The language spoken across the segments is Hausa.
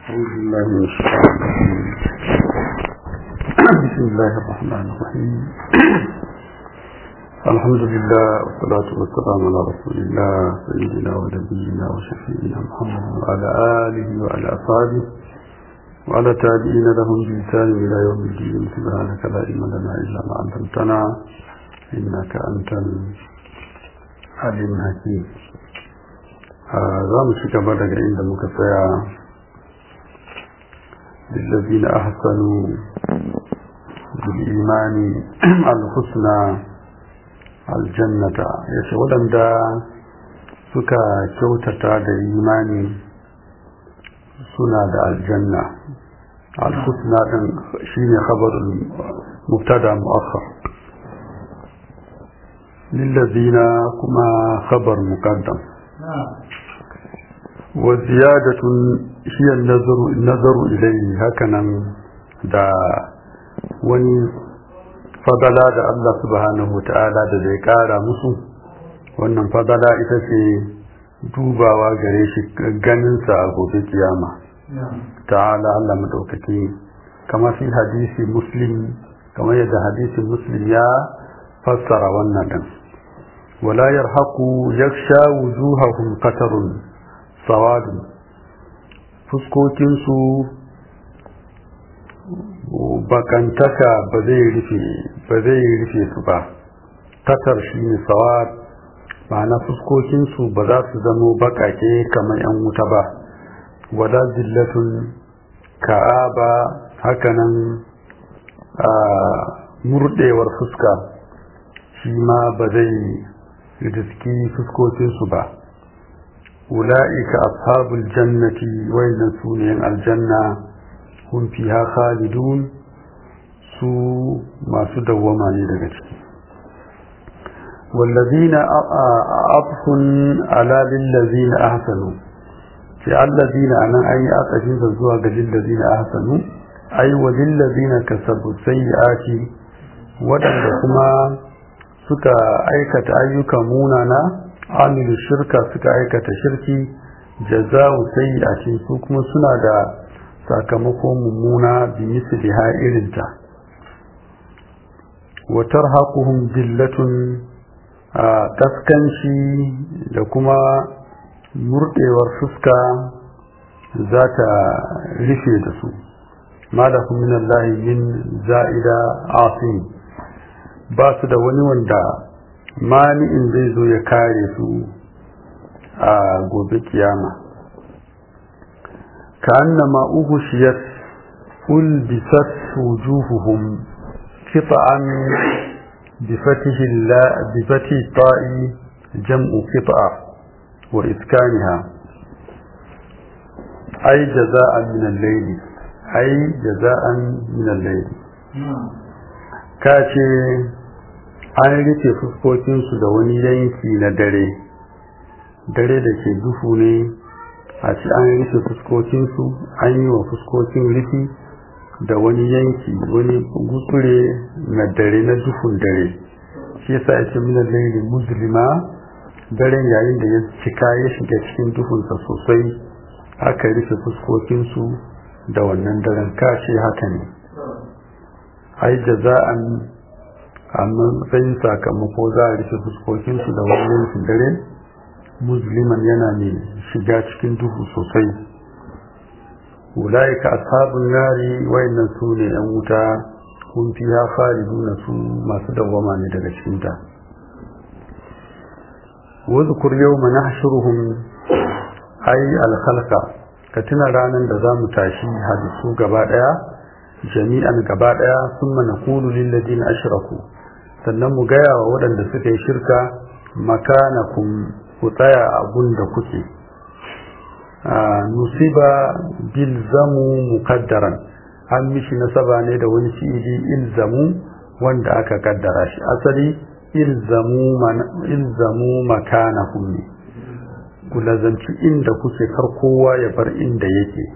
أعوذ بالله من الشيطان الرجيم بسم الله الرحمن الرحيم الحمد لله والصلاة والسلام على رسول الله سيدنا ونبينا وشفيعنا محمد وعلى آله وعلى أصحابه وعلى تابعين لهم بإحسان إلى يوم الدين سبحانك لا علم لنا إلا ما علمتنا إنك أنت العليم الحكيم za mu ci gaba daga inda muka tsaya lillazina ahsanu bil imani al-husna aljannata yace waɗanda suka kyautata da imani suna da aljanna al-husna din shine khabarul mubtada muakhar lillazina kuma khabar muqaddam وزيادة هي النظر النظر إليه هكذا دا وني fadala da Allah subhanahu ta'ala da zai kara musu wannan fadala ita ce dubawa gare shi ganinsa a gobe kiyama ta'ala Allah madaukaki kamar fi hadisi muslim kamar yadda hadisi muslim ya fassara wannan din wala yarhaqu yaksha wujuhahum qatarun sawadu fuskokinsu bakantaka ba zai rufe ba zai rufe su ba tatar shi ne sawad ma'ana fuskokinsu ba za su zamo bakake kamar yan wuta ba wala zillatun ka'aba hakanan a murdewar fuska shi ma ba zai riski fuskokinsu ba أولئك أصحاب الجنة وين سونين الجنة هم فيها خالدون سو ما سدوما لدغت والذين أطف على للذين أحسنوا في الذين أنا أي أطفين فزوها للذين أحسنوا أي وللذين كسبوا السيئات ودن كما suka aikata ayyuka munana amilu shirka suka aikata shirki jaza'u sayyi'atin su kuma suna da sakamako mummuna bi misliha irinta wa tarhaquhum dillatun kaskanci da kuma murdewar fuska za ta rufe da su malahum min Allah min za'ida asim ba su da wani wanda mani'in zai zo ya kare su a gobe kiyama ka annama uhushiyat ulbisat wujuhuhum qita'an بفتح الله بفتح الطاء جمع قطعة وإسكانها أي جزاء من الليل أي جزاء من الليل كاتي an rufe fuskokinsu da wani yanki na dare dare da ke duhu ne a ci an rufe fuskokinsu an yi wa fuskokin rufi da wani yanki wani gutsure na dare na duhun dare shi yasa ya ce mina laili muslima daren yayin da ya cika ya shiga cikin duhunsa sosai aka rufe fuskokinsu da wannan daren kashe haka ne ai jaza'an amma matsayin sakamako za a rufe fuskokinsu da wani yankin dare musliman yana ne shiga cikin duhu sosai ulaika ashabun nari wayannan su ne yan wuta kun fi ya na su masu dawwama ne daga cikinta wadhkur yawma nahshuruhum ay al-khalqa ka tuna ranar da za mu tashi hadisu gaba daya jami'an gaba daya summa naqulu lil ladina ashraku sannan mu gaya wa waɗanda suka yi shirka makanakum ku tsaya a da kuke nusiba bilzamu mukaddaran an mishi nasaba ne da wani fi'ili ilzamu wanda aka kaddara shi asali ilzamu makanakum ne ku lazanci inda kuke kar kowa ya bar inda yake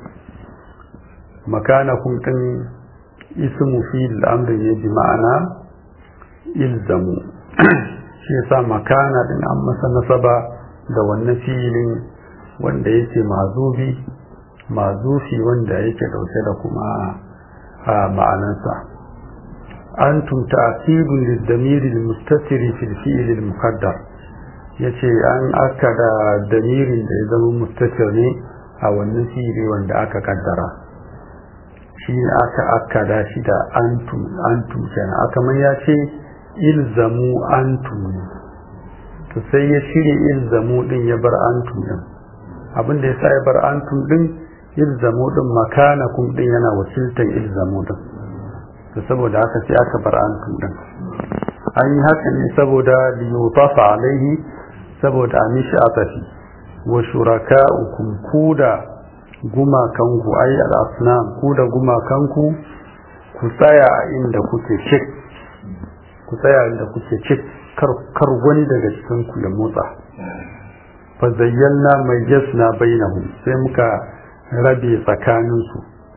makanakum din ismu fi'il amri ne bi ma'ana ilzamu shi yasa makana din an masa nasaba da wannan filin wanda yake mazubi mazufi wanda yake dauke da kuma a ma'anansa antum ta'qibun lid-damir al-mustatir fi al-fi'l al-muqaddar yace an aka da damirin da ya zama mustatir ne a wannan fi'ili wanda aka kaddara shi aka aka da shi da antum antum kenan aka man ya ce ilzamu antum to sai ya shirye ilzamu din ya bar antum din abin da yasa ya bar antum din ilzamu din makanakum din yana wakiltar ilzamu din to saboda haka sai aka bar antum din an yi haka ne saboda liyutafa alaihi saboda a mishi atafi wa shuraka'ukum kuda gumakanku ai al-asnam kuda gumakanku ku tsaya inda kuke cik ku tsaya inda kuke cik kar wani daga cikin ku ya motsa fa zayyana mayyasna bainahum sai muka rabe tsakaninsu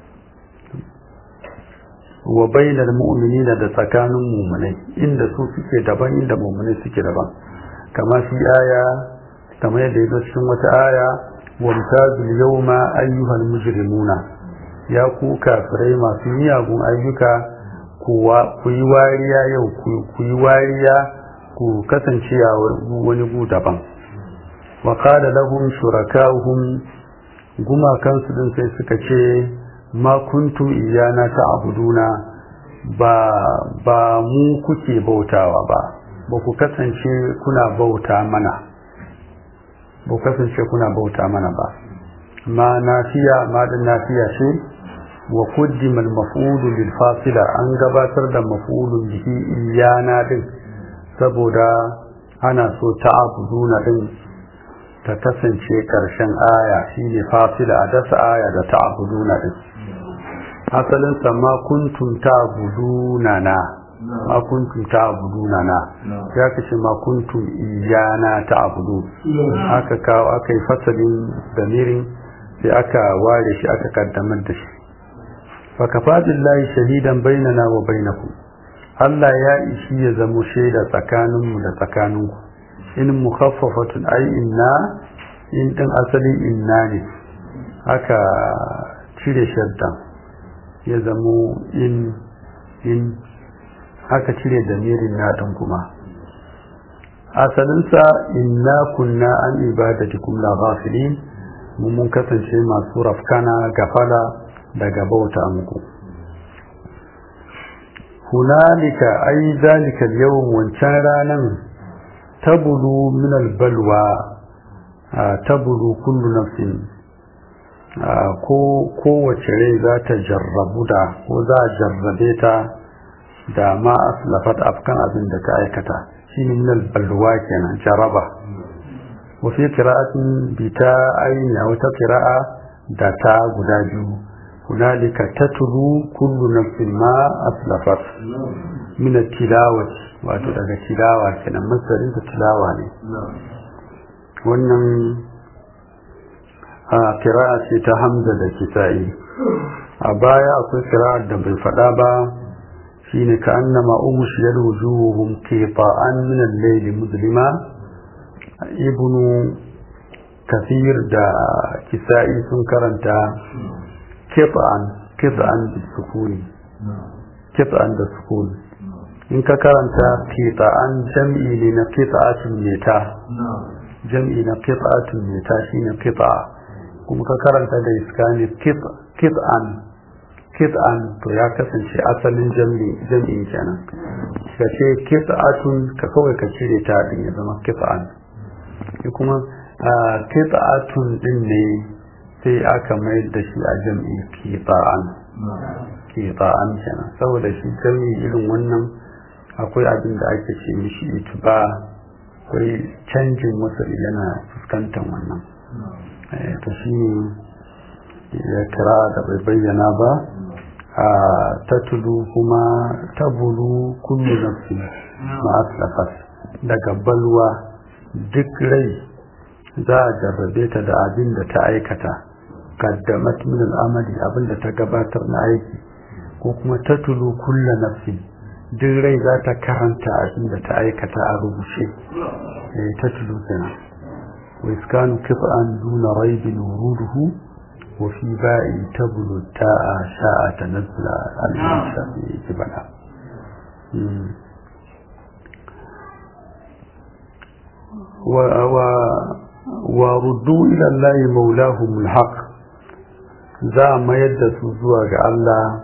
wa bainal mu'minina da tsakanin mu'minai inda su suke daban inda mu'minai suke daban kama fi aya kamar yadda ya cikin wata aya wa mutazil yawma ayyuhal mujrimuna ya ku kafirai masu miyagun ayyuka ku yi wariya yau ku yi wariya ku kasance a wani gu daban wa qala lahum shuraka'uhum gumakansu din sai suka ce ma kuntum iyana ta'buduna ba ba mu kuke bautawa ba ba ku kasance kuna bauta mana ba ku kasance kuna bauta mana ba ma nafiya ma din nafiya ce wa qaddima al-maf'ul lil fasila an gabatar da maf'ulun bihi iyana din saboda ana so ta'buduna din ta kasance ƙarshen aya shine fasila a dasa aya da ta'buduna din asalin sa ma kuntum ta'buduna na ma kuntum ta'buduna na ya kace ma kuntum iyana ta'budu aka kawo aka yi fasalin damirin sai aka ware shi aka kaddamar da shi fa kafa billahi shahidan bainana wa bainakum Allah ya ishi ya zamo shaida tsakaninmu da tsakaninku in mukhaffafatun ai inna in din asali inna ne aka cire shaddan ya zamo in in aka cire damirin na din kuma asalinsa inna kunna an ibadatikum la ghafilin mu mun kasance masu rafkana gafala daga bauta muku hunalika ai zalika yawan wancan ranan tabulu min albalwa tabulu kullu nafsin ko kowace rai za ta jarrabu da ko za a jarrabe ta da ma aslafat afkan abin da ta aikata shine min albalwa kenan jaraba wa fi qira'atin bi ta aini aw ta qira'a da ta guda biyu hunalika tatlu kullu nafsin ma aslafat min tilawati wato daga tilawa kenan masarin da tilawa ne wannan a kira'a ce ta hamza da kisa'i a baya akwai kira'ar da bai faɗa ba shine ka annama umshiyal wujuhum qita'an min al-layli muslima ibnu kafir da kisa'i sun karanta qita'an qita'an bisukuni qita'an da sukuni in ka karanta qita'an jam'i ne na qita'atin meta jam'i na qita'atin meta shine qita'a kuma ka karanta da iskani qit'an qit'an to ya kasance asalin jam'i jam'in kenan ka ce qita'atun ka kawai ka cire ta din ya zama qit'an kuma qita'atun din ne sai aka mai da shi a jam'i qita'an qita'an kenan saboda shi jam'i irin wannan akwai abin da ake ce mishi ituba akwai canjin wasu yana fuskantar wannan to shi ne ya kira da bai bayyana ba a tatulu kuma tabulu kullu nafsi ma'aslafat daga balwa duk rai za a jarrabe ta da abin da ta aikata kaddamat min al'amali abin da ta gabatar na aiki ko kuma tatulu kullu nafsi duk rai za ta karanta abin da ta aikata a rubuce ta tulu kenan wa iskanu qit'an duna raibin wuruduhu وفي باء تبلو التاء شاء تنزل الإنسان جبنا و و وردوا إلى الله مولاهم الحق za a mayar da su zuwa ga Allah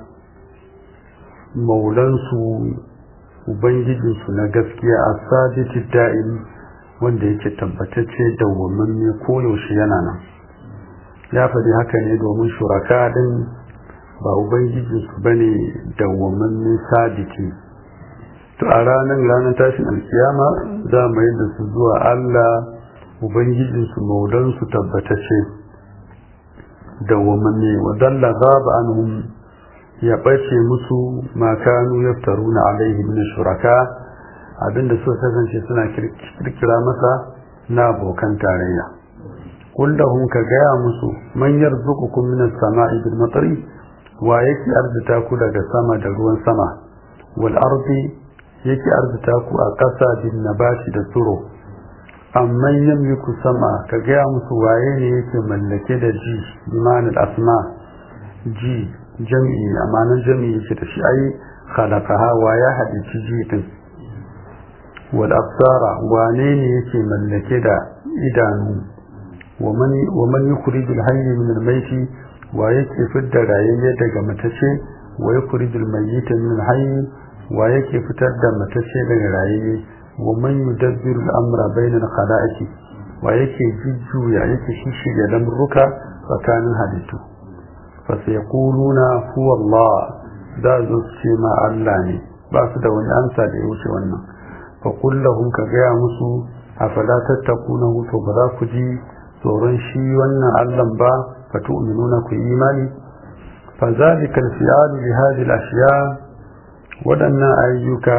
maulansu ubangijinsu na gaskiya a saditi da'im wanda yake tabbatacce dawwamanne koyaushe yana nan ya faɗi haka ne domin shuraka din ba ubangijinsu ba ne dawwamanne sadiki to a ranar ranar tashin alkiyama za a mayar da su zuwa Allah ubangijinsu maulansu tabbatacce dawwamanne wa dalla ghaba anhum ya bace musu ma kanu yaftaruna alaihi min shuraka abinda suka kasance suna kirkira masa na abokan tarayya kullahum ka gaya musu man yarzuqukum min as-sama'i bil matri wa yake arzita ku daga sama da ruwan sama wal ardi yake arzita ku a ƙasa bin nabati da tsiro amman yamliku sama ka gaya musu waye ne yake mallake da ji imanin asma ji jam'i amanan jam'i yake da shi ai khalaqaha wa ya hadici ji din wal absara wane ne yake mallake da idanu wa man wa man yukhrijul hayy min al mayti wa yake fidda rayayye daga matace wa yukhrijul mayyita min al hayy wa yake fitar da matace daga rayayye ومن يدبر الأمر بين الخلائق ويكي ججو يكي شيشي لمرك فكان هديته فسيقولون هو الله ذا زوجي ما علاني باسد وان أنسى ليوشي وانا فقل لهم كغيا مسو أفلا تتقونه فبذا كجي tsoron shi wannan Allah ba fa tu'minuna ku imani fa zalika al-fi'alu li hadhihi al-ashya wadannan ayyuka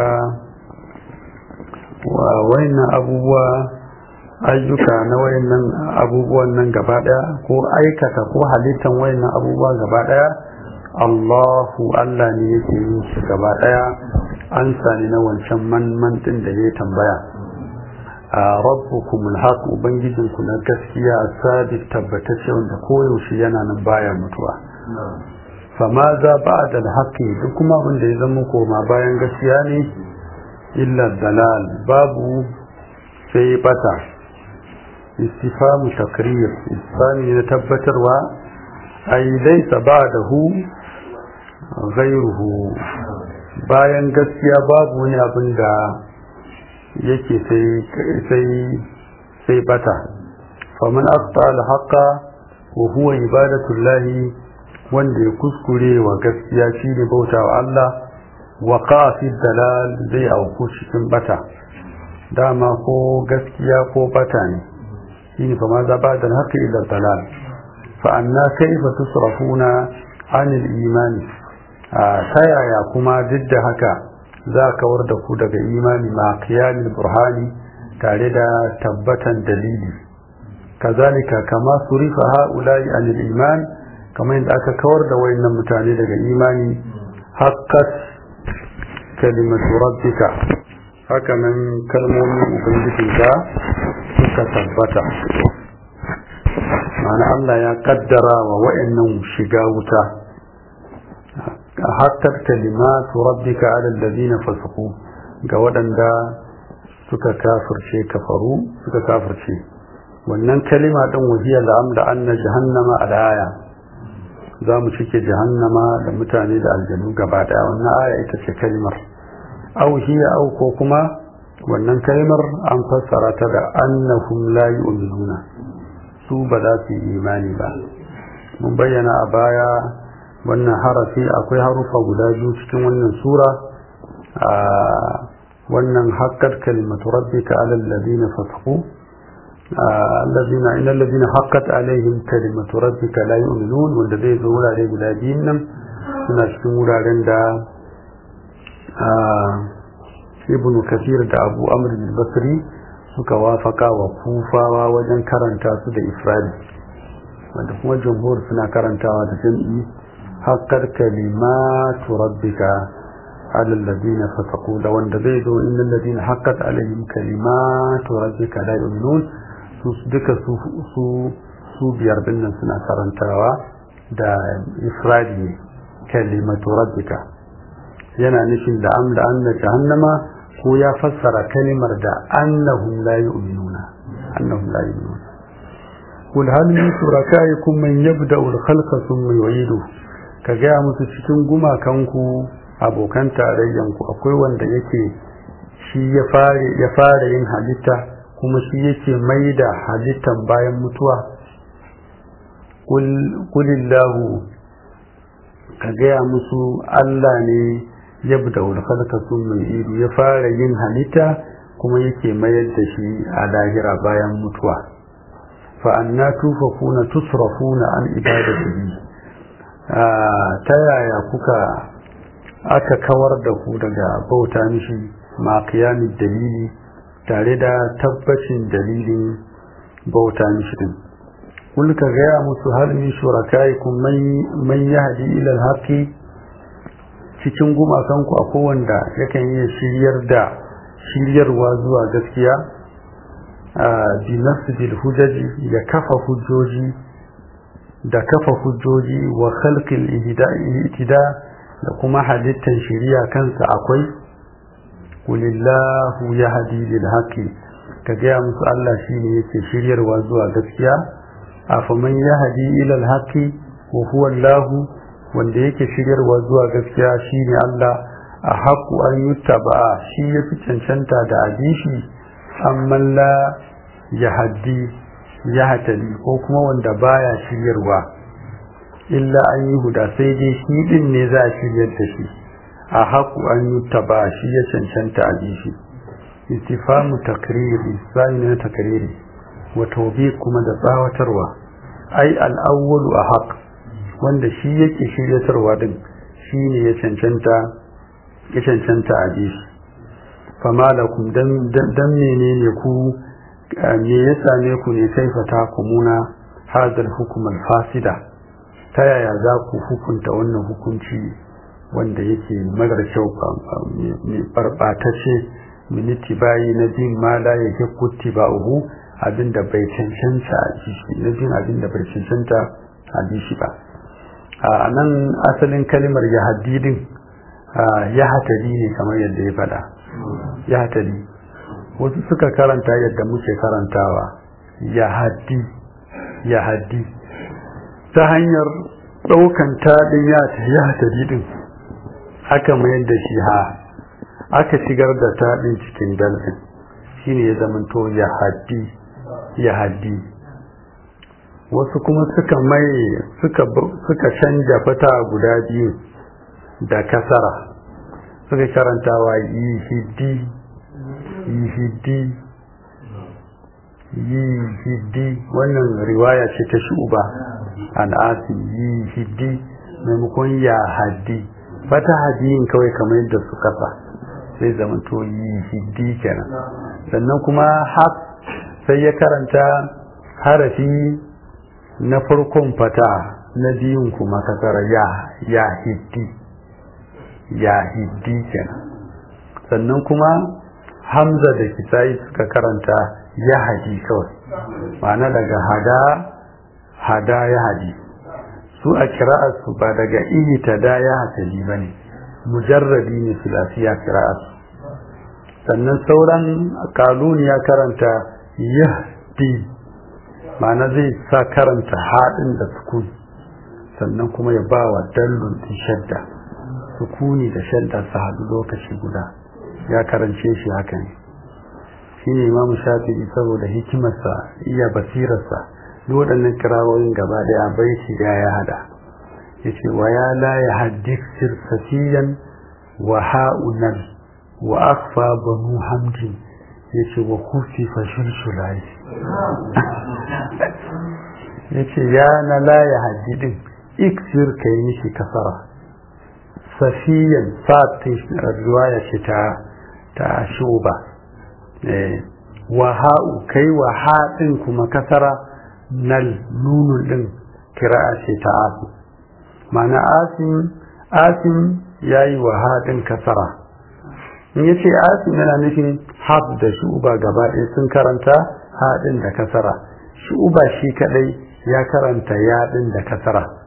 wa wayannan abubuwa ayyuka na wayannan abubuwan nan gaba daya ko aikata ko halittan wayannan abubuwa gaba daya Allahu Allah ne yake yin su gaba daya an sani na wancan man man din da ya tambaya a rabbukum alhaq ubangijinku na gaskiya sabit tabbatacce wanda koyaushe yana nan baya mutuwa fama za ba'da alhaqi duk kuma abin da ya zama koma bayan gaskiya ne illa dalal babu sai bata istifamu takrir istifami na tabbatarwa ai laysa ba'dahu ghayruhu bayan gaskiya babu wani abin da yake sai sai sai bata faman aqta al-haqa wa huwa ibadatullahi wanda ya kuskure wa gaskiya shine bautawa Allah waƙa fi dalal zai auku cikin bata dama ko gaskiya ko bata ne shi ne fama za ba da haka ila dalal fa anna kaifa tusrafuna anil imani a ta yaya kuma duk da haka za a kawar da ku daga imani ma qiyamil burhani tare da tabbatan dalili kazalika kama surifa haula'i anil iman kamar yadda aka kawar da wayannan mutane daga imani haqqat kalimatu rabbika haka nan kalmomin ubangijinka suka tabbata ma'ana Allah ya kaddara wa wa'annan shiga wuta hakkar kalimatu rabbika ala alladhina fasaqu ga waɗanda suka kafirce kafaru suka kafirce wannan kalima din wajiya da amda anna jahannama alaya za mu cike jahannama da mutane da aljanu gaba daya wannan aya ita ce kalimar au hiya au ko kuma wannan kalimar an fassara ta da annahum la yu'minuna su ba za su yi imani ba mun bayyana a baya wannan harafi akwai harufa guda biyu cikin wannan sura a wannan haqqat kalimatu rabbika ala alladhina fasaqu الذين إن الذين حقت عليهم كلمة ربك لا يؤمنون wanda zai zo wurare guda biyun nan suna cikin wuraren da ibn kasir da abu amr basri suka wafaka wa kufawa wajen karanta su da ifradi wanda kuma jumhur suna karantawa da jam'i haqqar kalimatu rabbika على الذين فسقوا لو ان زيدوا ان الذين حقت عليهم كلمات ربك لا يؤمنون su duka su su biyar dinnan suna karantawa da ifradi ne kalimatu rabbika yana nufin da am da anna jahannama ko ya fassara kalimar da annahum la yu'minuna annahum la yu'minuna kul hal min shurakaikum man yabda'u al-khalqa thumma yu'idu ka ga musu cikin gumakanku abokan tarayyanku akwai wanda yake shi ya fare ya fara yin halitta kuma shi yake mai da halittan bayan mutuwa kulillahu ka gaya musu Allah ne ya da wulkalka sun mai ido ya fara yin halitta kuma yake mayar da shi a lahira bayan mutuwa fa'anna tufafuna tusrafuna an ibadatihi ta yaya kuka aka kawar da ku daga bauta mishi ma qiyamin dalili tare da tabbacin dalilin bauta mishi din kul ka gaya musu hal min shurakaikum man yahdi ila al-haqi cikin gumakan ku akwai wanda yakan iya shiryar da shiryarwa zuwa gaskiya bi nasbil hujaji ya kafa hujjoji da kafa hujjoji wa khalqil ihtida da kuma halittan shiriya kansa akwai kulillahu yahdi lil haqi ka gaya musu Allah shine yake shiryarwa zuwa gaskiya afaman yahdi ila al haqi wa huwa Allah wanda yake shiryarwa zuwa gaskiya shine Allah a haku an yuttaba shi yafi cancanta da abishi amma la yahdi yahtali ko kuma wanda baya shiryarwa illa an yi huda sai dai shi din ne za a shiryar da shi a haku an yi taba shi ya cancanta a shi istifamu takriri sai na takriri wa tawbi kuma da tsawatarwa ai al-awwalu a haq wanda shi yake shiryatarwa din shi ne ya cancanta ya cancanta a shi fama lakum dan dan menene ku me ya same ku ne kaifata kumuna hadal hukumar fasida ta yaya za ku hukunta wannan hukunci wanda yake marar kyau mai barbatacce miniti bayi na bin mala ya ke kutti ba uhu abinda bai cancanta a jishi na bin abinda bai cancanta a jishi ba a nan asalin kalimar ya haddidin ya hatari ne kamar yadda ya faɗa ya hatari wasu suka karanta yadda muke karantawa ya haddi ya haddi ta hanyar ɗaukan taɗin ya hatari ɗin aka mayar da shi ha aka shigar da taɗin cikin dalfin shine ya zamanto ya haddi ya haddi wasu kuma suka mai suka suka canja fata guda biyu da kasara suka karantawa yi hiddi yi hiddi yi hiddi wannan riwaya ce ta shuba an asi yi hiddi maimakon ya haddi fata hadiyin kawai kamar yadda su kasa sai zaman to yi hiddi kenan sannan kuma haf sai ya karanta harafi na farkon fata na biyun kuma kasara ya ya hiddi ya hiddi kenan sannan kuma hamza da kisayi suka karanta ya haji kawai ma'ana daga hada hada ya haji su a kira'arsu ba daga ihita da ya hatali ba ne mujarrabi ne filasiya kira'arsu sannan sauran kalun ya karanta yahdi ma'ana zai sa karanta haɗin da sukun sannan kuma ya ba wa dallun ɗin shadda sukuni da shadda su haɗu lokaci guda ya karance shi haka ne shi ne imamu shafi'i saboda hikimarsa iya basirarsa duk waɗannan kirawoyin gaba ɗaya baiti da ya hada ya ce wa ya la ya haddif sirsafiyan wa ha'unan wa akfa banu hamdin ya ce wa kufi fashin shulayi ya ce ya na la ya haddidin iksir ka yi mishi kasara safiyan sa'atin riwaya ce ta ta shuba wa ha'u kai wa haɗin kuma kasara nal nunun ɗin kira'a ce ta asim ma'ana asim asim ya yi wa haɗin kasara in ya ce asim yana nufin haf da shuba gaba ɗaya sun karanta haɗin da kasara shuba shi kaɗai ya karanta yaɗin da kasara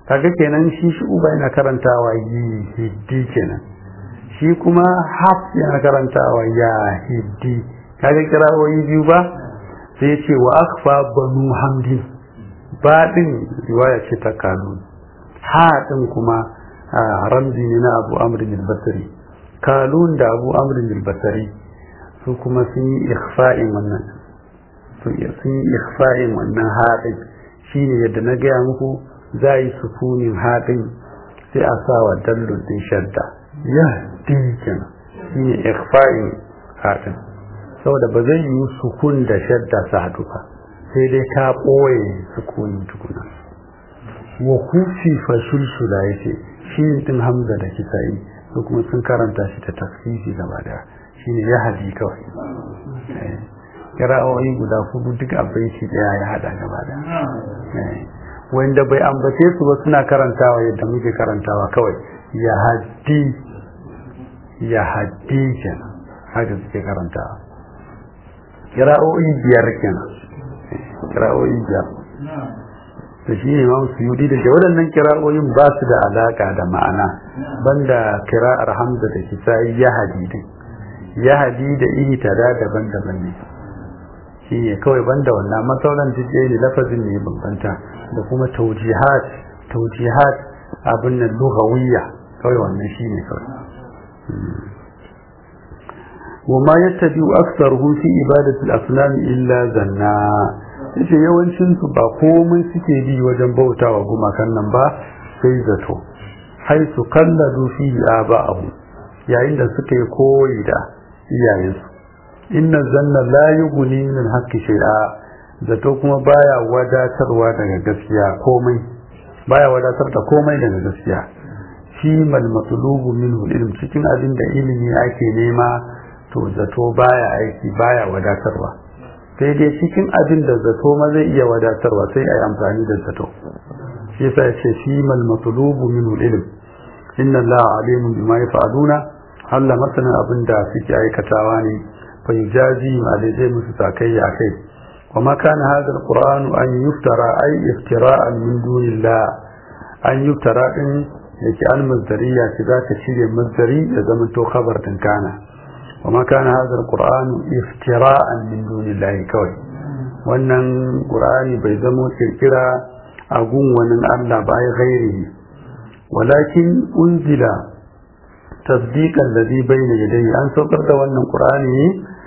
kaga kenan shi shi uba yana karantawa yi hiddi kenan shi kuma haf yana karantawa ya hiddi kaga kirawoyi biyu ba sai ce wa akfa banu hamdin baɗin riwaya ce ta kalun haɗin kuma ramzi ne na abu amrin al-basri kalun da abu amrin al-basri su kuma sun yi ikhfa'in wannan sun yi ikhfa'in wannan haɗin shine yadda na gaya muku za yi sukunin haɗin sai a sa wa dallon din shadda ya dinkin shine ikhfa'in haɗin saboda ba zai yi sukun da shadda su haɗu ba sai dai ta ɓoye sukunin tukuna wa kufi fa sulsula yace shi din hamza da kisa'i ko kuma sun karanta shi ta tafsiri gaba daya shine ya hadi kawai kira'o'i guda hudu duk abinci daya ya hada gaba daya wanda bai ambace su ba suna karantawa yadda muke karantawa kawai ya hadi ya hadi kenan haka suke karantawa kira'o'i biyar kenan kira'o'i biyar da shi ne mamu suyudi da waɗannan kira'o'in ba su da alaƙa da ma'ana banda kira'ar hamza da kisa'i ya hadidin ya hadi da ihtada daban-daban ne shi ne kawai banda wannan masauran jije ne lafazin ne bambanta da kuma taujihat taujihat abin nan lughawiyya kawai wannan shi ne kawai وما يتبع أكثرهم في إبادة الأصنام إلا زنا yace yawancin su ba komai suke bi wajen bautawa gumakan nan ba sai zato hai su kalladu fi aba'ahu yayin da suka yi koyi da iyayensu inna zanna la yughni min haqqi shay'a zato kuma baya wadatarwa daga gaskiya komai baya wadatar da komai daga gaskiya shi mal matlubu minhu ilm cikin abin da ilimi ake nema to zato baya aiki baya wadatarwa sai dai cikin abin da zato ma zai iya wadatarwa sai a yi amfani da zato shi yasa ya ce shi mal matlubu minhu ilm inna allaha alimun bima yaf'aluna Allah masanin abin da suke aikatawa ne fa yujazi ma da zai musu sakayya kai wa ma kana hadha alquran an yuftara ay iftira'an min dunillah an yuftara din yake al mazdariya ce za ta shirye mazdari da zaman to khabar din kana wa ma kana hadha alquran iftira'an min dunillah kawai wannan qur'ani bai zamo kirkira a gun wani Allah ba ya ghairihi walakin unzila tasdiqan ladhi bayna yadayhi an saukar da wannan qur'ani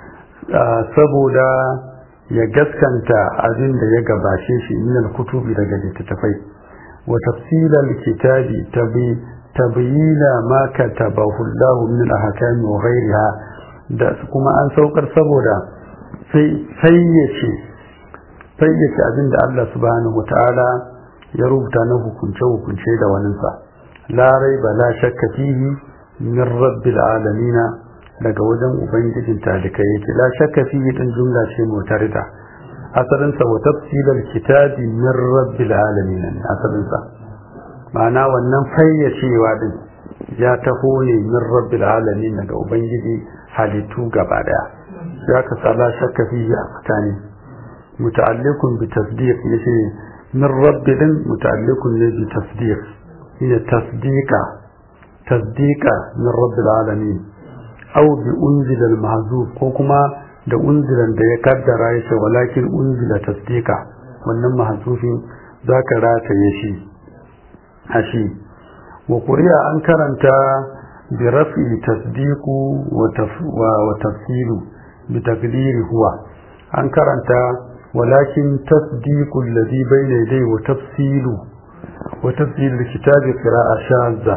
saboda ya gaskanta abin da ya gabace shi min al-kutubi daga littattafai wa tafsila al-kitabi tabi tabyina ma katabahu Allah min al-ahkam wa ghayriha da kuma an saukar saboda sai fayyace fayyace abin da Allah subhanahu wataala ya rubuta na hukunce hukunce da waninsa la raiba la shakka fihi min rabbil alamin daga wajen ubangijin talikai yake la shakka fi din jumla ce mutarida asalin sa wa tafsilal kitabi min rabbil alamin asalin sa ma'ana wannan fayyacewa din ya taho ne min rabbil alamin daga ubangiji halittu gaba daya ya ka sala shakka fi a tsakani muta'alliqun bi tasdiq yace min rabbil muta'alliqun ne bi tasdiq ina tasdiqa تصديقا من رب العالمين أو بأنزل المحذوف كوكما da unzilan da ya kaddara ya ce walakin unzila tasdika wannan mahzufin za ka rataye shi a shi wa kuriya an karanta bi rafi tasdiku wa tafsilu bi takdiri huwa an karanta walakin tasdiku alladhi bayna yadayhi wa tafsilu wa tafsilu kitabi qira'a shadza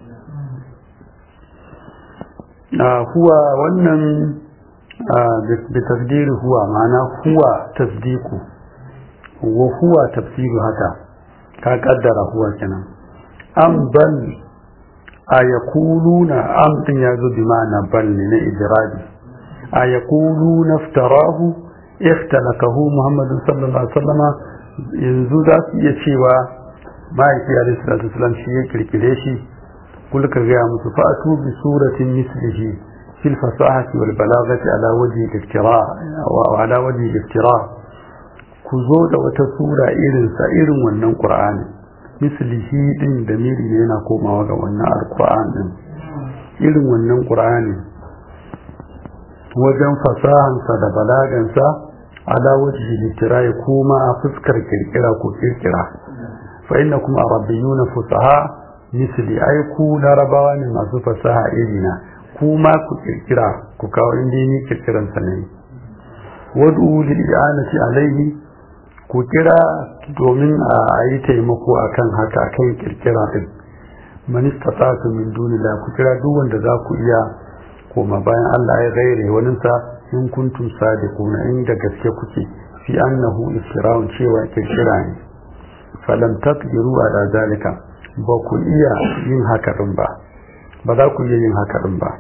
huwa wannan da tasdiri huwa ma'ana huwa tasdiku wa huwa tafsiru haka ka kaddara huwa kenan am bal a yakuluna am din ya zo bi ma'ana bal ne na ijrabi a yakuluna iftarahu ikhtalakahu muhammadu sallallahu alaihi wasallama yanzu za su iya cewa ma'aiki alaihi salatu wasallam shi ya kirkire shi kul ka gaya musu fa'atu bi suratin mislihi fil fasahati wal balagati ala wajhi al-iftira wa ala wajhi al-iftira ku zo da wata sura irin sa irin wannan qur'ani mislihi din da miri ne yana komawa ga wannan alquran din irin wannan qur'ani wajen fasahansa da balagansa ala wajhi litirai kuma a fuskar kirkira ko kirkira fa innakum arabiyyuna fusaha misli ai ku larabawa ne masu fasaha irina kuma ku kirkira ku kawo inda ni kirkiran sa ne wad'u lil i'anati alaihi ku kira domin a yi taimako akan haka kan kirkira din man istata'tu min dunillah ku kira duk wanda za ku iya koma bayan Allah ya gaire wani sa in kuntum sadiquna in da gaske kuke fi annahu isra'un cewa kirkira ne falam taqdiru ala zalika ba ku iya yin haka din ba ba za ku iya yin haka din ba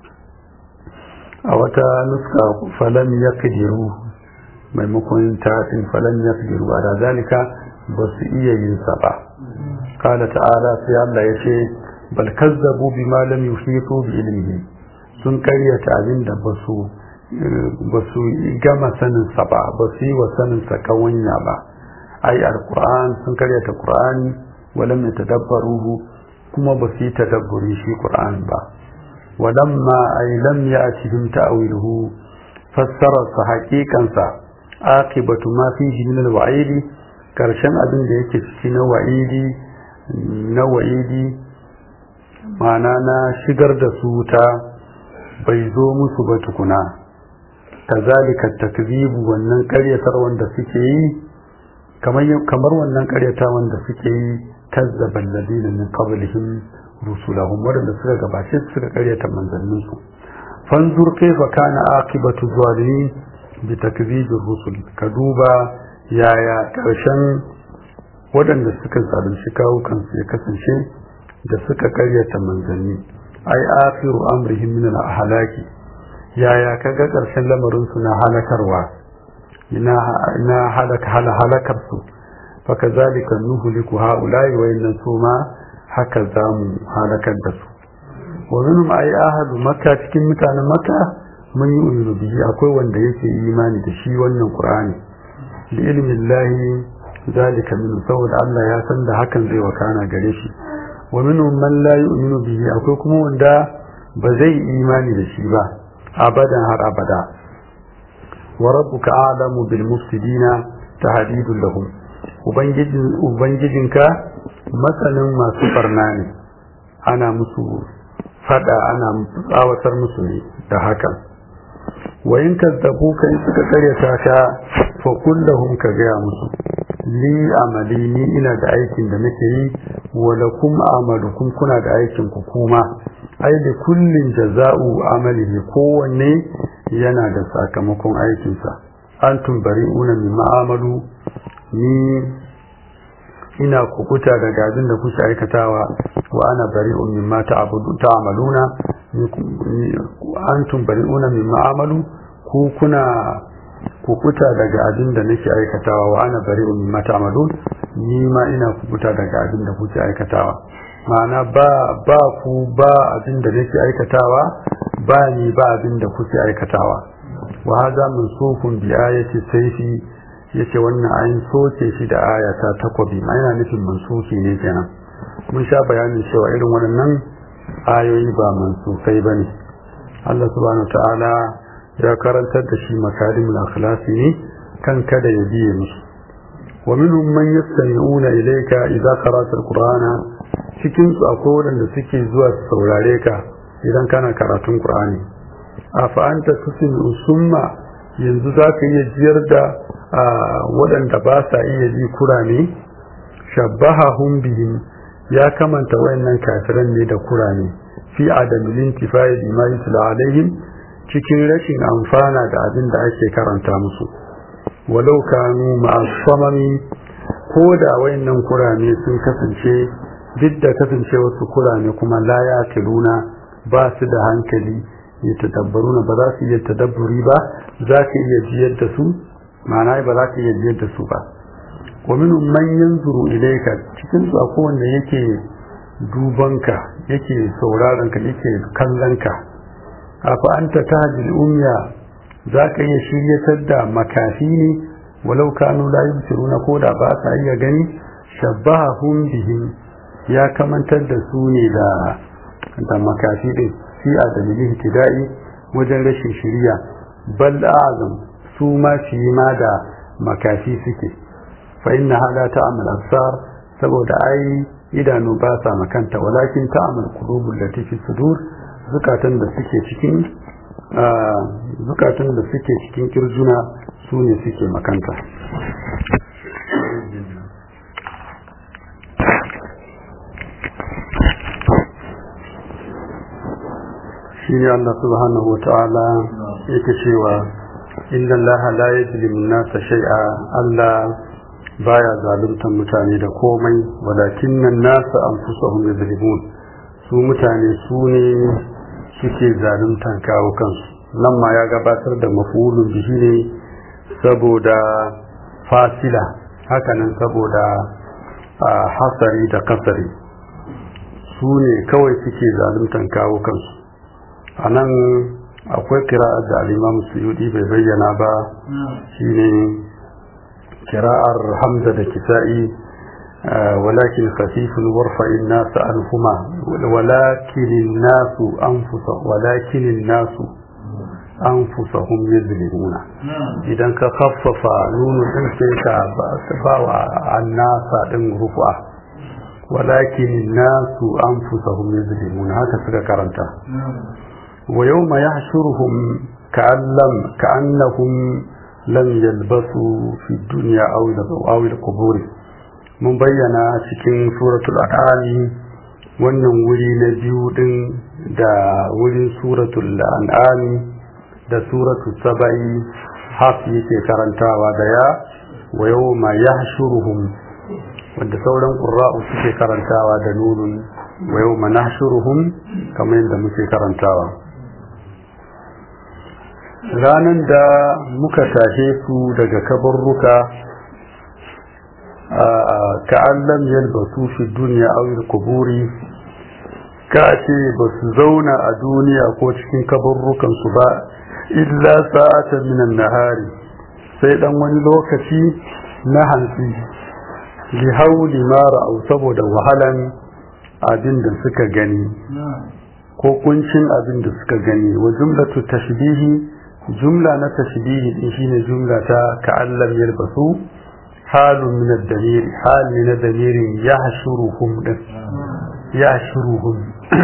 a wata nuska falam yaqdiru maimakon ta'in falam yaqdiru ala zalika ba su iya yin sa ba qala ta'ala sai Allah ya ce bal kazzabu bima lam yuhitu bi ilmihi sun karyata abin da ba su ba su gama saninsa ba ba su yi wa saninsa kawanya ba ai alquran sun karyata qur'ani walam yatadabbaruhu kuma ba su yi tadabburi shi qur'an ba walamma ai lam ya'tihim ta'wiluhu fassara sa haqiqan sa aqibatu ma fihi min alwa'idi karshen abin da yake ciki na wa'idi na wa'idi ma'ana na shigar da su ta bai zo musu ba tukuna kazalika takzibu wannan karyatar wanda suke yi kamar kamar wannan karyata wanda suke yi kazzaba alladina min qablihim rusulahum wadanda suka gabace suka karyata manzannin su fanzur kaifa kana aqibatu zalimin bi takzibir rusul ka duba yaya karshen wadanda suka zalunci kawo kansu ya kasance da suka karyata manzanni ai akhiru amrihim min al-ahlaki yaya kaga karshen lamarin su na halakarwa ina ina halaka halakar su fa kazalika nuhliku haula'i wa inna suma haka zamu halakar da su wa minhum ai ahadu makka cikin mutanen makka mun yi uminu bihi akwai wanda yake imani da shi wannan qur'ani li ilmi llahi zalika min saboda Allah ya san da hakan zai wakana gare shi wa minhum man la yu'minu bihi akwai kuma wanda ba zai imani da shi ba abadan har abada wa rabbuka a'lamu bil mufsidina tahdidun lahum ubangijin ubangijinka masanin masu barna ne ana musu fada ana tsawatar musu ne da hakan wa in kazzabuka in suka karyata ka fa kullahum ka gaya musu li amali ni ina da aikin da nake yi wa lakum amalukum kuna da aikin ku kuma ai da kullin jaza'u amalihi kowanne yana da sakamakon aikinsa antum bari'una mimma amalu ni ina kukuta daga abin da kuke aikatawa wa ana bari'un mimma ta'budu ta'maluna antum bari'una mimma amalu ku kuna kukuta daga abin da nake aikatawa wa ana bari'un mimma ta'malun ni ma ina kukuta daga abin da kuke aikatawa ma'ana ba ba ku ba abin da nake aikatawa ba ni ba abin da kuke aikatawa wa hada mansukun bi ayati sayfi yace wannan ayin soke shi da aya ta takwabi ma yana nufin mansuki ne kenan mun sha bayanin cewa irin waɗannan ayoyi ba mansukai bane Allah subhanahu ta'ala ya karantar da shi makarimul akhlasi ne kan kada ya biye musu wa minhum man yastami'una ilayka idza qara'ta alqur'ana cikin su akwai waɗanda suke zuwa su saurare ka idan kana karatun qur'ani afa anta tusmi'u summa yanzu zaka iya jiyar da waɗanda ba sa iya ji kurame shabbahahum bihim ya kamanta wayannan kafiran ne da kurame fi adamin intifai bima yutla alaihim cikin rashin amfana da abin da ake karanta musu walau kanu ma'asamami ko da wayannan kurame sun kasance duk da kasance wasu kurame kuma la ya tiluna ba su da hankali ya tadabbaruna ba za su iya tadabburi ba za ka iya jiyar da su ma'ana ba za ka iya jiyar da su ba wa minhum man yanzuru ilayka cikin su akwai wanda yake dubanka yake sauraron ka yake kallon ka afa anta tahjil umya zaka iya shiryatar da makafi ne walau kanu la yubsiruna ko da ba sa iya gani shabbahum bihim ya kamantar da su ne da da makafi din fi adalili ihtida'i wajen rashin shiriya bal azam su ma shi ma da makafi suke fa inna hada ta'mal absar saboda ai idanu ba sa makanta walakin ta'mal qulubul lati fi sudur zukatan da suke cikin zukatan da suke cikin kirjuna su ne suke makanta shi ne Allah subhanahu wa ta'ala yake cewa inda Allah la yajlimu nasa shay'a Allah baya zaluntar mutane da komai walakin nan nasa anfusahum yadhlimun su mutane su ne suke zaluntar kawo kansu nan ma ya gabatar da mafulun bihi ne saboda fasila hakanan saboda hasari da kasari su ne kawai suke zaluntar kawo kansu a nan akwai kira'ar da alimam suyudi bai bayyana ba shine kira'ar hamza da kisa'i walakin khafifun warfa'in nasu anhuma walakin nasu anfusa walakin nasu anfusahum yuzlimuna idan ka khaffafa nunu din sai ka ba wa annasa din rufa walakin nasu anfusahum yuzlimuna haka suka karanta ويوم يحشرهم كأن لم كأنهم لم يلبثوا في الدنيا أو أو القبور mun bayyana cikin suratul an'ami wannan wuri na biyu din da wurin suratul an'ami da suratul saba'i haf yake karantawa da ya wa yawma yahshuruhum wanda sauran qurra'u suke karantawa da nunun wa yawma nahshuruhum kamar yadda muke karantawa ranan da muka tashe su daga kabarruka ka'allam yalbasu fi duniya aw kuburi ka ce ba su zauna a duniya ko cikin kabarrukan su ba illa sa'atan minan nahari sai dan wani lokaci na hantsi li hauli ma ra'au saboda wahalan abin da suka gani ko kuncin abin da suka gani wa jumlatu tashbihi jumla na tashbihi din shine jumla ta ka'allam yalbasu halun min ad-damir hal min ad-damir yahshuruhum din yahshuruhum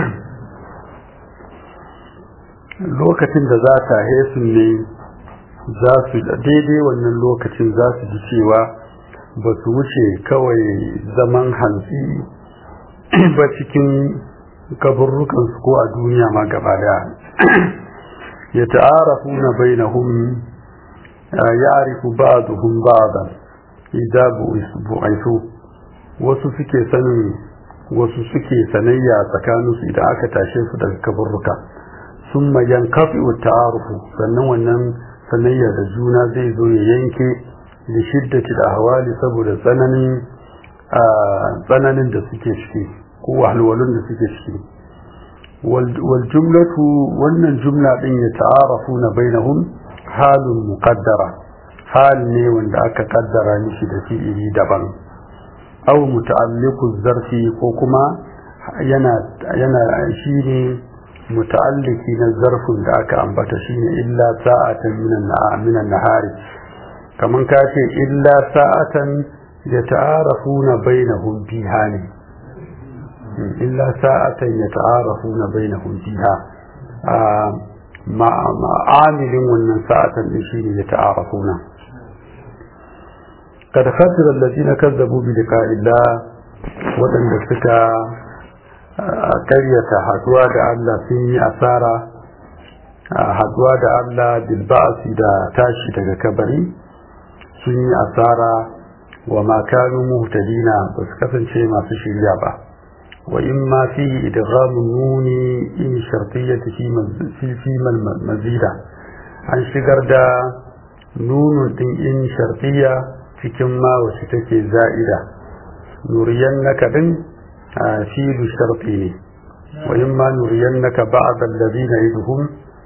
lokacin da za ta hesu ne za su daidai wannan lokacin za su ji cewa ba su wuce kawai zaman hantsi ba cikin kaburrukansu ko a duniya ma gaba daya ya ta'arafu na bainahum ya'rifu ba'duhum ba'dan idza bu'ithu wasu suke sanin wasu suke sanayya tsakaninsu idan aka tashe su daga kaburruka summa yanqafi'u ta'arufu sannan wannan sanayya da juna zai zo ya yanke da shiddati da hawali saboda tsananin tsananin da suke ciki ko wahalwalun da suke ciki wal jumlatu wannan jumla din ya ta'arafu na bainahum halun muqaddara hal ne wanda aka kaddara mishi da fi'ili daban aw muta'alliqu zarfi ko kuma yana yana shine muta'alliki na zarfin da aka ambata shine illa sa'atan minan nahari kaman ka ce illa sa'atan yata'arafuna bainahum fiha ne illa sa'atan yata'arafuna bainahum fiha ma'amilin wannan sa'atan din shine yata'arafuna kad khasira alladhina kazzabu bi liqa'illah wadanda suka karyata haduwa da Allah sun yi asara haduwa da Allah bil ba'si da tashi daga kabari sun yi asara wa ma kanu muhtadina ba su kasance masu shirya ba wa in ma fi idghamun nuni in shartiyyati fi fi mazida an shigar da nunun din in shartiyya cikin ma wacce take za'ida nuriyannaka din filu sharti ne wa in ma nuriyannaka ba'd alladhina yadhum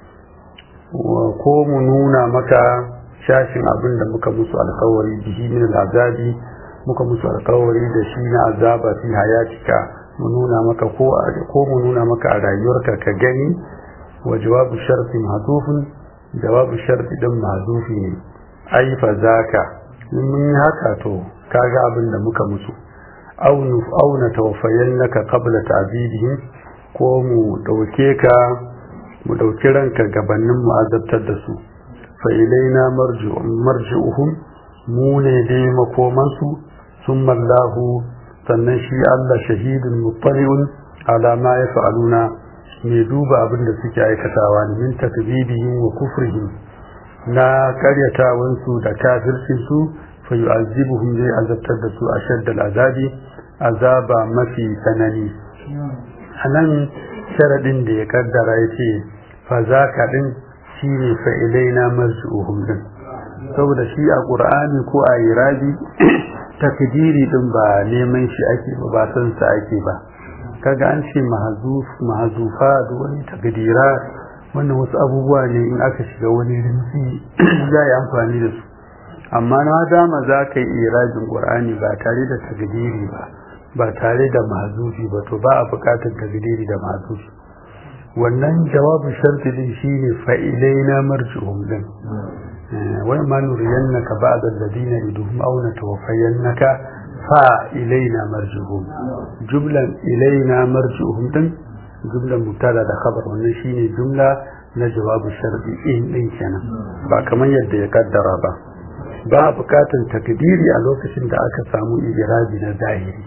ko mu nuna maka shashin abin da muka musu alkawari bihi min al'azabi muka musu alkawari da shi na azaba fi hayatika mu nuna maka ko ko mu nuna maka a rayuwarka ka gani wa jawabu sharti mahdufun jawabu sharti din mahdufi ne ai fa zaka in mun yi haka to kaga abin da muka musu aw nu aw na tawaffayannaka qabla ta'bidihim ko mu dauke ka mu dauki ranka gabanin mu azabtar da su fa ilaina marji'uhum mu ne dai makomansu sun mallahu sannan shi Allah shahidun muttali'un ala ma yaf'aluna mai duba abin da suke aikatawa ne min takdibihim wa kufrihim na karyatawansu da kafircin su fa yu'azzibuhum zai azabtar da su ashaddal azabi azaba mafi tsanani anan sharadin da ya kaddara yace fa zaka din shine fa ilaina marji'uhum din saboda shi a ƙur'ani ko a irabi takdiri din ba neman shi ake ba ba san sa ake ba kaga an ce mahazuf mahazufa da wani takdira wannan wasu abubuwa ne in aka shiga wani rinsi za yi amfani da su amma na dama za ka yi irabin ƙur'ani ba tare da takdiri ba ba tare da mahazufi ba to ba a buƙatar takdiri da mahazufi wannan jawabin sharti din shine fa'ilaina marji'um din وما نرينك بعد الذين يدهم أو نتوفينك فإلينا مرجعهم جملة إلينا مرجعهم دن جملة مبتدا da khabar wannan shine jumla na jawabu shar'i in din kenan ba kamar yadda ya kaddara ba ba bukatun takdiri a lokacin da aka samu irabi na zahiri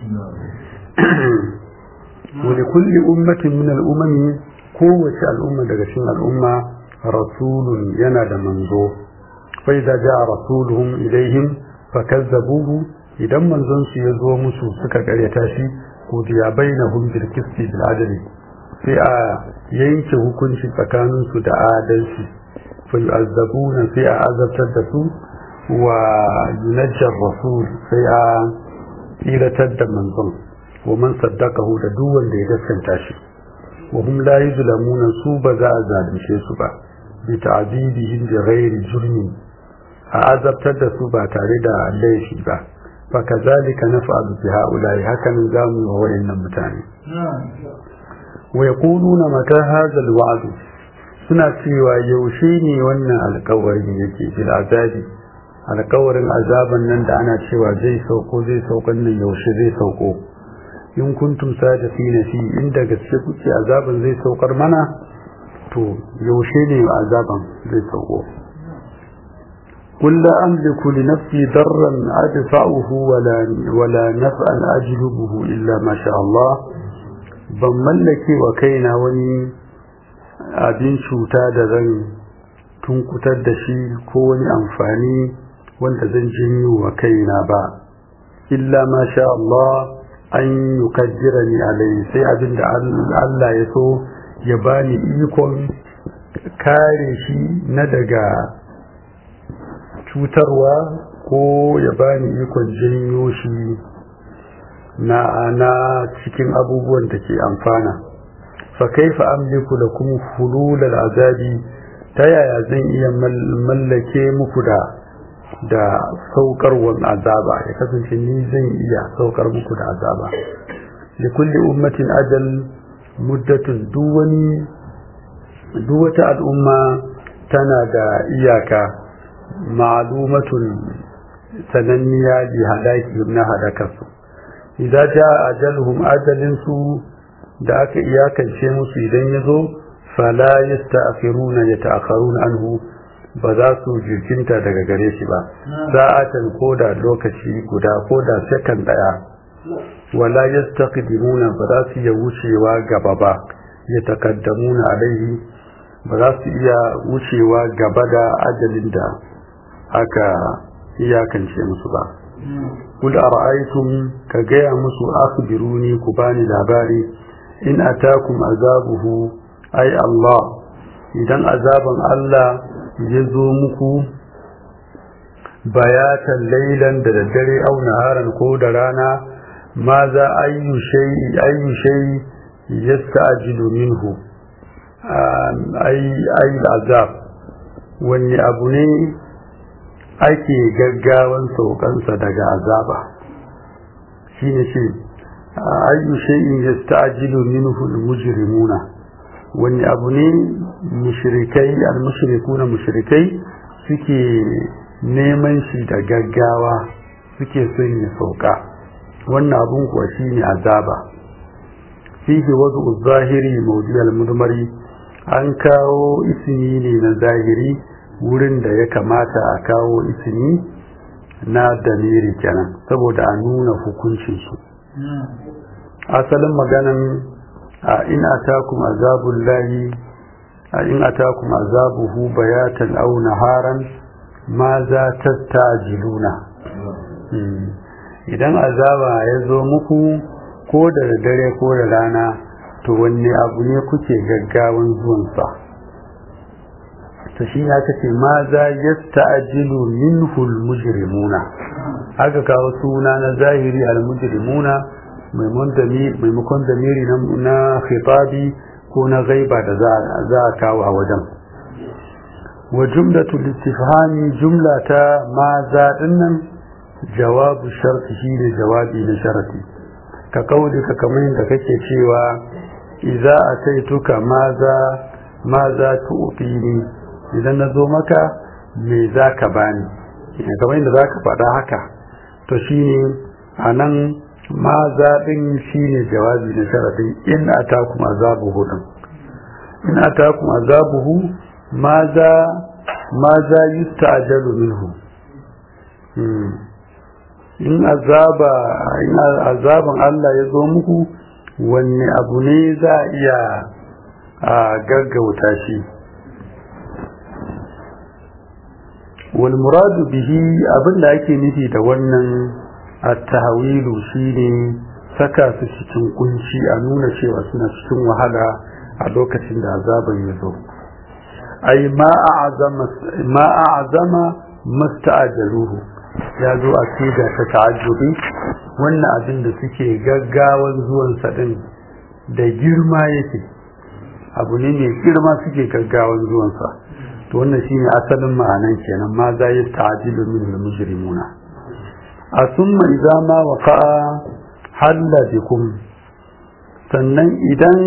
wa li kulli ummatin min al-umami kowace al'umma daga cikin al'umma rasulun yana da manzo فإذا جاء رسولهم إليهم فكذبوه إذا من زنس يزو مسو سكا قريتاشي قضي بينهم بالقسط بالعدل في ينك hukunci tsakaninsu da adalci فيعذبون في عذاب تدسو وينجى الرسول في إلى تد منظم ومن صدقه لدوا ليدسن تاشي وهم لا يظلمون سوبا ذا ذا سوبا بتعذيبهم بغير جرم a azabtar da su ba tare da laifi ba fa kazalika naf'alu bi haula'i hakan zamu wa wayannan mutane wa yaquluna mata hadha alwa'd suna cewa yaushe ne wannan alƙawarin yake bil azabi alƙawarin azaban nan da ana cewa zai sauko zai saukan nan yaushe zai sauko in kuntum sadiqina fi inda gaske kuke azaban zai saukar mana to yaushe ne azaban zai sauko قل لا أملك لنفسي ضرا أدفعه ولا, ولا نفعا أجلبه إلا ما شاء الله ban mallake wa kaina wani abin cuta da zan tunkutar da shi ko wani amfani wanda zan janyo wa kaina ba illa ma sha Allah an yukaddira ni alai sai abin da Allah ya so ya bani ikon kare shi na daga cutarwa ko ya bani ikon janyo shi na na cikin abubuwan da ke amfana fa kaifa amliku lakum hulul azabi ta yaya zan iya mallake muku da da saukarwan azaba ya kasance ni zan iya saukar muku da azaba da kulli ummatin ajal muddatun duk wani duk wata al'umma tana da iyaka ma'lumatun sananniya bi halaki na hadakarsu idan ja ajaluhum ajalin su da aka iyakance musu idan ya zo fala yasta'khiruna yata'akharuna anhu ba za su jirkinta daga gare shi ba sa'atan koda lokaci guda koda second daya wala yastaqdimuna ba za su iya wucewa gaba ba yatakaddamuna alaihi ba za su iya wucewa gaba da ajalin da aka iyakance musu ba kul ara'aytum ka gaya musu akhbiruni ku bani labari in atakum azabuhu ay Allah idan azaban Allah ya zo muku bayatan lailan da daddare au naharan ko da rana ma za ayyu shay'i ayyu shay'i yasta'jilu minhu ay ay azab wani abu ne ake gaggawan saukansa daga azaba shine ce ayyu shay'in yasta'jilu minhu al-mujrimuna wani abu ne mushrikai al-mushrikuna mushrikai suke neman shi da gaggawa suke son ya sauka wannan abun kuwa shine azaba fihi wadu zahiri mawdi al-mudmari an kawo ismi ne na zahiri wurin da ya kamata a kawo ismi na damiri kenan saboda a nuna hukuncinsu asalin maganan a in atakum azabul lahi a in atakum azabuhu bayatan aw naharan ma za tastajiluna idan azaba ya zo muku ko da dare ko da rana to wanne abu ne kuke gaggawan zuwansa ta shi ya kace ma za yasta'jilu minhu al-mujrimuna aka kawo suna na zahiri al-mujrimuna maimakon damiri na khitabi ko na gaiba da za a kawo a wajen wa jumlatul istifhami jumla ta ma za dinnan jawabu sharti shine jawabi na sharti ka kauli ka kamar yadda kake cewa idza ataituka maza maza tu'tini idan na zo maka me za ka bani kamar yadda za ka faɗa haka to shine a nan ma zaɓin shi ne jawabi na sharaɗin in a takum azabuhu ɗin in a takum azabuhu ma za ma za yi ta'ajalu minhu in azaba in azaban Allah ya zo muku wanne abu ne za a iya a gaggauta shi wal muradu bihi abinda ake nufi da wannan at-tahwilu shine saka su cikin kunci a nuna cewa suna cikin wahala a lokacin da azaban ya zo ai ma a'zama ma a'zama musta'jaluhu ya zo a kida ta ta'ajjubi wannan abin da suke gaggawan zuwan sa din da girma yake abu ne mai girma suke gaggawan zuwan sa to wannan shine asalin ma'anan kenan ma za yi ta'jilu min al-mujrimuna asumma idza ma waqa'a halla bikum sannan idan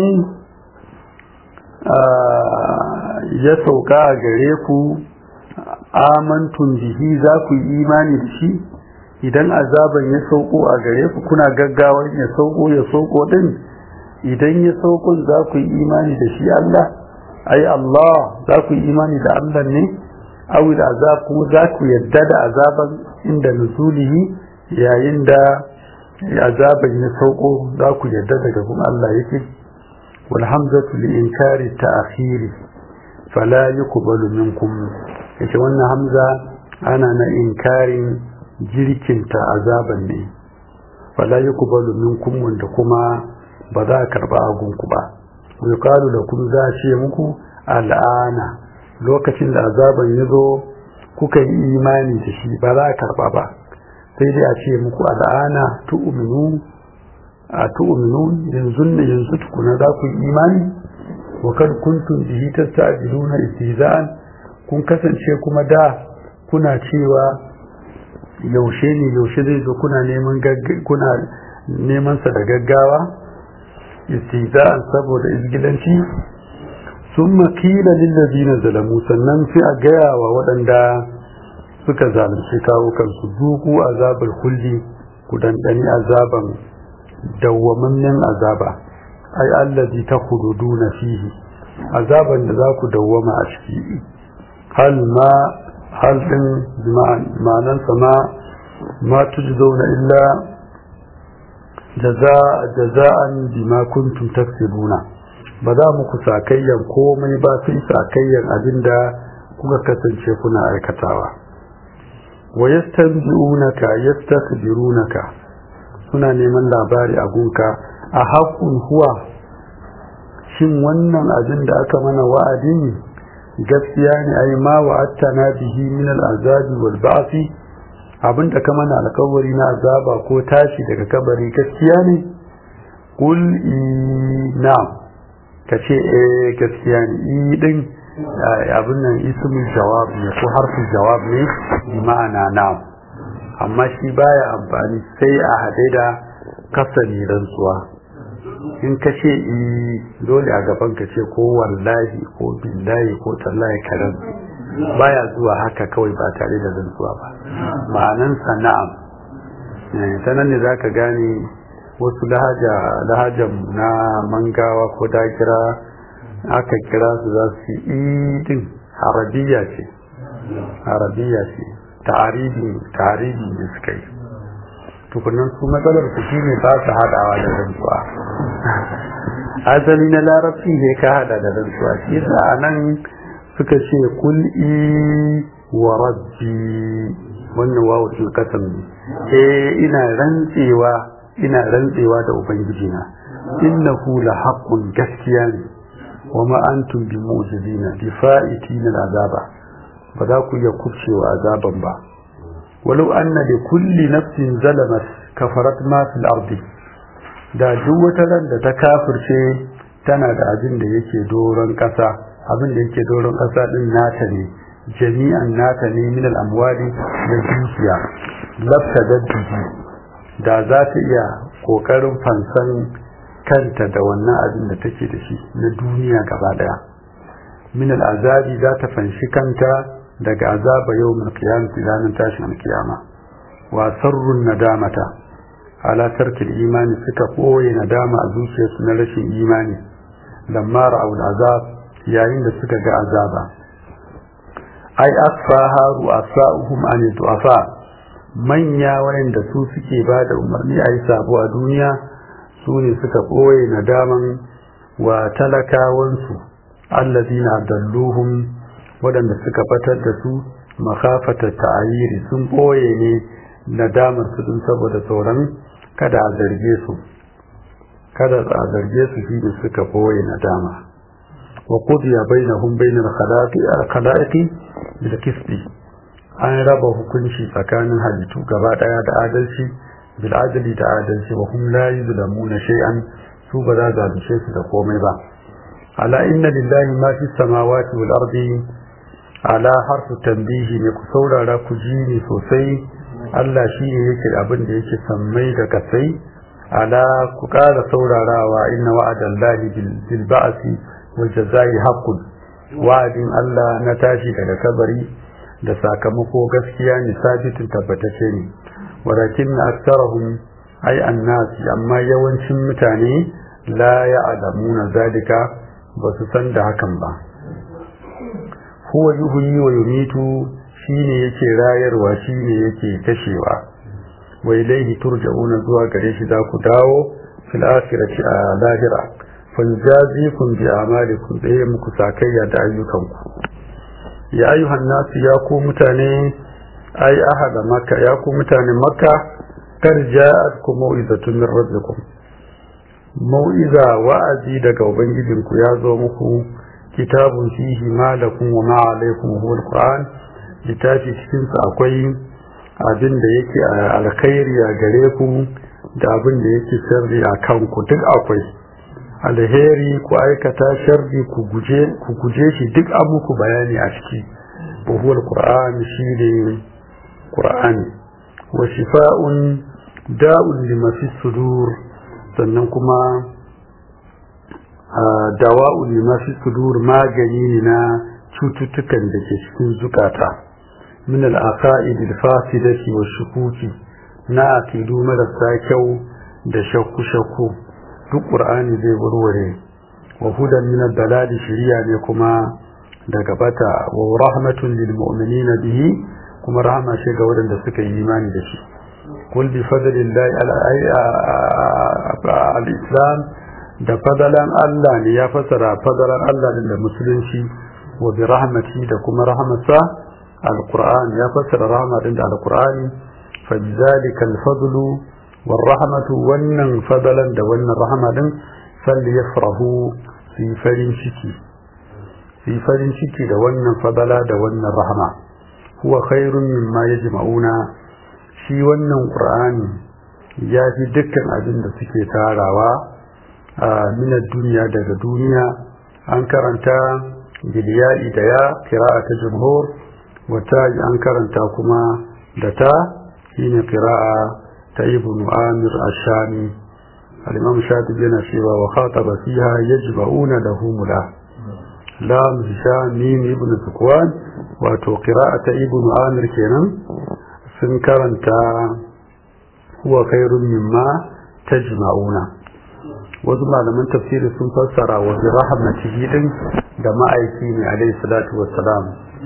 ya sauka a gare ku amantun bihi za ku yi imani da shi idan azaban ya sauko a gare ku kuna gaggawar ya sauko ya sauko din idan ya sauko za ku yi imani da shi Allah ai Allah za ku yi imani da Allah ne awi da azab kuma za ku yadda da azaban inda nuzulihi yayin da azaban ya sauko za ku yadda daga kuma Allah yake wal hamzatu li inkari ta'khiri fala yuqbalu minkum yace wannan hamza ana na inkarin jirkinta azaban ne fala yuqbalu minkum wanda kuma ba za a karba agunku ba yuqalu lakum za a ce muku al'ana lokacin da azaban ya zo kuka yi imani da shi ba za a karba ba sai dai a ce muku al'ana tu'minu a tu'minu yanzu ne yanzu tukuna za ku yi imani wa kad kuntum bihi tasta'jiluna istihza'an kun kasance kuma da kuna cewa yaushe ne yaushe zai zo kuna neman kuna neman sa da gaggawa istihza'an saboda izgilanci summa qila lil ladina zalamu sannan sai a gaya wa waɗanda suka zalunci kawo kansu duku azabul kulli ku dandani azaban dawwamammen azaba ai allazi takhuduna fihi azaban da za ku dawwama a ciki hal ma hal din ma'anan sama ma tujzauna illa jaza'an bima kuntum taksibuna ba za muku sakayyan komai ba sai sakayyan abinda kuka kasance kuna aikatawa wa yastanbi'unaka yastakbirunaka suna neman labari a gunka a haƙun huwa shin wannan abin da aka mana wa'adin gaskiya ne ai ma wa'attana bihi min al'azabi wal ba'thi abin da ka mana alƙawari na azaba ko tashi daga kabari gaskiya ne qul na'am kace eh gaskiya ne i din abin nan ismul jawab ne ko harfin jawab ne bi ma'ana na'am amma shi baya amfani sai a haɗe da kasani rantsuwa in ka ce i dole a gaban ka ce ko wallahi ko billahi ko tallahi ka rantsu baya zuwa haka kawai ba tare da rantsuwa ba ma'anansa na'am ta nan ne za ka gane wasu lahajan na mangawa ko dakira aka kira su za su yi din arabiya ce arabiya ce ta'aribi ta'aribi da suka yi tukunan su matsalar su shi ne ba su haɗawa da rantsuwa asali na larabci ne ka haɗa da rantsuwa shi yasa a nan suka ce kul'i wa rabbi wannan wawu tilkatan ne eh ina rantsewa ina rantsewa da ubangijina innahu la haqqun gaskiya ne wa ma antum bi mu'jizina bi fa'itina azaba ba za ku iya kubcewa azaban ba walau anna li kulli nafsin zalamat kafarat ma fil ardi da duk wata ran da ta kafirce tana da abin da yake doron kasa abin da yake doron kasa din nata ne jami'an nata ne min al amwali da dukiya lafta daddihi da za ta iya kokarin fansan kanta da wannan abin da take da shi na duniya gaba daya min al azabi za ta fanshi kanta daga azaba yau mai kiyamati ranar tashin alkiyama wa sarrun nadamata ala tarkil imani suka koye nadama a zuciyarsu na rashin imani lamma ra'aul azab yayin da suka ga azaba ai asfaha ru'asa'uhum an du'afa manya wayanda su suke ba da umarni a yi sabo a duniya su ne suka koye nadaman wa talakawansu allazina dalluhum waɗanda suka batar da su makafata ta'ayiri sun ɓoye ne nadamar su din saboda tsoron kada a zarge su kada a zarge su shi da suka ɓoye nadama wa qudiya bainahum bainal khalaiqi bil qisti an raba hukunci tsakanin halittu gaba daya da adalci bil adli da adalci wa hum la yuzlamuna shay'an su ba za zalunce su da komai ba ala inna lillahi ma fi samawati wal ardi ala harfu tambihi ne ku saurara ku ji ni sosai Allah shi ne yake abin da yake sammai da kasai ala ku ƙara saurarawa inna wa'adallahi bil ba'si wal jazai haqqun wa'adin Allah na tashi daga kabari da sakamako gaskiya ne sabitin tabbatace ne walakin aktsarahum ay annasi amma yawancin mutane la ya'lamuna zalika ba su san da hakan ba huwa yuhyi wa yumitu shine yake rayarwa shine yake kashewa wa ilayhi turja'una zuwa gare shi za ku dawo fil akhirati a lahira fanjazikum bi amalikum da muku sakayya da ayyukanku ya ayyuhan nasu ya ku mutane ai ahada makka ya ku mutane makka kar ja'atkum mau'izatun min rabbikum mau'iza wa'azi daga ubangijinku ya zo muku kitabun fihi ma lakum wa ma alaykum huwa alquran littafi cikin sa akwai abin da yake alkhairi a gare ku da abin da yake sharri a kanku duk akwai alheri ku aikata sharri ku guje ku guje shi duk an muku bayani a ciki wa huwa alquran shi ne qur'ani wa shifa'un da'un lima fi sudur sannan kuma dawa'u lima fi sudur magani ne na cututtukan da ke cikin zukata min al-aqaid al-fasidati wa shukuki na aqidu marasa kyau da shakku shakku duk qur'ani zai warware wa hudan min ad-dalali shiriya ne kuma daga bata wa rahmatun lil mu'minina bihi kuma rahama ce ga waɗanda suka yi imani da shi kul bi fadlillahi al-islam da fadalan Allah ne ya fasara fadalan Allah da musulunci wa bi rahmati da kuma rahmatsa al-Qur'an ya fasara rahmatin da al-Qur'ani fa bizalika al-fadlu war rahmatu wannan fadalan da wannan rahmatin salli yafrahu fi farin ciki fi farin ciki da wannan fadala da wannan rahma huwa khairun mimma yajma'una shi wannan Qur'ani ya fi dukkan abin da suke tarawa min duniya daga duniya an karanta biliyai da ya kira'a ta jumhur wata an karanta kuma da ta shine kira'a ta ibnu amir ashami al-imam shatibi yana cewa wa khataba fiha yajba'una lahu mula lam hisham mim ibn sukwan wato qira'ata ibn amir kenan sun karanta huwa khairun mimma tajma'una wasu malaman tafsiri sun fassara wa bi rahmatihi din da ma'aiki ne alaihi salatu wassalam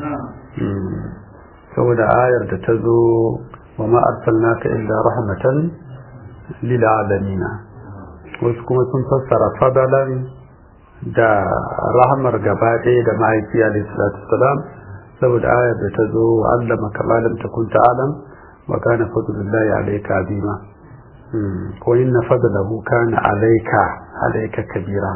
saboda ayar da ta zo wa ma arsalnaka illa rahmatan lil alamin wasu kuma sun fassara fadalan da rahmar gaba ɗaya da ma'aiki alaihi salatu wassalam saboda ayar da ta zo wa allama kama lam takun ta'lam wa kana fadlullahi alayka azima ko inna fadlahu kana alayka alayka kabira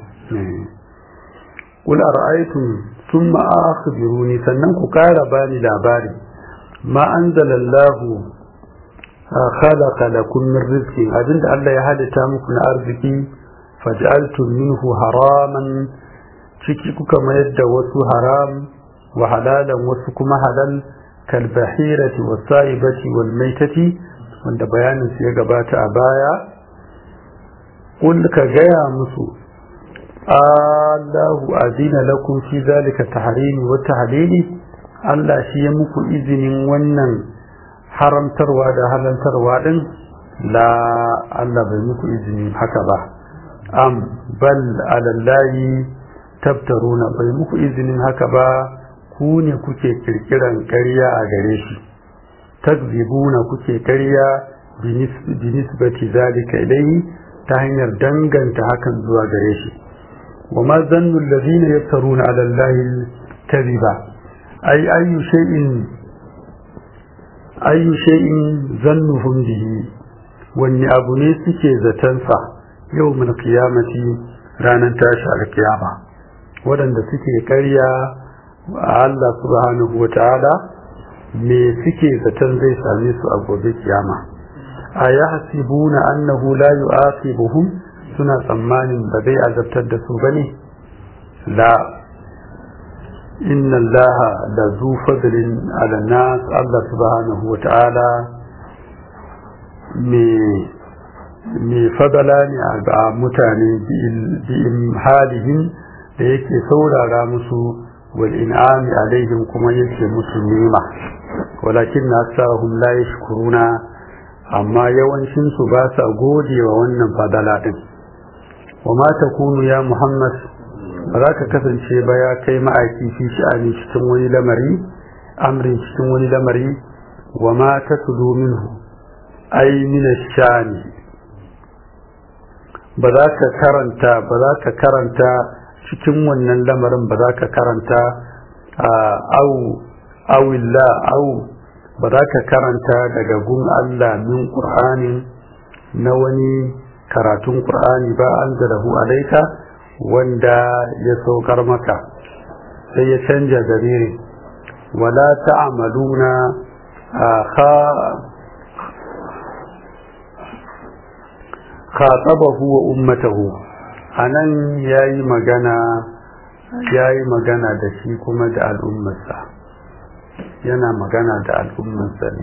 qul ara'aytum thumma akhbiruni sannan ku kara bani labari ma anzalallahu khalaqa lakum min rizqin abinda Allah ya halitta muku na arziki faj'altum minhu haraman ciki kuka mayar da wasu haram wa halalan wasu kuma halal kal bahirati was sa'ibati wal maitati wanda bayanin su ya gabata a baya kul ka gaya musu Allahu azina lakum fi zalika tahrimi wa tahlili Allah shi ya muku izinin wannan haramtarwa da halantarwa din la Allah bai muku izini haka ba am bal alallahi tabtaruna bai muku izinin haka ba ku ne kuke kirkiran ƙarya a gare shi takzibuna kuke ƙarya binisbati zalika ilayhi ta hanyar danganta hakan zuwa gare shi wa ma zannu allazina yaftaruna ala allahi kadhiba ay ayu shay'in ayu shay'in zannuhum bihi wani abu ne suke zatansa yau min qiyamati ranar tashi alkiyama waɗanda suke ƙarya a Allah subhanahu wa ta'ala me suke zaton zai same su a gobe kiyama a ya hasibuna annahu la yu'aqibuhum suna tsammanin ba zai azabtar da su bane la inna allaha la zu fadlin ala nas Allah subhanahu wa ta'ala me me fadala ne a mutane bi halihim da yake saurara musu wal in'ami alaihim kuma yake musu nema walakin nasahum la yashkuruna amma yawancin su ba sa gode wa wannan fadala din wa ma takunu ya muhammad ba za ka kasance ba ya kai ma'aiki fi sha'ani cikin wani lamari amrin cikin wani lamari wa ma tatlu minhu ay min shani ba za ka karanta ba za ka karanta cikin wannan lamarin ba za ka karanta au awilla au ba za ka karanta daga gun Allah min Qur'anin na wani karatun Qur'ani ba an zarahu alaika wanda ya saukar maka sai ya canja zariri wala ta'amaluna kha khatabahu wa ummatahu anan yayi magana yayi magana da shi kuma da al'ummarsa yana magana da al'ummarsa ne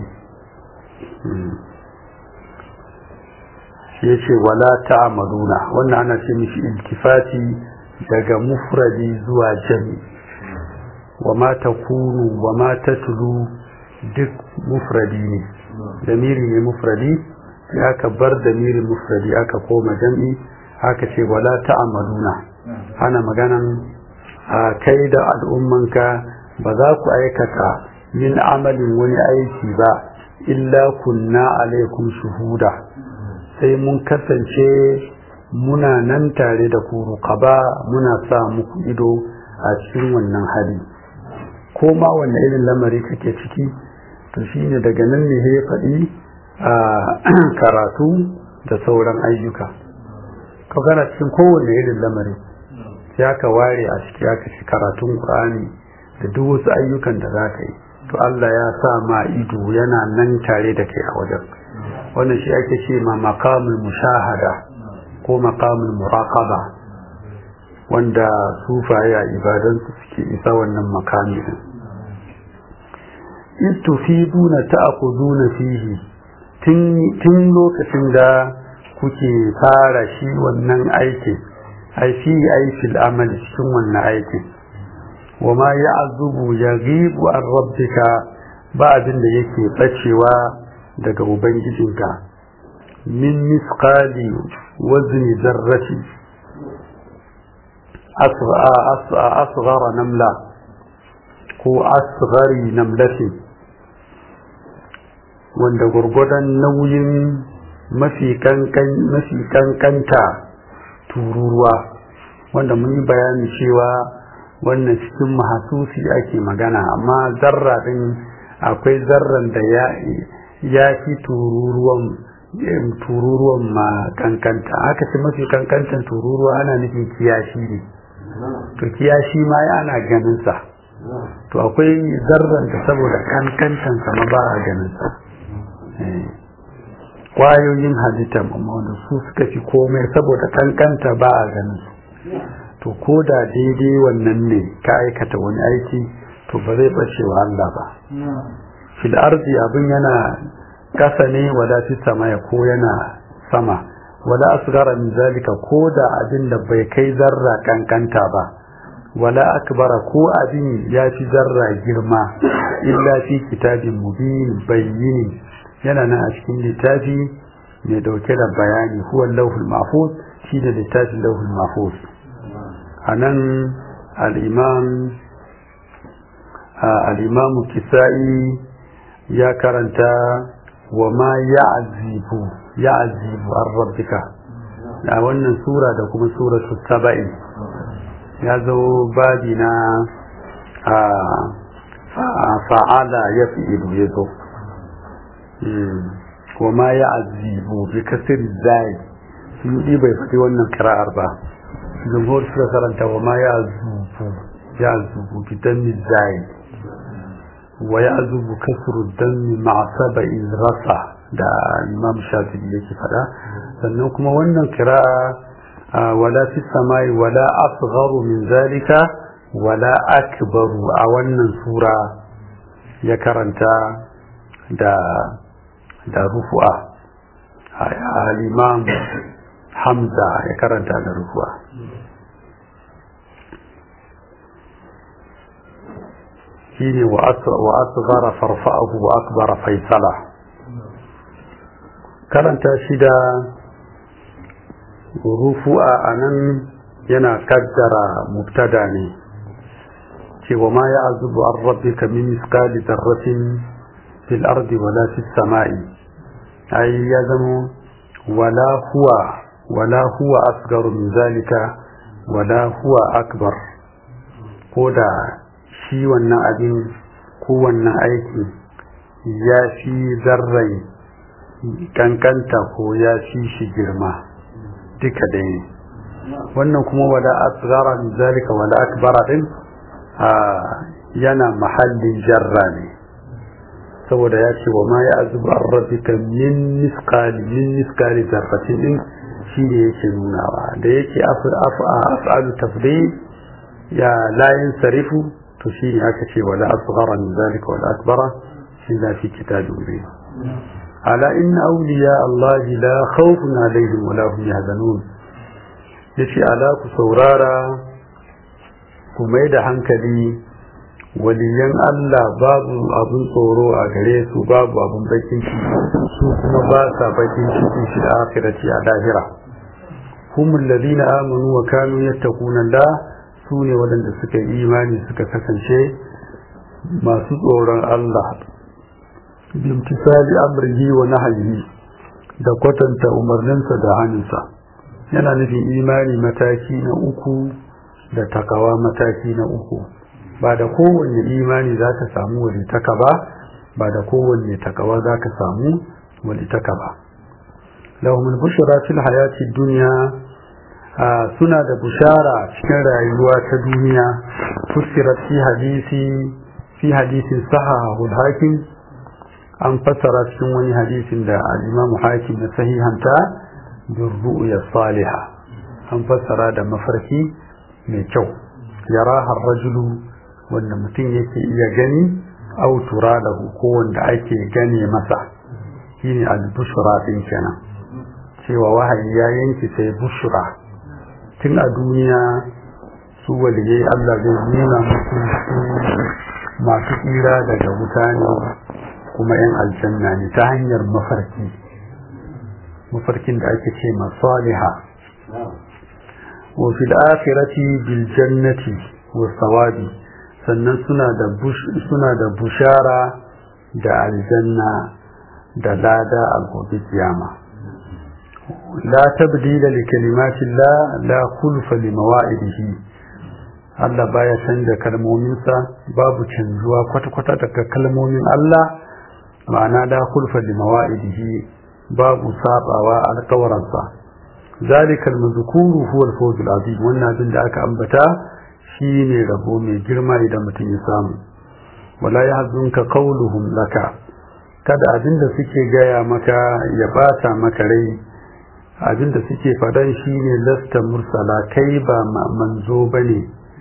shi yace wala ta'maluna wannan ana ce mishi iltifati daga mufradi zuwa jami wa ma takunu wa ma tatlu duk mufradi ne damiri ne mufradi sai aka bar damirin mufradi aka koma jam'i aka ce wala ta'maluna ana maganan a kai da al'ummanka ba za ku aikata min amalin wani aiki ba illa kunna alaikum shuhuda sai mun kasance muna nan tare da ku ba muna sa muku ido a cikin wannan hali ko ma wanne irin lamari kake ciki to shine daga nan ne ya faɗi a karatu da sauran ayyuka ka gana cikin kowanne irin lamari sai aka ware a ciki aka ci karatun Qur'ani da duk wasu ayyukan da za ka yi to Allah ya sa ma ido yana nan tare da kai a wajen wannan shi ake ce ma maqamul mushahada ko maqamul muraqaba wanda sufaye a ibadansu suke isa wannan makami din istufiduna ta'khuduna fihi tun lokacin da kuke fara shi wannan aikin ai fi aikin amal cikin wannan aikin wa ma ya azubu ya gibu an rabbika ba abin da yake bacewa daga ubangijinka min misqali wazni zarrati asghara namla ko asghari namlatin wanda gurgudan nauyin mafi kankanta tururuwa wanda mun yi bayani cewa wannan cikin mahasusi ake magana amma zarra din akwai zarran da ya fi tururuwan tururuwan ma kankanta haka ce mafi kankantan tururuwa ana nufin kiyashi ne to kiyashi ma ana ganin sa to akwai zarran da saboda kankantan ma ba a ganin sa kwayoyin halitta amma wanda su suka fi komai saboda kankanta ba a ganin su to ko da daidai wannan ne ka aikata wani aiki to ba zai bace wa Allah ba fil arzi abin yana kasa ne wala fi sama ya ko yana sama wala asgara min zalika ko da abin da bai kai zarra kankanta ba wala akbara ko abin ya fi zarra girma illa fi kitabin mubin bayyini yana nan a cikin littafi mai dauke da bayani huwa lauhul mahfuz shi da littafin lauhul mahfuz a nan al'imam al'imamu kisa'i ya karanta wa ma ya azibu ya azibu an rabbika a wannan sura da kuma sura saba'i ya zo babi na fa'ala ya fi ido ya zo wa ma ya azibu bi kasir zai sun yi bai faɗi wannan kira'ar ba jumhur suka karanta wa ma ya zubu ya zubu bi dammi zai wa ya zubu kasru dammi ma'a saba'in rasa da imam shafi'i yake faɗa sannan kuma wannan kira'a wala fi samai wala asgharu min zalika wala akbaru a wannan sura ya karanta da da rufu'a al-imam hamza ya karanta da rufu'a shine wa asghara farfa'ahu wa akbara faisala karanta shi da rufu'a anan yana kaddara mubtada ne cewa ma ya azubu an rabbika min misqali dharratin fil ardi wala fis sama'i ai ya zamo wala huwa wala huwa asgaru min zalika wala huwa akbar ko da shi wannan abin ko wannan aiki ya fi zarrai kankanta ko ya fi shi girma duka ɗaya wannan kuma wala asgara min zalika wala akbara din yana mahallin jarra ne saboda ya ce wa ma ya azubu an rabbika min miskali min miskali zarratin din shi ne yake nunawa da yake af'alu tafdil ya layin sarifu to shi ne aka ce wala asghara min zalika wala akbara illa fi kitabin mubin ala inna awliya Allah la khawfun alaihim wala hum yahzanun yace ala ku saurara ku mai da hankali waliyan Allah babu abun tsoro a gare su babu abun bakin ciki su kuma ba sa bakin ciki shi da akhirati a lahira hum alladhina amanu wa kanu yattaquna Allah su ne waɗanda suka yi imani suka kasance masu tsoron Allah bimtisali amrihi wa nahyihi da kwatanta umarninsa da hannunsa yana nufin imani mataki na uku da takawa mataki na uku ba da kowanne imani za ka samu walitaka ba ba da kowanne takawa za ka samu walitaka ba lahumul bushra fil hayati dunya suna da bushara cikin rayuwa ta duniya fusirat fi hadisi fi hadisin sahahul hakim an fassara cikin wani hadisin da al-imam hakim na sahihanta bin ru'ya salihah an fassara da mafarki mai kyau yaraha rajulu wanda mutum yake iya gani au tura da ko wanda ake gane masa shine al-bushra din kenan cewa wahayi ya yanki sai bushra tun a duniya su waliyai Allah zai nuna musu masu tsira daga wuta ne kuma 'yan aljanna ne ta hanyar mafarki mafarkin da ake ce masaliha wa fil akhirati bil jannati wa sawabi sannan suna da suna da bushara da aljanna da lada a gobe kiyama la tabdila li kalimatillah la khulfa li mawa'idihi Allah baya canza kalmominsa babu canzuwa kwata-kwata daga kalmomin Allah ma'ana la khulfa li mawa'idihi babu sabawa alƙawaransa zalikal mazkuru huwa al-fawz al-azim wannan abin da aka ambata shine rabo mai girma idan mutum ya samu wala yahzunka qawluhum laka kada abin da suke gaya maka ya bata maka rai abin da suke fadan shine lasta mursala kai ba manzo bane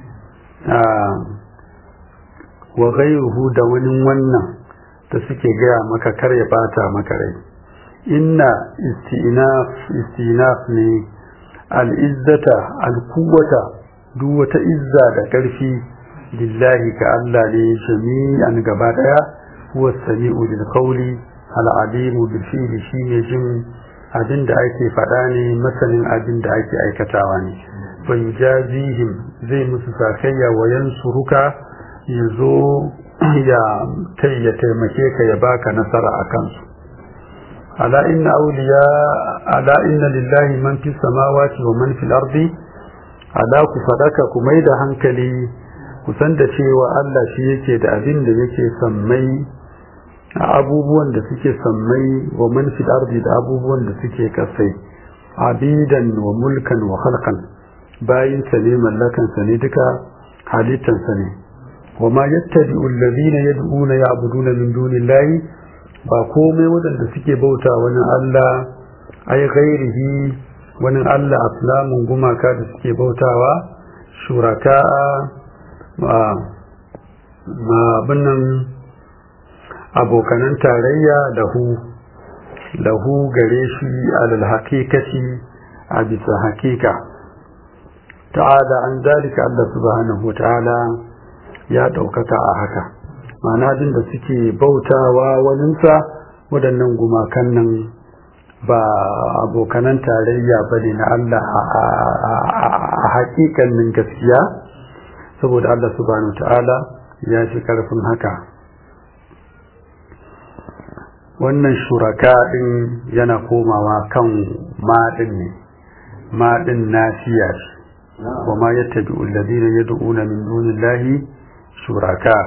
wa ghayruhu da wani wannan da suke gaya maka kar ya bata maka rai inna istinaf istinaf ne al'izzata alkuwata duk wata izza da ƙarfi lillahi ka Allah ne jami'an gaba daya huwa sami'u bil qawli al alimu bil fi'li shine jin abin da ake faɗa ne masanin abin da ake aikatawa ne fa yujazihim zai musu sakayya wa yansuruka yazo ya ya taimake ka ya baka nasara a kansu ala inna awliya ala inna lillahi man fi samawati wa man fil ardi ala ku fadaka ku mai da hankali ku san da cewa Allah shi yake da abin da yake sammai abubuwan da suke sammai wa man fil ardi da abubuwan da suke kasai abidan wa mulkan wa khalqan bayin sa ne mallakan sa ne duka halittan sa ne wa ma yattabi'u alladhina yad'una ya'buduna min dunillahi ba komai wadanda suke bauta wani Allah ai ghairihi wani Allah aflamun gumaka da suke bautawa shuraka ma binnan abokanan tarayya lahu lahu gare shi alal haqiqati a bisa haqiqa ta'ala an zalika Allah subhanahu ta'ala ya daukaka a haka ma'ana din da suke bautawa waninsa waɗannan gumakan nan ba abokanan tarayya bane na Allah a haƙiƙanin gaskiya saboda Allah subhanahu ta'ala ya fi ƙarfin haka wannan shuraka ɗin yana komawa kan maɗin ne maɗin nasiya ce wa ma yattabi alladhina yad'una min dunillahi shuraka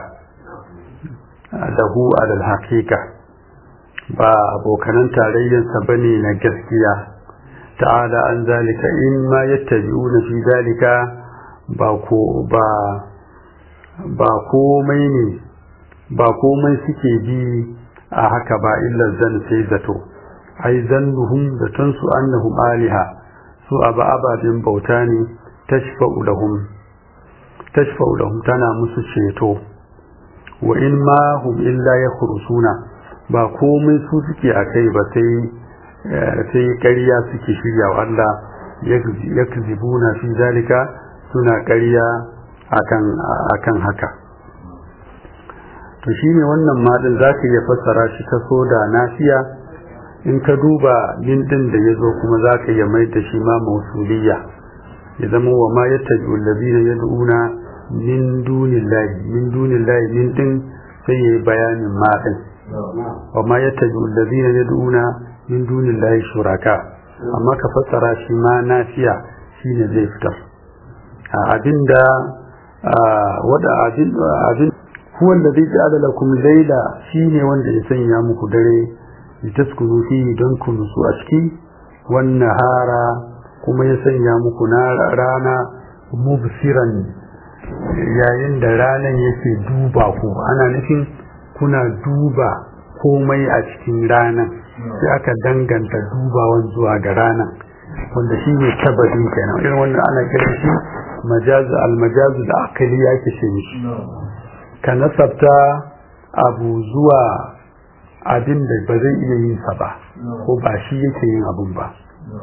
lahu alal haqiqa ba abokanan tarayyansa bane na gaskiya ta'ala an zalika in ma yattabi'una fi zalika ba ko ba ba komai ne ba komai suke bi a haka ba illa zan sai zato ai zannuhum zaton su annahum aliha su aba ababen bauta ne tashfa'u lahum tashfa'u lahum tana musu ceto wa in ma hum illa yakhrusuna ba komai su suke a kai ba sai sai ƙarya suke shirya wa Allah yakzibuna fi zalika suna ƙarya akan akan haka to shine wannan madin zaka iya fassara shi ta so da nafiya in ka duba min din da yazo kuma zaka iya mai da shi ma mausuliyya ya zama wa ma yattabi'u alladhina yad'una min dunillahi min dunillahi min din sai yayi bayanin madin wa ma yattabi'u alladhina yad'una min dunillahi shuraka amma ka fassara shi ma nafiya shine zai fitar abinda wada abin abin huwa alladhi ja'ala lakum layla shine wanda ya sanya muku dare litaskunu fihi don ku nutsu a ciki wan nahara kuma ya sanya muku na rana mubsiran yayin da ranan yake duba ku ana nufin kuna duba komai a cikin ranan sai aka danganta dubawan zuwa ga ranan wanda shi ne tabbatin kenan irin wannan ana kiran shi majazu almajazu da akali yake ce mishi ka nasabta abu zuwa abin da ba zai iya yin sa ba ko ba shi yake yin abun ba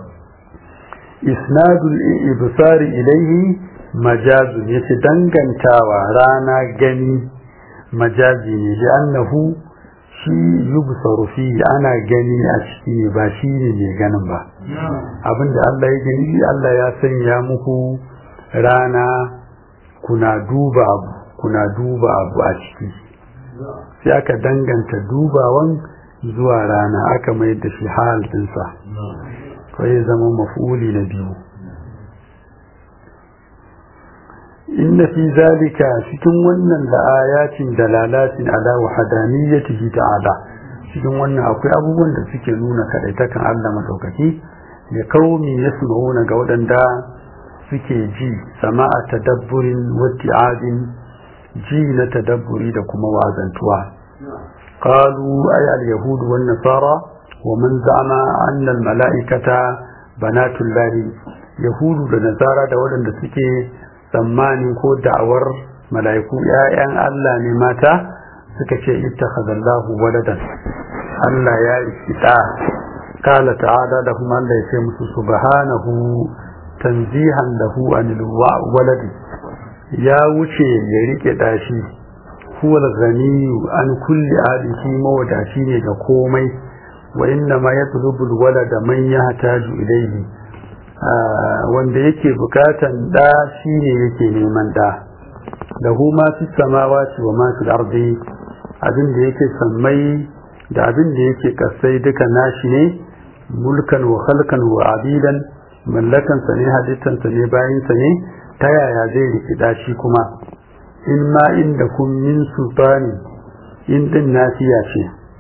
isnadul ibsari ilaihi majazun yace dangantawa rana gani majazi ne da annahu shi yubsaru fi ana gani a ciki ne ba shi ne mai ganin ba abinda Allah ya gani Allah ya sanya muku rana kuna duba abu kuna duba abu a ciki sai aka danganta dubawan zuwa rana aka mai da shi hal dinsa ko ya zama maf'uli na biyu inna fi zalika cikin wannan da ayatin dalalatin ala wahdaniyatihi ta'ala cikin wannan akwai abubuwan da suke nuna kadaitakan Allah madaukaki ya kaumi yasma'una ga waɗanda suke ji sama'a tadabburin watti'adin ji na tadabburi da kuma wazantuwa qalu ay al-yahud wan nasara wa man za'ama anna al-mala'ikata banatul lahi yahudu da nasara da waɗanda suke tsammanin ko da'awar mala'iku ‘ya'yan Allah ne mata suka ce ittakhadallahu waladan Allah ya ikita kala ta'ala da kuma Allah ya ce musu subhanahu tanzihan lahu anil waladi ya wuce ya rike dashi huwa al-ghaniyu an kulli alihi mawadaci ne ga komai wa inna ma yatlubu al-walada man yahtaju ilayhi wanda yake bukatan da shi ne yake neman da lahu ma fi samawati wa ma fil ardi abin da yake sammai da abin da yake kasai duka nashi ne mulkan wa khalqan wa abidan mallakan sa ne halittan sa ne bayin sa ne ta yaya zai rikida shi kuma in ma inda kun min sultani in din nasiya ce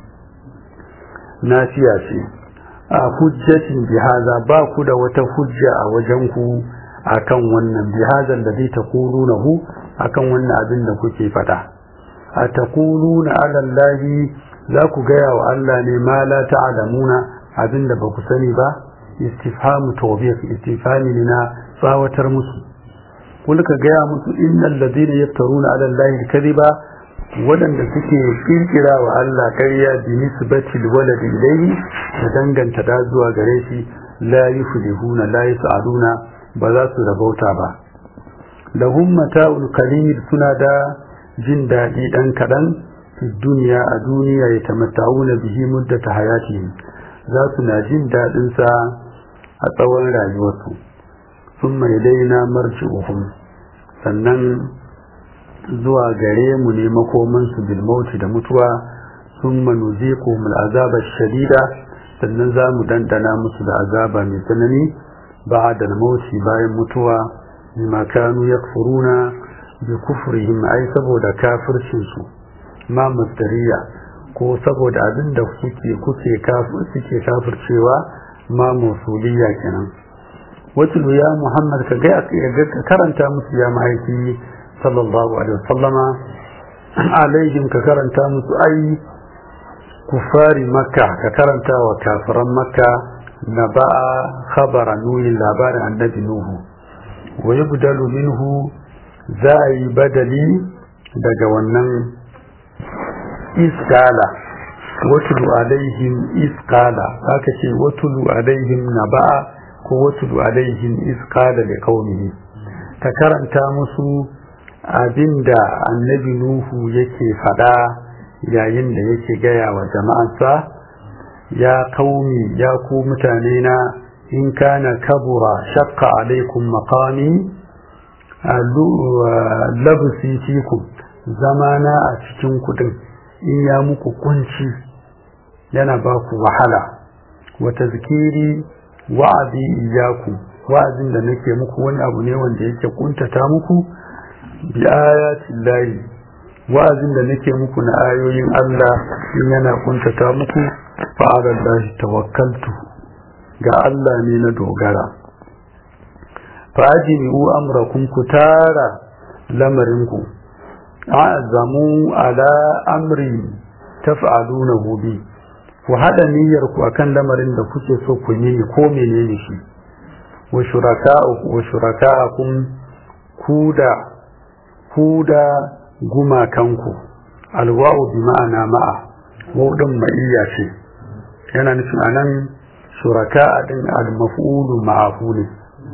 nasiya ce a hujjatin bihaza ba ku da wata hujja a wajen ku akan wannan bihazan da zai taqulunahu akan wannan abin da kuke fada a taquluna ala allahi za ku gaya wa Allah ne ma la ta'lamuna abin da ba ku sani ba istifhamu tawbiq istifhami ne na tsawatar musu kul ka gaya musu innal ladina yaftaruna ala allahi kadhiba waɗanda suke kirkira wa Allah ƙarya bi nisbatil walad ilayhi da danganta da zuwa gare shi la yuflihuna la yas'aluna ba za su rabauta ba lahum mata'ul qalil suna da jin daɗi ɗan kaɗan fi duniya a duniya ya tamatta'una bihi muddata hayatihim za su na jin daɗin sa a tsawon rayuwarsu summa ilaina marji'uhum sannan zuwa gare mu ne makomansu bilmauti da mutuwa sun manuzi ko azaba shadida sannan za mu dandana musu da azaba mai tsanani ba da mauti bayan mutuwa bima kanu yakfuruna bi kufrihim ai saboda kafircinsu ma masdariya ko saboda abin da kuke kuke kafir suke kafircewa ma musuliya kenan wato ya muhammad ka ga ka karanta musu ya mahaifi sallallahu alaihi wasallama alaihim ka karanta musu ai kufari makka ka karanta wa kafiran makka na ba'a khabara nuhin labarin annabi nuhu wa yubdalu minhu za a yi badali daga wannan iskala watulu alaihim iskala haka ce watulu alaihim na ba'a ko watulu alaihim iskala da kaunihi ka karanta musu abinda annabi nuhu yake fada yayin da yake gaya wa jama'ansa ya kaumi ya ku mutane na in kana kabura shakka alaikum maqami labsi fikum zamana a cikin kudin in ya muku kunci yana ba ku wahala wa tazkiri wa'azi iyaku wa'azin da nake muku wani abu ne wanda yake kuntata muku bi ayatin layi wa'azin da nake muku na ayoyin Allah in yana kuntata muku fa'ala lahi tawakkaltu ga Allah ne na dogara fa'ajinu amrakum ku tara lamarinku a'zamu ala amri taf'alunahu bi ku hada niyyar ku akan lamarin da kuke so ku yi ko menene shi wa shuraka'u wa shuraka'akum ku da ku da gumakanku alwa'u bi ma'ana ma'a wa'udin ma'iyya ce yana nufin anan shuraka din al-maf'ulu ma'ahu ne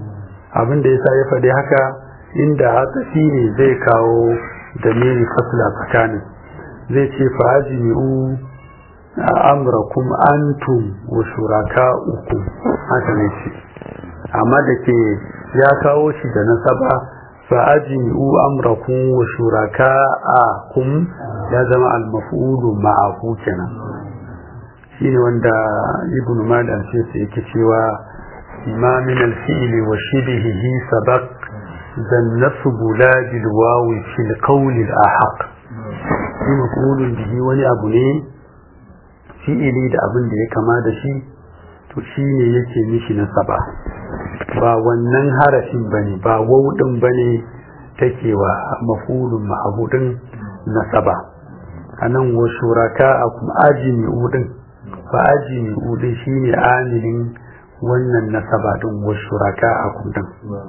abin da yasa ya faɗi haka inda hatsafi ne zai kawo da miri fasla tsakanin zai ce fa'ajimi'u amrakum antum wa shuraka'ukum haka ne ce amma da ke ya kawo shi da nasaba fa'ajimi'u amrakum wa shuraka'akum ya zama al-maf'ulu ma'ahu kenan shine wanda ibn madan ce sai yake cewa ma min al-fi'li wa shibhihi sabaq dan nasbu la bil wawi fil qawl al-ahaq shi maf'ulun bihi wani abu ne fi'ili da abin da ya kama da shi to shine yake mishi nasaba ba wannan harafin bane ba wawdin bane take wa maf'ulun ma'budin nasaba anan wa shuraka akum ajimi udin fa ajimi udin shine amilin wannan nasaba din wa shuraka akum din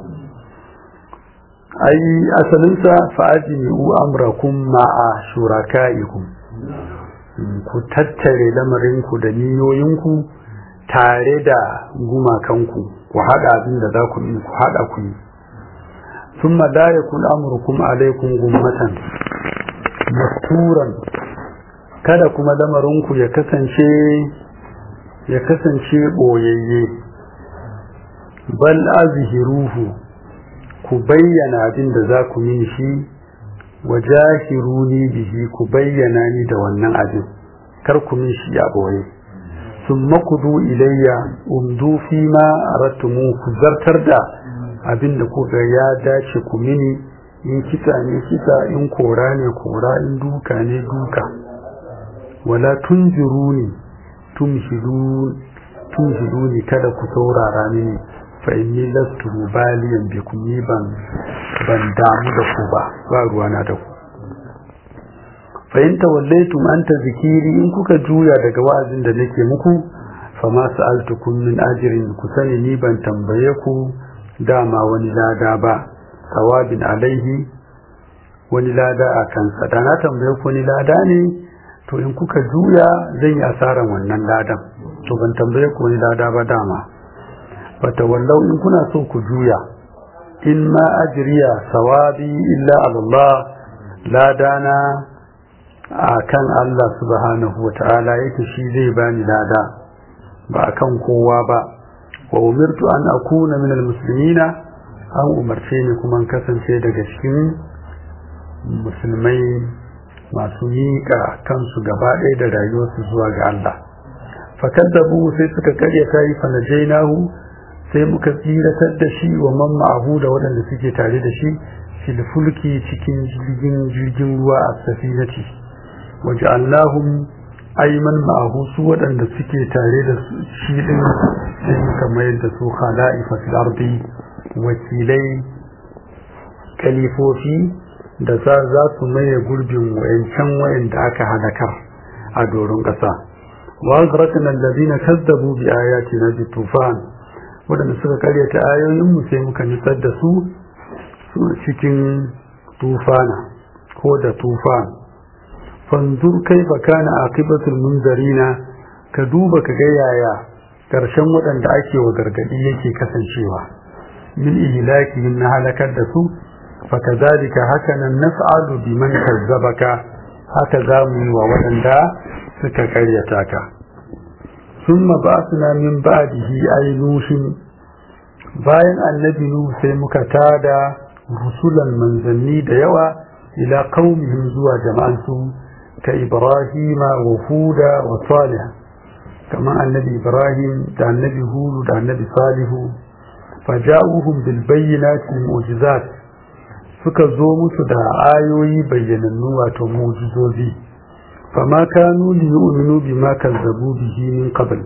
ai asalinsa fa ajimi u amrakum ma'a shurakaikum ku tattare lamarinku da niyoyinku tare da gumakanku ku haɗa abin da za ku yi ku haɗa ku yi sun la yakun amurkum alaikum gummatan masturan kada kuma lamarinku ya kasance ya kasance ɓoyayye bal azhiruhu ku bayyana abin da za ku yi shi wa jahiruni bihi ku bayyana ni da wannan abin kar ku min shi a ɓoye ثم قضوا إلي umdu fi ma aratumu ku zartar da abin da kuka ya dace ku mini in kisa ne kisa in kora ne kora in duka ne duka wala tunjiruni tumhiduni kada ku saurara mini fa inni lastu baliyan bikum ni ban ban damu da ku ba ba ruwana da ku fahimta wallaitum anta zikiri in kuka juya daga wa'azin da nake muku fama sa'altukum min ajrin ku sani ni ban tambaye ku dama wani lada ba sawabin alaihi wani lada a kansa da na tambaye ku wani lada ne to in kuka juya zan yi asaran wannan ladan to ban tambaye ku wani lada ba dama fata wallau in kuna so ku juya in ma ajriya sawabi illa Allah ladana a kan Allah subhanahu wa ta'ala yake shi zai bani lada ba a kan kowa ba wa umirtu an akuna min almuslimina an umarce ni kuma kasance daga cikin musulmai masu miƙa kansu gaba ɗaya da rayuwarsu zuwa ga Allah fakaddabu sai suka karya tayi fanajainahu sai muka tsiratar da shi wa man ma'ahu da waɗanda suke tare da shi fil fulki cikin jirgin jirgin ruwa a safinati waj'alnahum ayman ma'ahu su waɗanda suke tare da shi din sai muka mayar da su khala'ifa fil ardi wakilai kalifofi da za za su maye gurbin wayancan wayanda aka halakar a doron ƙasa wa azrakna alladhina kazzabu bi ayatina bi tufan waɗanda suka karyata ayoyin mu sai muka nitsar da su cikin tufana ko da tufan fanzur kaifa kana aqibatul munzarina ka duba ka ga yaya karshen waɗanda ake wa gargadi yake kasancewa min ihlakihim na halakar da su fakazalika hakanan naf'alu biman kazzabaka haka zamu yi wa waɗanda suka karyata ka thumma ba'athna min ba'dihi ay nushin bayan annabi nuhu sai muka tada rusulan manzanni da yawa ila qaumihim zuwa jama'ansu كإبراهيم وهودا وصالح كما النبي إبراهيم دا النبي هود دا النبي صالح فجاءوهم بالبينات المعجزات suka zo musu da ayoyi bayyanannu wato mujizozi fama kanu li yu'minu bima kazzabu bihi min qabl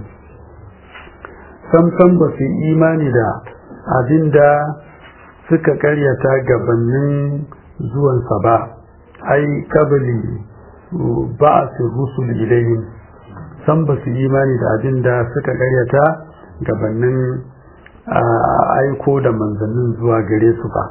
sam sam ba su imani da abinda suka karyata gabanin zuwansa ba ai kabali ba'ath rusul ilayhim san ba su imani da abin da suka karyata gabanin aiko da manzannin zuwa gare su ba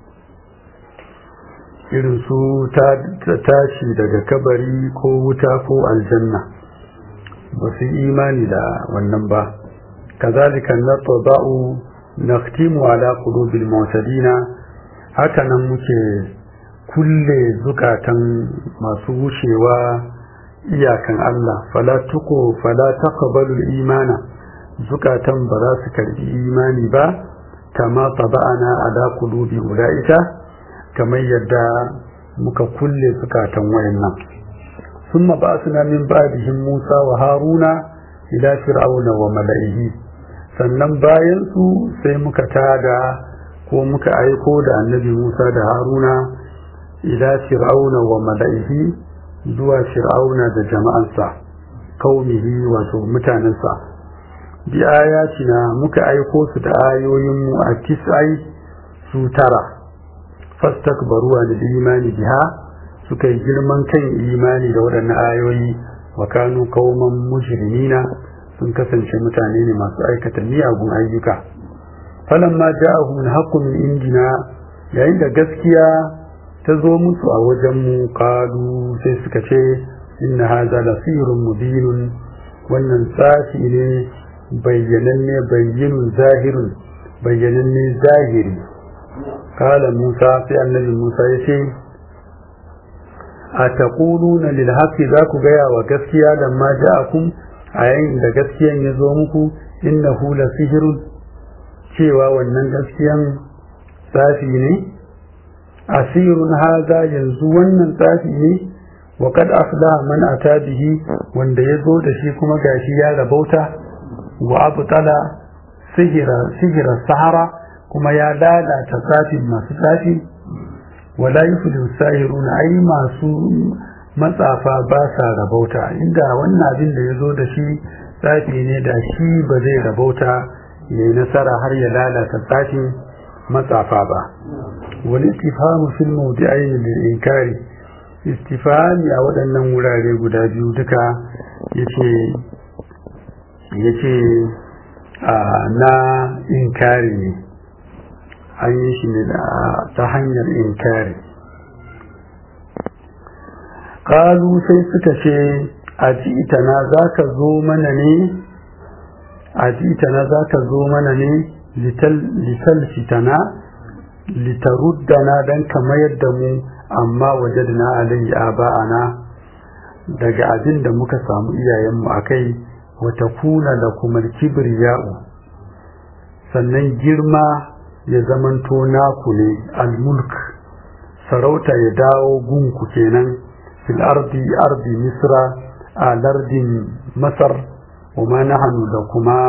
irin su tashi daga kabari ko wuta ko aljanna ba su imani da wannan ba kazalika natba'u naqtimu ala qulubil mu'tadina haka nan muke kulle zukatan masu wucewa iyakan Allah fala tuko fala taqbalu imana zukatan ba za su karbi imani ba kama taba'ana ala qulubi ulaika kamar yadda muka kulle zukatan wayannan ثم بعثنا من بعدهم موسى وهارون إلى فرعون وملئه sannan bayan su sai muka tada ko muka aiko da annabi Musa da Haruna ila fir'auna wa mala'ihi zuwa fir'auna da jama'ansa kaumihi wato mutanensa bi ayatina muka aiko su da ayoyin mu a tisai su tara fastakbaru an imani biha suka yi girman kan imani da waɗannan ayoyi wa kanu kauman mujrimina sun kasance mutane ne masu aikata miyagun ayyuka falamma ja'ahum al-haqqu min indina yayin da gaskiya ta zo musu a wajen mu qalu sai suka ce inna hadha la sihrun mubinun wannan tsafi ne bayyananne bayyinun zahirun bayyananne zahiri kala musa sai annabi musa ya ce a taquluna lil haqqi za ku gaya wa gaskiya da ma ja'akum a yayin da gaskiyan ya zo muku innahu la sihrun cewa wannan gaskiyan tsafi ne asirun haza yanzu wannan tsafi ne wa kad aflaha man ata bihi wanda ya zo da shi kuma gashi ya rabauta wa abtala sihira sihira sahara kuma ya lalata tsafin masu tsafi wala yuflihu sahiruna ai masu matsafa ba sa rabauta inda wannan abin da ya zo da shi tsafi ne da shi ba zai rabauta ya yi nasara har ya lalata tsafin matsafa ba wani istifamu fil mawdi'ain lil inkari istifami a waɗannan wurare guda biyu duka yace yace na inkari ne an yi shi ne ta hanyar inkari kalu sai suka ce a jitana za ka zo mana ne a jitana za ka zo mana ne lital fitana litaruddana don ka mayar da mu amma wajadna alayhi aba'ana daga abin da muka samu iyayenmu a kai wata kuna da kuma kibriya'u sannan girma ya zamanto naku ne al-mulk sarauta ya dawo gunku kenan fil ardi ardi misra a lardin masar wa ma nahnu da kuma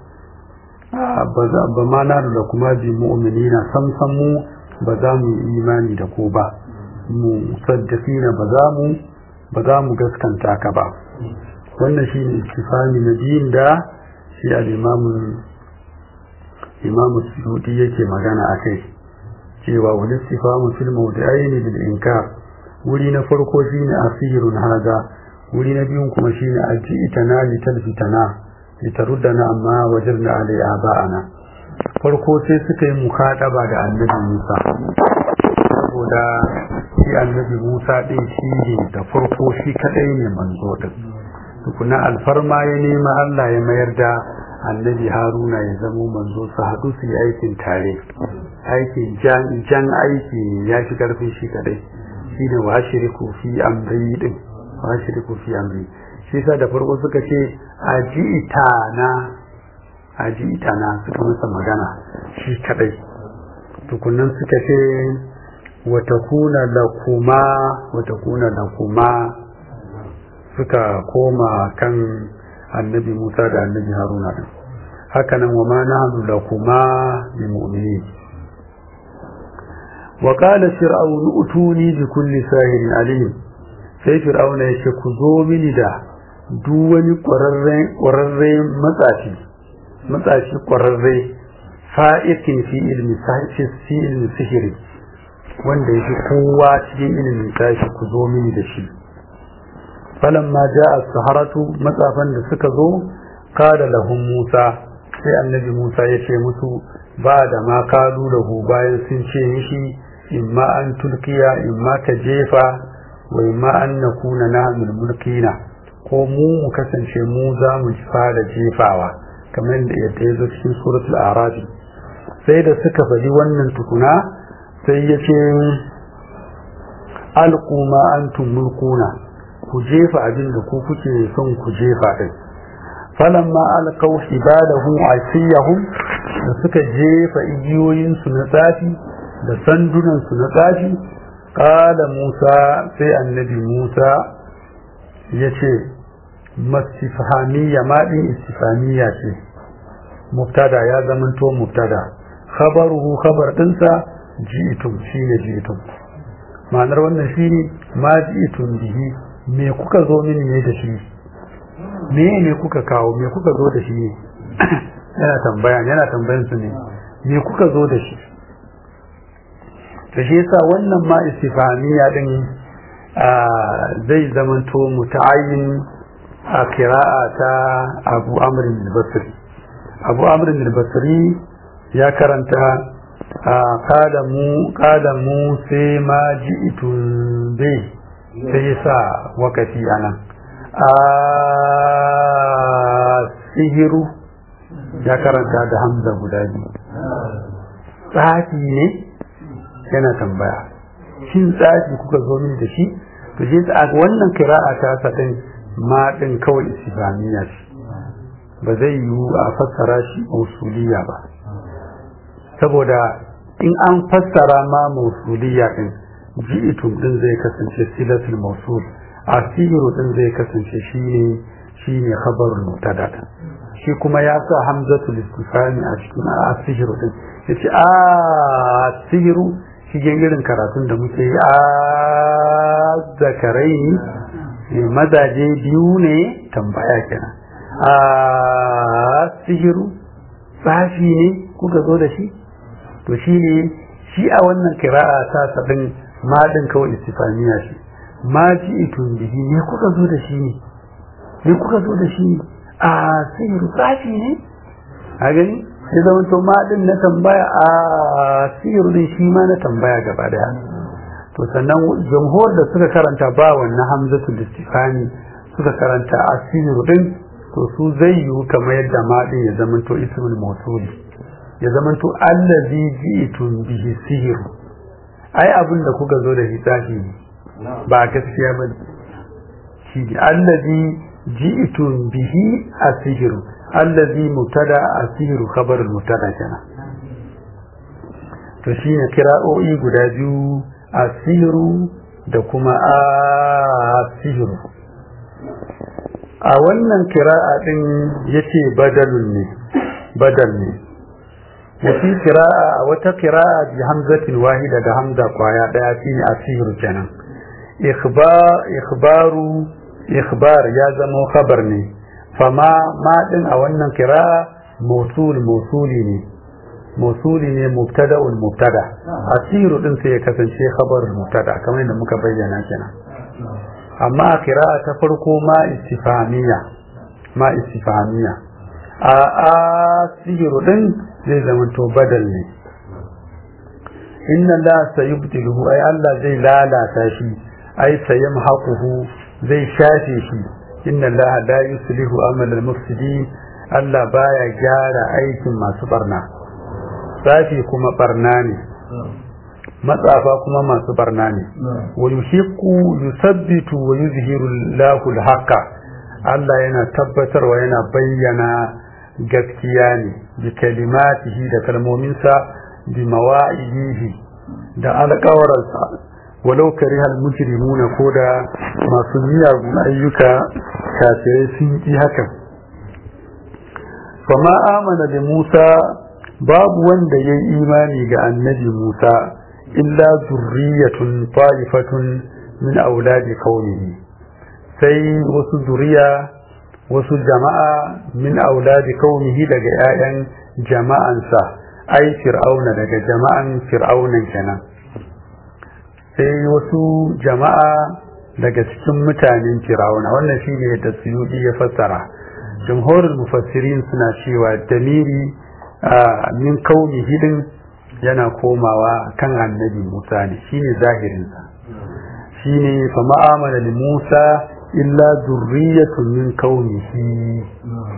ba ma nahnu da kuma bi mu'minina sam sam mu ba za mu yi imani da ko ba mu saddaqina ba za mu ba za mu gaskanta ka ba wannan shine istifami na biyun da shi al-imamu imamu suyuti yake magana a kai cewa wani istifamu fil mawdi'aini bil inkar wuri na farko shine asirun haza wuri na biyun kuma shine aji'tana litalfitana litaruddana amma wajirna alai aba'ana farko sai suka yi mukadaba da annabi Musa saboda shi annabi Musa din shi ne da farko shi kadai ne manzo din tukuna alfarma ya nema Allah ya mayar da annabi Haruna ya zamo manzo su haɗu su yi aikin tare aikin jan aiki ya fi karfin shi kadai shi ne wa shiriku fi amri din wa shiriku fi amri shi sa da farko suka ce ajitana ajitana suka masa magana shi kadai tukunan suka ce watakuna lakuma watakuna lakuma suka koma kan annabi Musa da annabi Haruna din hakanan wa ma nahnu lakuma bi mu'minin wa qala fir'aun utuni bi kulli sahirin alim sai fir'auna yace ku zo mini da duk wani ƙwararre matsafi matsafi ƙwararre fa'ikin fi ilmi fi ilmi sihiri wanda yake kowa cikin ilimin tashi ku zo mini da shi falamma ja'a saharatu matsafan da suka zo kada lahum Musa sai annabi Musa ya ce musu ba da ma kalu lahu bayan sun ce mishi imma an tulkiya imma ka jefa wa imma an nakuna nahmil mulkina ko mu mu kasance mu za mu fara jefawa kamar da yadda ya zo cikin suratul arabi sai da suka faɗi wannan tukuna sai ya ce alƙuma antum mulkuna ku jefa abin da ku kuke son ku jefa din falamma alqaw hibadahum asiyahum da suka jefa igiyoyin su na tsafi da sandunan su na tsafi qala musa sai annabi musa yace mastifhamiyya ma din istifhamiyya ce mubtada ya zamanto mubtada khabaruhu khabar dinsa ji'tum shine ji'tum ma'anar wannan shine ma ji'tum bihi me kuka zo mini ne da shi me ne kuka kawo me kuka zo da shi yana tambaya yana tambayan su ne me kuka zo da shi to shi yasa wannan ma istifaniya din zai zamanto muta'ayyin a kira'a ta Abu Amr al-Basri Abu Amr al-Basri ya karanta qala mu qala mu sai ma ji'tun bai sai sa wakati anan a sihiru ya karanta da hamza guda biyu tsafi ne yana tambaya shin tsafi kuka zo min da shi to shi a wannan kira'a ta sadin ma din kawai islamiyya ce ba zai yiwu a fassara shi mausuliya ba saboda in an fassara ma mausuliya din ji'itum din zai kasance silatul mausul asiru din zai kasance shine shine khabarul mubtada shi kuma ya sa hamzatul istifhami a cikin asiru din yace a asiru shi irin karatun da muke yi a zakarai mazaje biyu ne tambaya kenan a sihiru tsafi ne kuka zo da shi to shi ne shi a wannan kira'a ta sabin maɗin kawai istifaniya shi ma ji itun bihi ne kuka zo da shi ne ne kuka zo da shi ne a sihiru tsafi ne a gani sai zama to maɗin na tambaya a sihiru din shi ma na tambaya gaba daya to sannan jamhur da suka karanta ba wannan hamzatul istifani suka karanta a sihiru din to su zai yiwu kamar yadda maɗin ya zama to ismul mawsuli ya zama to allazi ji'tum bihi sihiru ai abin da kuka zo da hisabi ne ba gaskiya ba shi ne allazi ji'tum bihi asihiru allazi mubtada asihiru khabarul mubtada kenan to shine kira'o'i guda biyu asihiru da kuma asihiru a wannan kira'a din yace badalun ne badal ne wafi kira'a a wata kira'a bi hamzatin wahida da hamza kwaya daya shine asihir kenan ikhbaru ikhbar ya zama khabar ne fama ma din a wannan kira'a mausul mausuli ne mausuli ne mubtada'ul mubtada asiru din sai ya kasance khabarul mubtada kamar yadda muka bayyana kenan amma a kira'a ta farko ma istifamiya ma istifamiya a asiru din zai zama to badal ne inna la sayubtiluhu ai Allah zai lalata shi ai sayamhaquhu zai shafe shi inna Allah la yuslihu amal al-mufsidin Allah baya gyara aikin masu barna safi kuma barna ne matsafa kuma masu barna ne wa yuhiqqu yusabbitu wa yuzhiru Allahu al-haqqa Allah yana tabbatarwa yana bayyana gaskiya ne bi kalimatihi da kalmominsa bi mawa'idihi da alƙawaransa walau karihal mujrimuna ko da masu miyagun ayyuka kafirai sun ki hakan fama amana da Musa babu wanda ya yi imani ga annabi Musa illa zurriyatun ta'ifatun min auladi qaumihi sai wasu zuriya wasu jama'a min auladi qaumihi daga 'ya'yan jama'ansa ai fir'auna daga jama'an fir'aunan kenan sai wasu jama'a daga cikin mutanen fir'auna wannan shine yadda suyudi ya fassara jumhurul mufassirin suna cewa damiri min kauni hidin yana komawa kan annabi Musa ne shine zahirinsa shine fa ma'amala li Musa illa zurriyatun min kaunihi a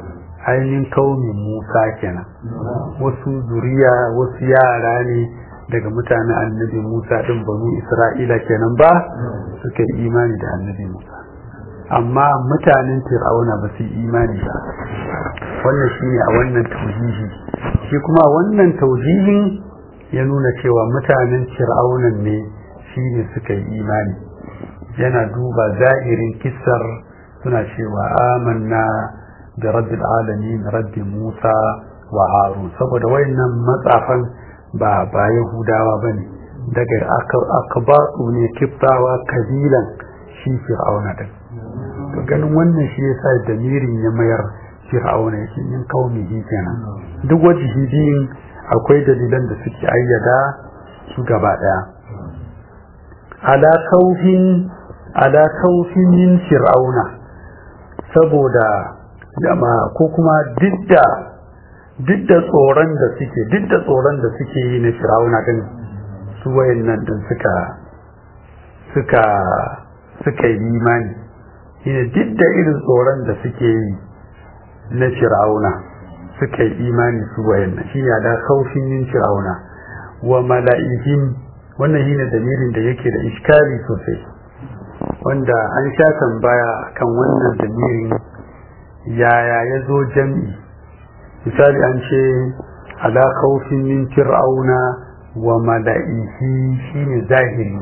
ainihin kaumin musa kenan wasu zuriya wasu yara ne daga mutanen annabi musa ɗin banu isra'ila kenan ba suka yi imani da annabi musa amma mutanen fir'auna ba su yi imani ba wannan shi ne a wannan taujihi shi kuma wannan taujihin ya nuna cewa mutanen fir'aunan ne shi ne suka yi imani yana duba zahirin kisar suna cewa amanna da rabbil alamin rabbi musa wa harun saboda wayannan matsafan ba ba yahudawa bane daga akabatu ne kiftawa kabilan shi fir'auna din to ganin wannan shi yasa damirin ya mayar fir'auna yake min kaumihi kenan duk wajihi biyun akwai dalilan da suke ayyada su gaba daya ala kaufin ala kaufin min fir'auna saboda jama'a ko kuma didda didda tsoron da suke didda tsoron da suke yi na fir'auna din su wayannan din suka suka suka yi imani shine didda irin tsoron da suke yi na fir'auna suka yi imani su wayannan shi ya da kaufin yin fir'auna wa mala'ihim wannan shine damirin da yake da iskali sosai wanda an sha tambaya kan wannan damirin yaya ya zo jam'i misali an ce ala kaufin min fir'auna wa mala'ihi shine zahiri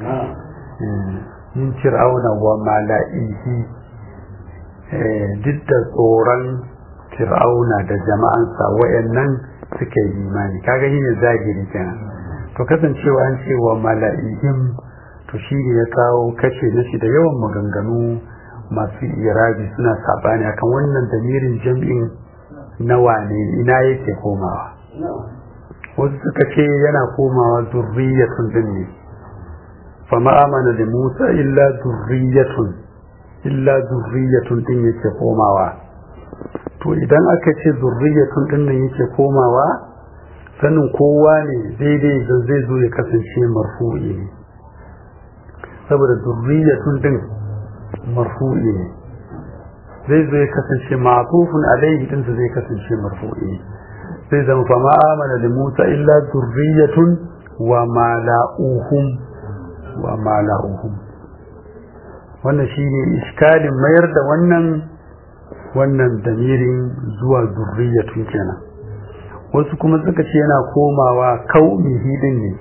min fir'auna wa mala'ihi duk da tsoron fir'auna da jama'ansa wayannan suka yi imani kaga shi ne zahiri kenan to kasancewa an ce wa mala'ihim to shi ne ya kawo kashe na shi da yawan maganganu masu irabi suna sabani akan wannan damirin jam'in na wane ina yake komawa wasu suka ce yana komawa zurriyatun din ne fa ma'amana da musa illa zurriyatun illa zurriyatun din yake komawa to idan aka ce zurriyatun din nan yake komawa sanin kowa ne daidai da zai zo ya kasance marfu'i ne saboda zurriyatun din marfu'i ne zai zo ya kasance ma'tufun alaihi din zai kasance marfu'i zai zama fa ma amana da Musa illa zurriyatun wa mala'uhum wa mala'uhum wannan shine iskalin mayar da wannan wannan damirin zuwa zurriyatun kenan wasu kuma suka ce yana komawa kaumihi din ne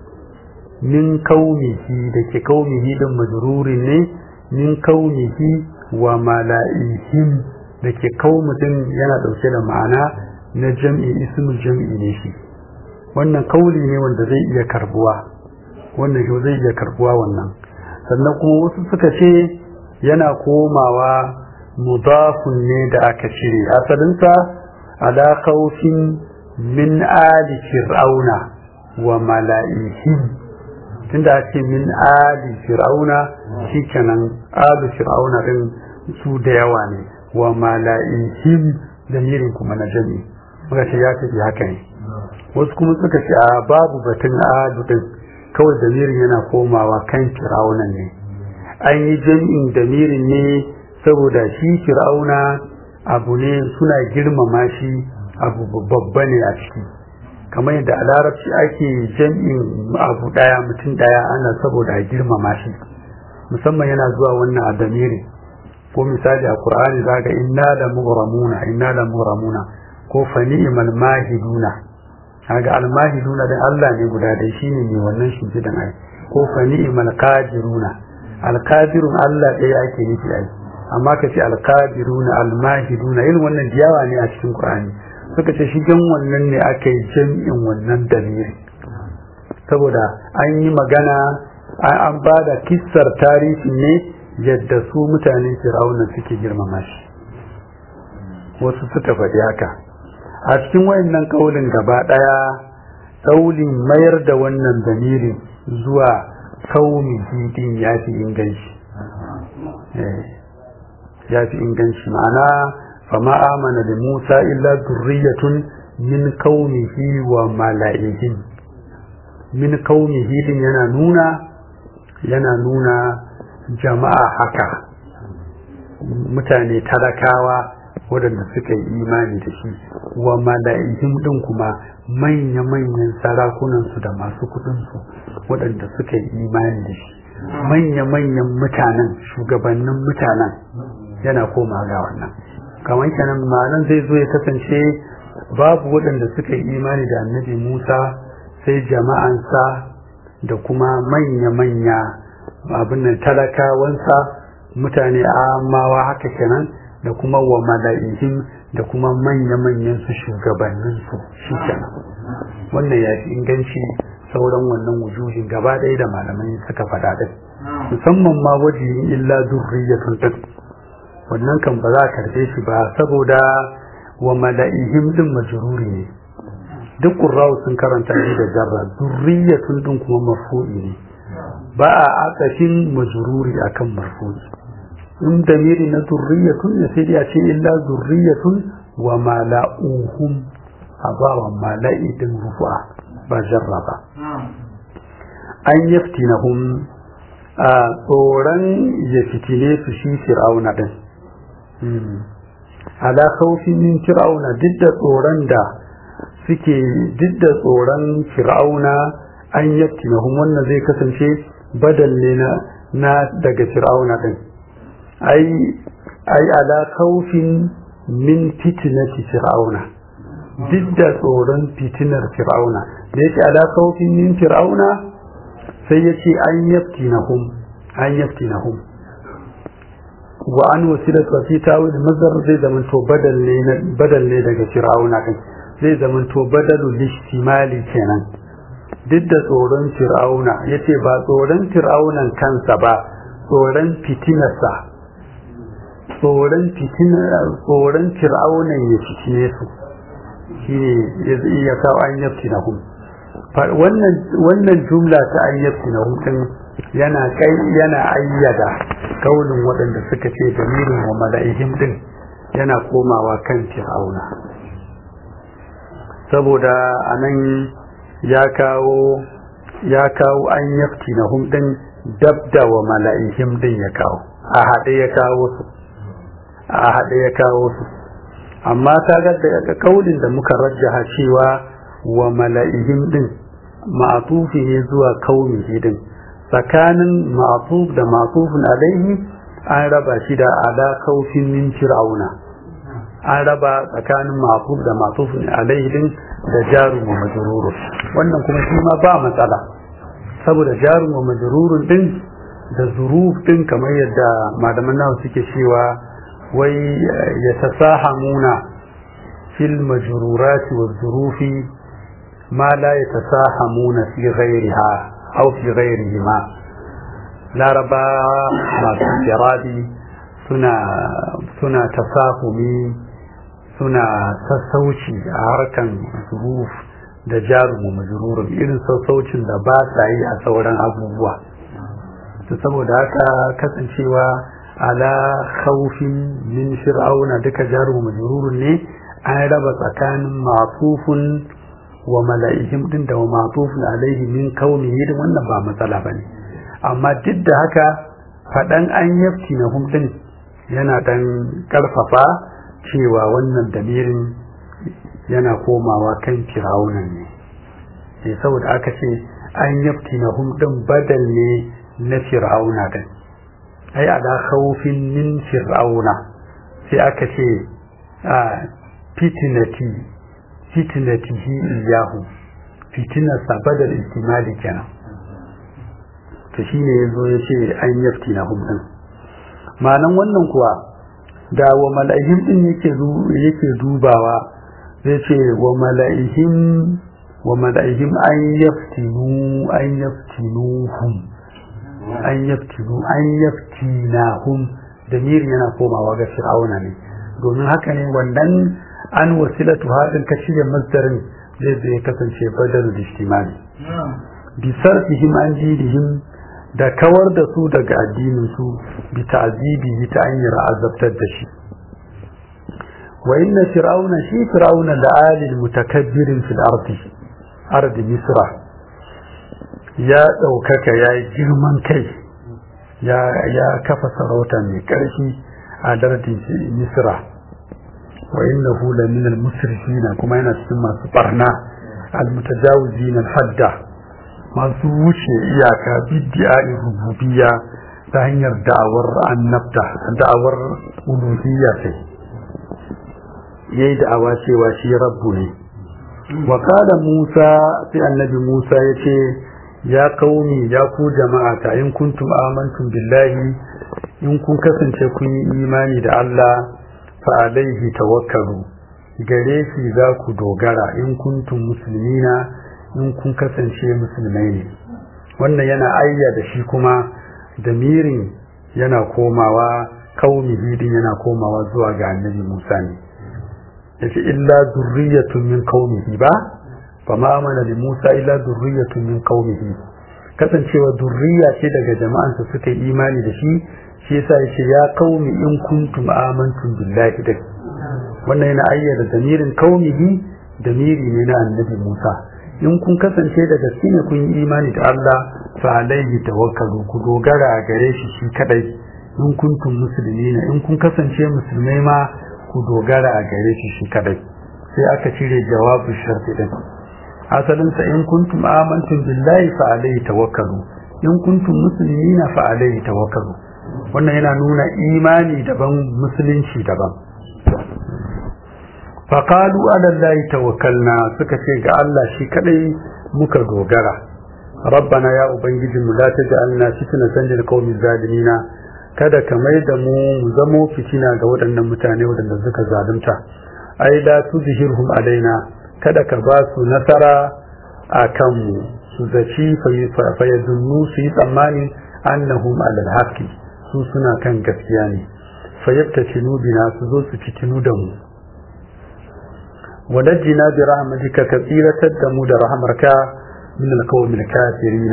min kaumihi da ke kaumihi din majrurin ne min kaumihi wa mala'ihim da ke kaumudin yana ɗauke da ma'ana na jam'i ismul jam'i ne shi wannan kauli ne wanda zai iya karbuwa wannan shi zai iya karbuwa wannan sannan kuma wasu suka ce yana komawa mudafun ne da aka cire asalinsa ala khawfin min ali fir'auna wa mala'ihim tunda ake min ali fir'auna shikenan ali fir'auna din su da yawa ne wa mala'ihim damirin kuma na jami muka ce ya tafi haka ne wasu kuma suka ce a babu batun adu din kawai damirin yana komawa kan fir'aunan ne an yi jami'in damirin ne saboda shi fir'auna abu ne suna girmama shi abu babba ne a ciki kamar yadda a larabci ake jam'in abu daya mutum daya ana saboda a girmama shi musamman yana zuwa wannan a damiri ko misali a qur'ani zaga inna la mughramuna inna la mughramuna ko fa ni'mal mahiduna kaga al mahiduna dan Allah ne guda dai shine ne wannan shi dan ai ko fa ni'mal qadiruna al qadirun Allah ɗaya ake nufi ai amma ka ce al qadiruna al mahiduna irin wannan diyawa ne a cikin qur'ani suka ce shi gan wannan ne aka yi jam'in wannan dalili saboda an yi magana an ba da kissar tarihi ne yadda su mutanen fir'auna suke girmama shi wasu suka faɗi haka a cikin wayannan kaulin gaba ɗaya kaulin mayar da wannan dalilin zuwa kaumi didin ya fi inganci ya fi inganci ma'ana فما آمن لموسى إلا ذرية من قومه وملائهم من قومه din yana nuna yana nuna jama'a haka mutane talakawa waɗanda suka yi imani da shi wa mala'ihim din kuma manya-manyan sarakunansu da masu kuɗinsu waɗanda suka yi imani da shi manya-manyan mutanen shugabannin mutanen yana koma ga wannan kamar kenan ma'anan zai zo ya kasance babu waɗanda suka yi imani da annabi musa sai jama'ansa da kuma manya-manya abin nan talakawansa mutane amawa haka kenan da kuma wa mala'ihim da kuma manya-manyan su shugabannin su shi kenan wannan ya fi inganci sauran wannan wujuhin gaba ɗaya da malamai suka faɗa ɗin musamman ma wajihin illa zurriyatun ɗin wannan kan ba za a karɓe shi ba saboda wa mala'ihim ɗin majruri ne duk ƙurrawu sun karanta shi da jarra zurriyatun ɗin kuma marfu'i ne ba a akashin majruri akan marfu'i in damiri na zurriyatun ne sai ya ce illa zurriyatun wa mala'uhum a ba wa mala'i din rufa ba jarra ba an yaftinahum a tsoron ya fitine su shi fir'auna din ala khawfin min fir'auna duk da tsoron da suke duk da tsoron fir'auna an yaftinahum wannan zai kasance badal ne na daga fir'auna din ai ai ala khawfin min fitnati fir'auna duk da tsoron fitinar fir'auna da yake ala khawfin min fir'auna sai yace an yaftinahum an yaftinahum wa an wasilatu fi tawil mazhar zai zaman to badal ne badal ne daga fir'auna din zai zaman to badalul ihtimali kenan duk da tsoron fir'auna yace ba tsoron fir'aunan kansa ba tsoron fitinarsa tsoron tsoron fir'aunan ya fitine su shine ya kawo an yafti na hum wannan jumla ta an yafti na hum yana kai yana ayyada kaunin waɗanda suka ce damirin wa mala'ihim din yana komawa kan fir'auna saboda anan ya kawo ya kawo an yafti na hum din dabda wa mala'ihim din ya kawo a haɗe ya kawo su a haɗe ya kawo su amma ta ga da kaulin da muka rajjaha cewa wa mala'ihim din ma'atufi ne zuwa kaumihi din tsakanin ma'atuf da ma'atufin alaihi an raba shi da ala kaufin min fir'auna an raba tsakanin ma'atuf da ma'atufin alaihi din da jarum wa majrurun wannan kuma shi ma ba matsala saboda jarum wa majrurun din da zuruf din kamar yadda malaman nawa suke cewa wai ya tasahamuna fil majrurati wa zurufi ma la yatasahamuna fi ghairiha aw fi ghairihima laraba masu kiradi suna suna tasahumi suna sassauci a harkan zuruf da jarumu majrurun irin sassaucin da ba sa yi a sauran abubuwa saboda haka kasancewa ala khawfin min fir'auna duka jaru majrurun ne an raba tsakanin ma'tufun wa mala'ihim din da ma'tufun alaihi min kaunihi din wannan ba matsala bane amma duk da haka fadan an yafti na hum din yana dan karfafa cewa wannan damirin yana komawa kan fir'auna ne sai saboda aka ce an yafti na hum din badal ne na fir'auna din ai ala khawfin min fir'auna sai aka ce a fitnati fitnatihi iyahu fitinar sa badal istimali kenan to shine yazo ya ce an yafti na hum din ma'anan wannan kuwa da wa mala'ihim din yake yake dubawa zai ce wa mala'ihim wa mala'ihim an yaftinu an yaftinuhum an yaftinu an yaftinahum damir yana komawa ga fir'auna ne domin haka ne wannan an wasilatu hadin ka shirya masdarin zai zai kasance badal ijtimali bi sarfihim an dinihim da kawar da su daga addinin su bi ta'zibi ta hanyar azabtar da shi wa inna fir'auna shi fir'auna da alil mutakabbirin fil ardi ardi misra ya ɗaukaka ya yi girman kai ya kafa sarauta mai ƙarfi a dardin misra wa innahu la min al-musrifin kuma yana cikin masu barna al-mutajawizin al-hadda masu wuce iyaka bid'a'i rububiyya ta hanyar da'awar annabta da'awar uluhiyya sai yayi da'awa cewa shi rabbu ne wa qala Musa sai annabi Musa yace ya kauni ya ku jama'a ta in kuntum amantum billahi in kun kasance kun yi imani da Allah fa alaihi tawakkalu gare shi za ku dogara in kuntum muslimina in kun kasance musulmai ne wannan yana ayya da shi kuma damirin yana komawa kauni din yana komawa zuwa ga annabi Musa ne yace illa zurriyatun min qaumihi ba fa ma amana li Musa illa zurriyatun min qaumihi kasancewa zurriya ce daga jama'ansa suka yi imani da shi shi yasa yace ya qaumi in kuntum amantum billahi da wannan yana ayyada damirin qaumihi damiri ne na annabi Musa in kun kasance da gaske ne kun yi imani da Allah fa alaihi tawakkalu ku dogara a gare shi shi kadai in kuntum muslimina in kun kasance musulmai ma ku dogara a gare shi shi kadai sai aka cire jawabu sharti din asalin sa in kuntum amantum billahi fa alaihi tawakkalu in kuntum muslimina fa alaihi tawakkalu wannan yana nuna imani daban musulunci daban faqalu ala allahi tawakkalna suka ce ga Allah shi kadai muka dogara rabbana ya ubangiji mu la taj'alna fitnatan lil qaumi zalimina kada ka mai da mu mu zamo fitina ga waɗannan mutane waɗanda suka zalunta ai la tuzhirhum alaina kada ka ba su nasara a kanmu su zaci fa yadunnu su yi tsammani annahum alal haqqi su suna kan gaskiya ne fa yattashinu bina su zo su fitinu da mu ونجنا برحمتك كثيرة دمود رحمك من القوم الكافرين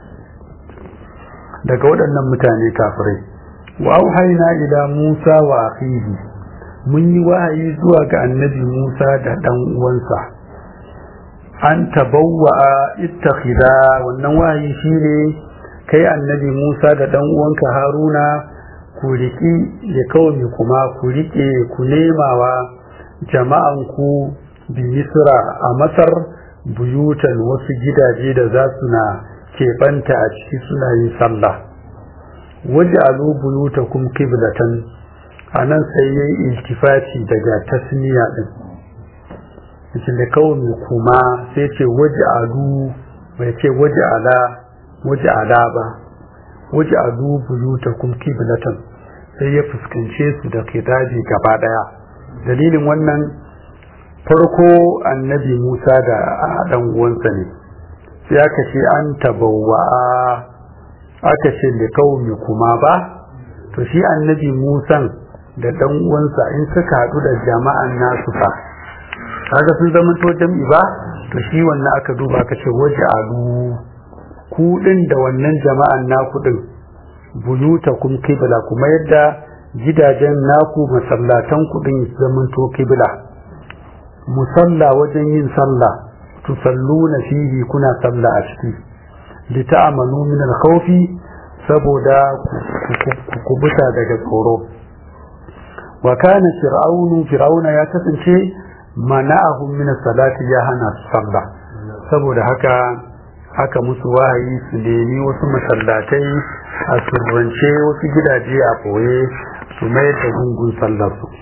daga waɗannan mutane kafirai wa auhayna ila Musa wa akhihi mun yi wahayi zuwa ga annabi Musa da dan uwansa an tabawwa ittakhidha wannan wahayi shine kai annabi Musa da dan uwanka Haruna ku riki da kawai kuma ku rike ku nemawa jama'an ku bi Misra a Masar buyutan wasu gidaje da za su na keɓanta a ciki suna yin sallah waje alu buyutakum kiblatan a nan sai ya yi iltifati daga tasniya ɗin yace da kawai kuma sai ce waje alu bai ce waje ala waje ala ba waje alu buyutakum kiblatan sai ya fuskance su da kitabi gaba ɗaya dalilin wannan farko annabi Musa da ɗan uwansa ne sai aka ce an tabawwa aka ce da kaumi kuma ba to shi annabi Musa da ɗan uwansa in suka haɗu da jama'an nasu fa kaga sun zama to jam'i ba to shi wannan aka duba aka ce waje alu ku din da wannan jama'an naku din buyutakum qibla kuma yadda gidajen naku masallatan ku din zaman to qibla musalla wajen yin sallah tusalluna fihi kuna sallah a ciki lita'amanu min al-khawfi saboda ku kubuta daga tsoro wa kana fir'aunu fir'auna ya kasance mana'ahum min salati ya hana su sallah saboda haka haka musu wahayi su nemi wasu masallatai a surrance wasu gidaje a boye su mayar da gungun sallar su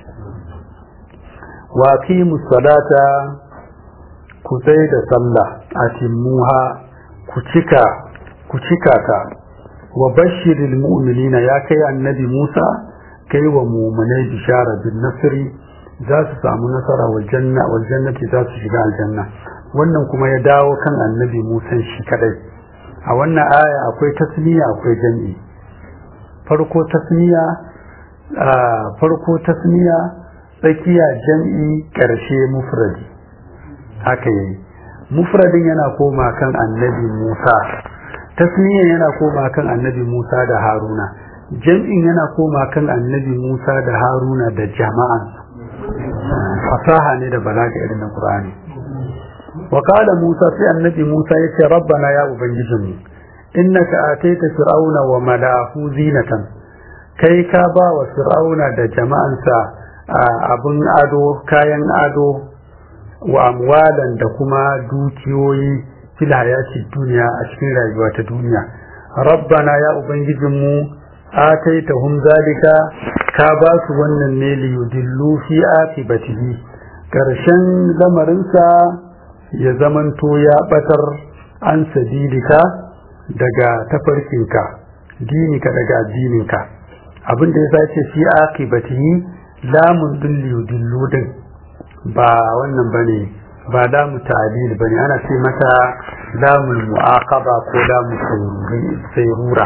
wa aqimu salata ku sai da sallah atimmuha ku cika ku cika ta wa bashiril mu'minina ya kai annabi Musa kai wa mu'minai bishara bin nasri za su samu nasara wal janna wal jannati za su shiga aljanna wannan kuma ya dawo kan annabi Musa shi kadai a wannan aya akwai tasmiya akwai jami'i farko tasmiya farko tasmiya tsakiya jam'i ƙarshe mufradi haka yi mufradin yana koma kan annabi Musa tasniyan yana koma kan annabi Musa da Haruna jam'in yana koma kan annabi Musa da Haruna da jama'an fasaha ne da balaga irin na Qur'ani wa qala Musa sai annabi Musa yace rabbana ya ubangijinmu innaka ataita fir'auna wa mala'ahu zinatan kai ka ba wa fir'auna da jama'ansa abin ado kayan ado wa amwalan da kuma dukiyoyi fil hayati duniya a cikin rayuwa ta duniya rabbana ya ubangijinmu ataitahum zalika ka ba su wannan ne li yudillu fi akibatihi karshen lamarinsa ya zamanto ya batar an sabilika daga tafarkinka dinika daga addininka abin da ya sace fi akibatihi lamun din li yudillu din ba wannan bane ba lamu ta'dil bane ana ce mata lamul mu'aqaba ko lamu sayrura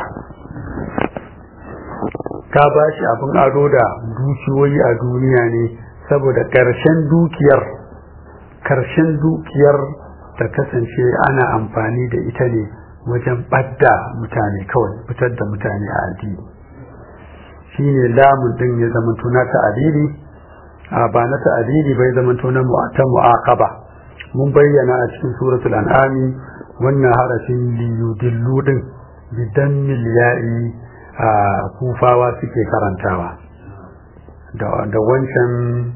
ka ba shi abin ado da dukiyoyi a duniya ne saboda ƙarshen dukiyar ƙarshen dukiyar ta kasance ana amfani da ita ne wajen ɓadda mutane kawai fitar da mutane a addini shi ne lamun ɗin ya zama na ta'adili a ba na ta'adili bai zama na ta mu'aqaba mun bayyana a cikin suratul an'ami wannan harafin liyudillu din bidan miliya'i a kufawa suke karantawa da wancan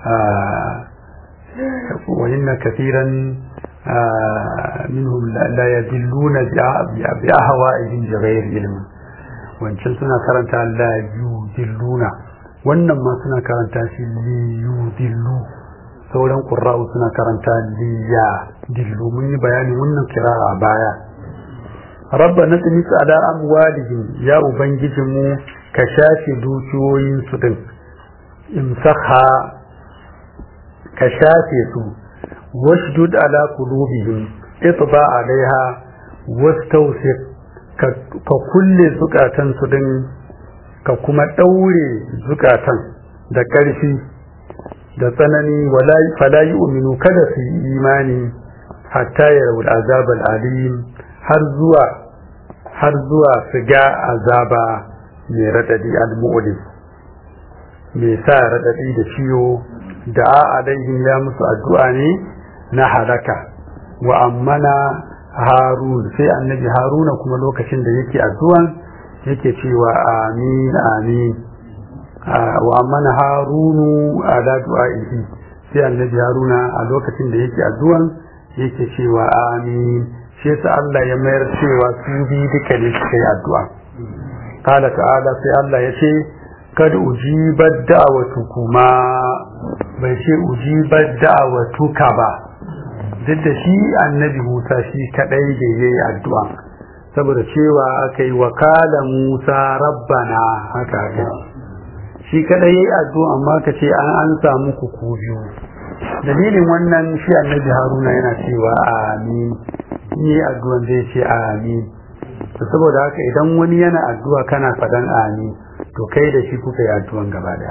wa inna kathiran minhum la yadilluna bi ahwa'ihim bighayr ilm wancan suna karanta la yudilluna wannan ma suna karanta shi li yudillu sauran qurra'u suna karanta li ya dillu mun yi bayanin wannan kira'a baya rabba na tsimis ala amwalihim ya ubangijinmu ka shafe dukiyoyin su din imsakha ka shafe su washdud ala qulubihim itba alaiha wastawsiq ka kulle zukatan su din ka kuma daure zukatan da ƙarfi da tsanani wala fala yu'minu kada su yi imani hatta yarawul azab al-alim har zuwa har zuwa su ga azaba mai raɗaɗi al-mu'lim mai sa raɗaɗi da ciwo da a alaihim ya musu addu'a ne na halaka wa ammana harun sai annabi haruna kuma lokacin da yake addu'an yake cewa amin amin wa ammana harunu ala du'a'ihi sai annabi haruna a lokacin da yake addu'an yake cewa amin shi yasa Allah ya mayar cewa su bi duka ne suka yi addu'a qala ta'ala sai Allah ya ce kad ujibat da'watu kuma bai ce ujibat da'watu ka ba duk da shi annabi Musa shi kadai da yayi addu'a saboda cewa aka yi wakala Musa rabbana haka haka shi kadai yayi addu'a amma ka ce an an samu ku ku biyu dalilin wannan shi annabi Haruna yana cewa amin yi addu'an zai ce amin to saboda haka idan wani yana addu'a kana faɗan amin to kai da shi kuka yi addu'an gaba daya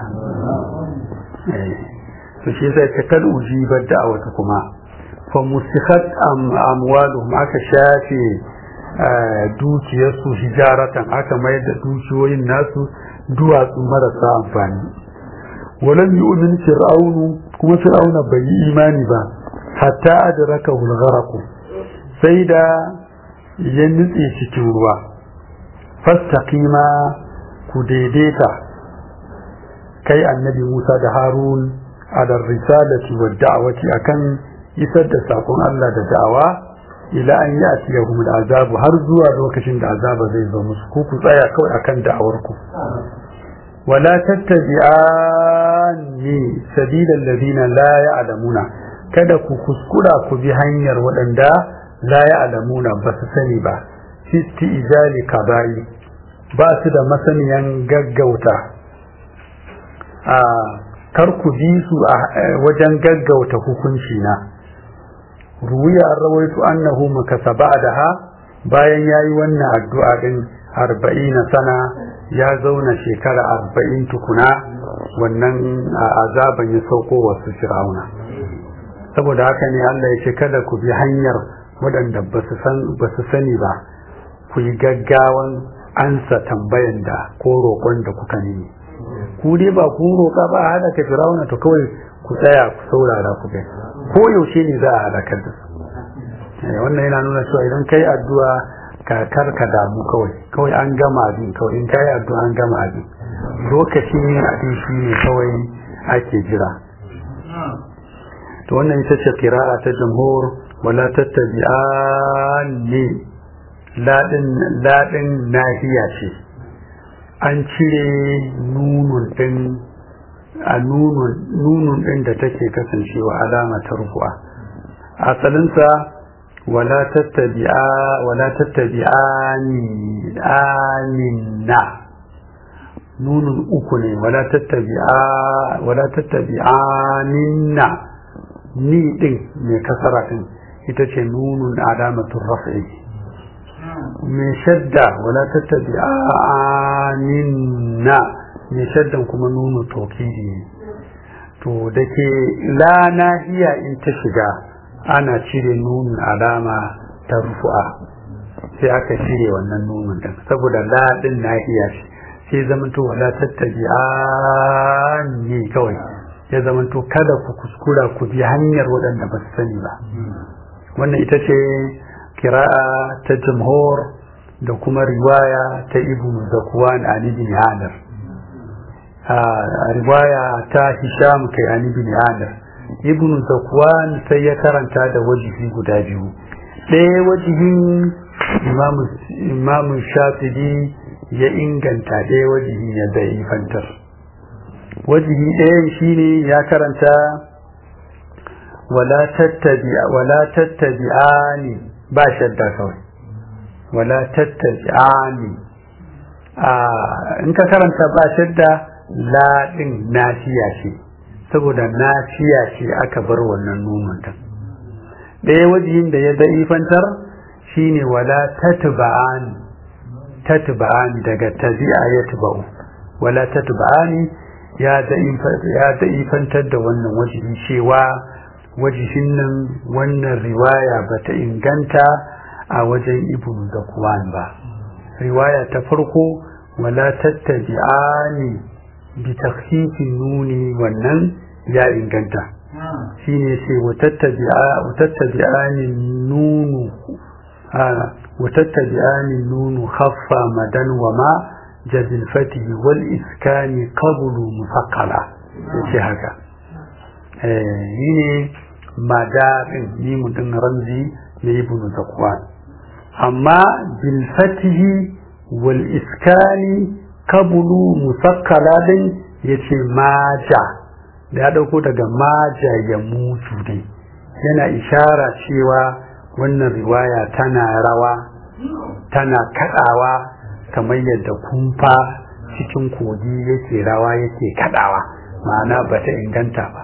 to shi sai ta kal ujibar da'awata kuma fa musikat amwaluhum aka shafe dukiyarsu hijaratan aka mayar da dukiyoyin nasu duwatsu marasa amfani walam yu'min fir'aunu kuma fir'auna bai yi imani ba hatta adraka hulgharaku sai da ya nutse cikin ruwa fastaqima ku daidaita kai annabi Musa da Harun ala risalati wa da'wati akan isar da sakon Allah da da'awa ila an ya'tiyahum al'azab har zuwa lokacin da azaba zai zo musu ku ku tsaya kawai akan da'awar ku wala tattabi'ani sabilal ladina la ya'lamuna kada ku kuskura ku bi hanyar waɗanda la ya'lamuna ba su sani ba fisti ijali kaba'i ba su da masaniyan gaggauta a kar ku bi su a wajen gaggauta hukunci na ruwiya an rawaito annahu makasa ba'daha bayan yayi wannan addu'a din arba'ina sana ya zauna shekara arba'in tukuna wannan azaban ya sauko wasu fir'auna saboda haka ne Allah ya ce kada ku bi hanyar waɗanda ba su sani ba ku yi gaggawan ansa tambayan da ko roƙon da kuka nemi ku dai ba ku roƙa ba a haɗa ka firawuna to kawai ku tsaya ku saurara ku gai ko yaushe ne za a halakar da su wannan yana nuna cewa idan kai addu'a ka kar ka damu kawai kawai an gama abin kawai in kai addu'a an gama abin lokacin yin abin shi ne kawai ake jira to wannan ita ce kira'a ta jamhur wala tattabi'ani ladin ladin nahiya ce an cire nunun din a nunun din da take kasancewa alama ta rufu'a asalinsa wala tattabi'a wala tattabi'ani aminna nunun uku ne wala tattabi'a wala tattabi'aninna ni din mai kasara din ita ce nunun alamatun raf'i mai shadda wala tattabi'aninna mai shaddan kuma nunu tokidi ne to da ke la nahiya in ta shiga ana cire nunun alama ta rufu'a sai aka cire wannan nunun din saboda la din nahiya ce sai zamanto wala tattabi'ani kawai ya zamanto kada ku kuskura ku bi hanyar waɗanda ba su sani ba wannan ita ce kira'a ta jamhur da kuma riwaya ta ibn zakwan ali bin hadar a riwaya ta hisham kai ali bin hadar ibn zakwan sai ya karanta da wajihi guda biyu ɗaya wajihin imamu shafi'i ya inganta ɗaya wajihi ya zai fantar wajihi ɗayan shine ya karanta wala tattabi'ani ba shadda kawai wala tattabi'ani in ka karanta ba shadda laɗin nafiya ce saboda nafiya ce aka bar wannan nunan ta ɗaya wajihin da ya da'ifantar shine wala tatba'ani tatba'ani daga tabi'a ya tuba'u wala tatba'ani ya da'ifantar da wannan wajihi cewa wajihin nan wannan riwaya ba ta inganta a wajen ibn zakwan ba riwaya ta farko wala tattabi'ani bi takhfifin nuni wannan ya inganta shine ce wa tattabi'ani nunu wa tattabi'ani nunu khaffa madan wa ma jazil fatihi wal iskani qablu mufaqqala yace haka eh ne madadin ni mutun ramzi ne ibn zakwan amma bil fatihi wal iskani qablu mufaqqala din yace maja da ya dauko daga maja ya mutu ne yana ishara cewa wannan riwaya tana rawa tana kadawa kamar yadda kumfa cikin kogi yake rawa yake kadawa ma'ana ba ta inganta ba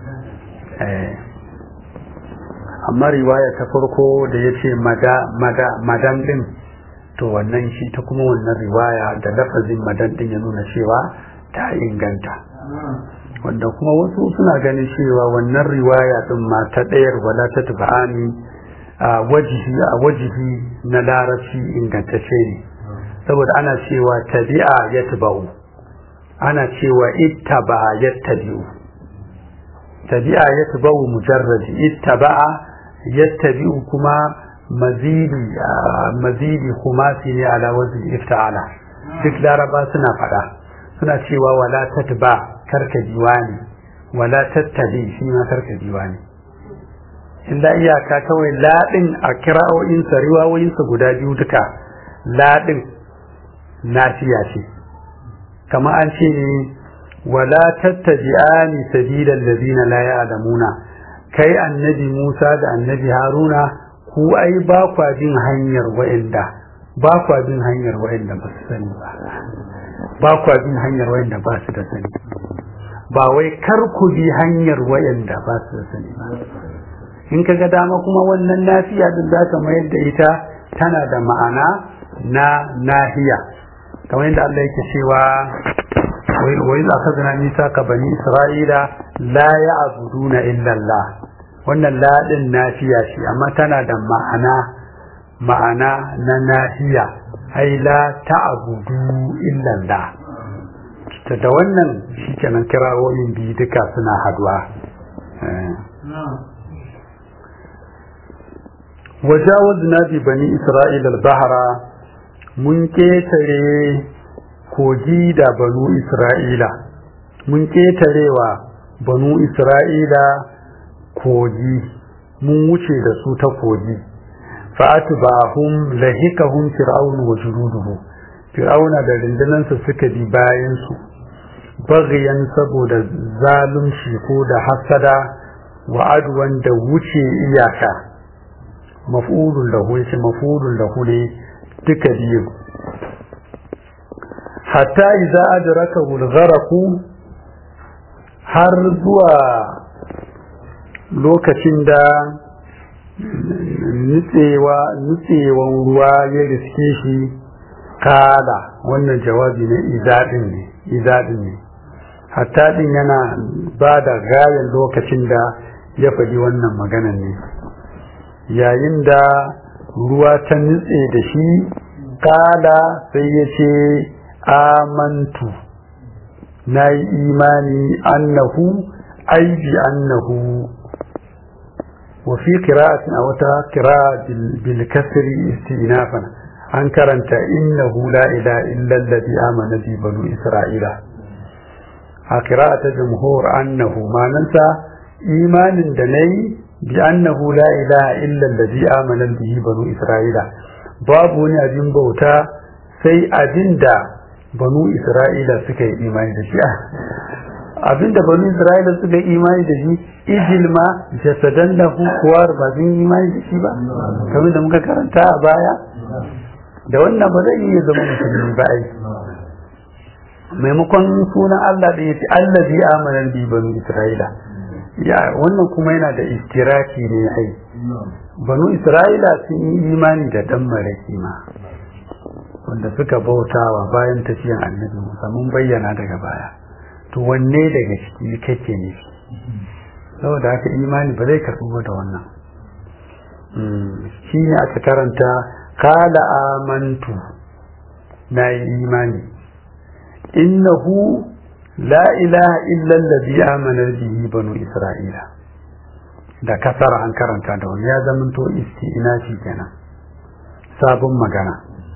amma riwaya ta farko da ya ce madan din to wannan shi ta kuma wannan riwaya da lafazin madan din ya nuna cewa ta inganta wanda kuma wasu suna ganin cewa wannan riwaya din ma ta ɗayar wala ta tuba'ani a wajihi a wajihi na larabci ingantacce ne saboda ana cewa tabi'a ya tuba'u ana cewa ittaba ya tabi'u tabi'a ya tuba'u mujarraji ittaba'a ya tabi'u kuma mazidi mazidi kumasi ne ala wazin ifta'ala duk laraba suna faɗa suna cewa wala tatba karka diwani wala tattabi shi ma karka diwani illa iyaka kawai laɗin a kira'o'insa riwawoyinsa guda biyu duka laɗin nafiya ce kama an ce ne wala tattabi'ani sabilal ladina la ya'lamuna kai annabi Musa da annabi Haruna ku ai ba kwa bin hanyar wa'anda ba kwa bin hanyar wa'anda ba su sani ba ba kwa bin hanyar wa'anda ba su da sani ba wai kar ku bi hanyar wa'anda ba su da sani ba in ka ga dama kuma wannan nafiya din za ka mayar da ita tana da ma'ana na nahiya kamar yadda Allah yake cewa wa iz akhadna mithaqa bani isra'ila la ya'buduna illa Allah wannan la din nafiya ce amma tana da ma'ana ma'ana na nahiya ai la ta'budu illa Allah da wannan shikenan kirawoyin biyu duka suna haduwa وجاوزنا ببني إسرائيل البحر mun ƙetare kogi da banu isra'ila mun ƙetarewa banu isra'ila kogi mun wuce da su ta kogi fa'atbahum lahikahum fir'aun wa junuduhu fir'auna da rundunansa suka bi bayan su bagyan saboda zalunci ko da hasada wa adwan da wuce iyaka maf'ulun lahu yace maf'ulun lahu ne duka biyu hatta idza adrakahu al-gharq har zuwa lokacin da nutsewa nutsewan ruwa ya riske shi kada wannan jawabi na izadin ne izadin ne hatta din yana ba da gayan lokacin da ya faɗi wannan maganan ne yayin da ruwa ta nutse da shi kada sai ya ce amantu na yi imani annahu aiji annahu وفي قراءة أو قراءة بالكسر استئنافا أن كرنت إنه لا إله إلا الذي آمن به بنو إسرائيل قراءة جمهور أنه ما ننسى إيمان دني بأنه لا إله إلا الذي آمن به بنو إسرائيل باب أجن بوتا sai abin da banu Isra'ila suka yi imani da shi abin da banu Isra'ila suka yi imani da shi ijil ma jasadan lahu kuwar ba sun yi imani da shi ba kamar da muka karanta a baya da wannan ba zai iya zama musulmi ba ai maimakon sunan Allah da yace Allah bi amanan bi banu Isra'ila ya wannan kuma yana da istiraki ne ai banu Isra'ila sun yi imani da dan maraki ma wanda suka bautawa bayan tafiyan annabi Musa mun bayyana daga baya to wanne daga ciki kake ne saboda haka imani ba zai karɓi da wannan shi ne aka karanta kala amantu na yi imani innahu la ilaha illa allazi amana bihi banu isra'ila da kasar an karanta da wani ya zamanto isti'nafi kenan sabon magana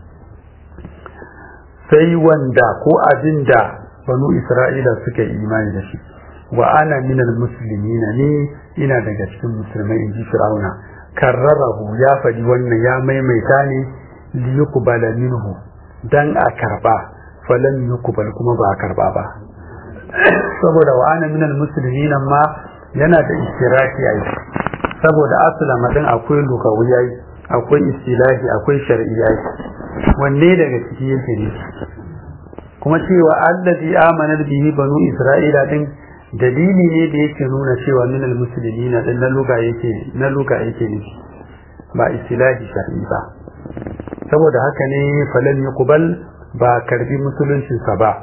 sai wanda ko abin da banu isra'ila suka yi imani da shi wa ana minal muslimina ne ina daga cikin musulmai in ji fir'auna karrarahu ya faɗi wannan ya maimaita ne liyuqbala minhu dan a karba falan yuqbal kuma ba a karba ba saboda wa ana minal muslimina ma yana da istiraki ai saboda aslama din akwai lugawiyai akwai istilahi akwai shar'iyai wanne daga ciki yake ne kuma cewa allazi amana bihi banu isra'ila din dalili ne da yake nuna cewa minal muslimina din na luga yake na luga yake ne ba istilahi shar'i ba saboda haka ne falan yuqbal ba karbi musuluncin sa ba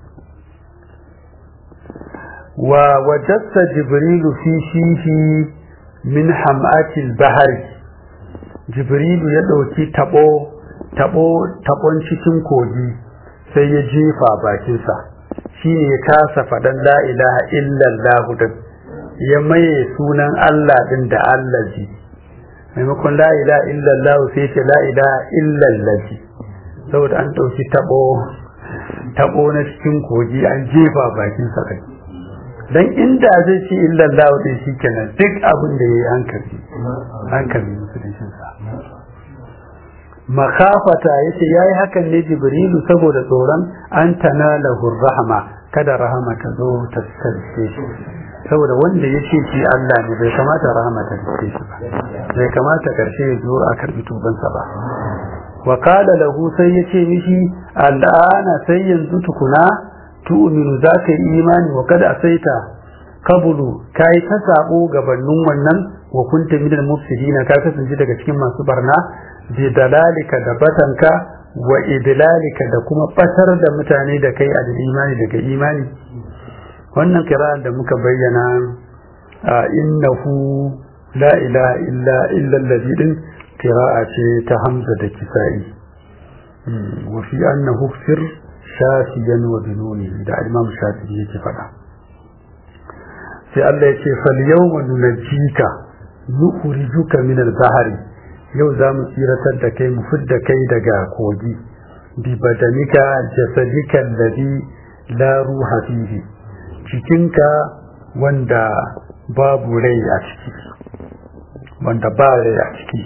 wa wajadta jibrilu fi shihi min ham'atil bahari jibrilu ya dauki tabo tabo tabon cikin kogi sai ya jefa bakinsa shi ne ya kasa faɗan la ilaha illallah din ya maye sunan Allah din da allazi maimakon la ilaha illallah sai ce la ilaha illallazi saboda an ɗauki taɓo taɓo na cikin kogi an jefa bakinsa kai dan inda zai ce illallah din shi kenan duk abin da ya yi hankali hankali musuluncinsa makafata yace yayi hakan ne jibrilu saboda tsoron an tanalahu rahama kada rahama ta zo ta tsarce shi saboda wanda yace shi Allah ne bai kamata rahama ta tsarce shi ba bai kamata karshe ya zo a karbi tubansa ba wa qala lahu sai yace mishi al'ana sai yanzu tukuna tu'minu zaka yi imani wa kada asaita kabulu kai ta sabo gabanin wannan wa kunta minal mufsidina ka kasance daga cikin masu barna bi dalalika da batanka wa idlalika da kuma batar da mutane da kai a imani daga imani wannan kira'an da muka bayyana innahu la ilaha illa illa allazi din qira'a ce ta hamza da kisa'i wa fi annahu fir shafiyan wa binuni da imam shafi'i yake faɗa sai Allah ya ce fal yawma nunajjika nukhrijuka min al-bahri yau za mu tsiratar da kai mu fidda kai daga kogi bi badanika jasadika alladhi la ruha fihi cikinka wanda babu rai a ciki wanda ba rai a ciki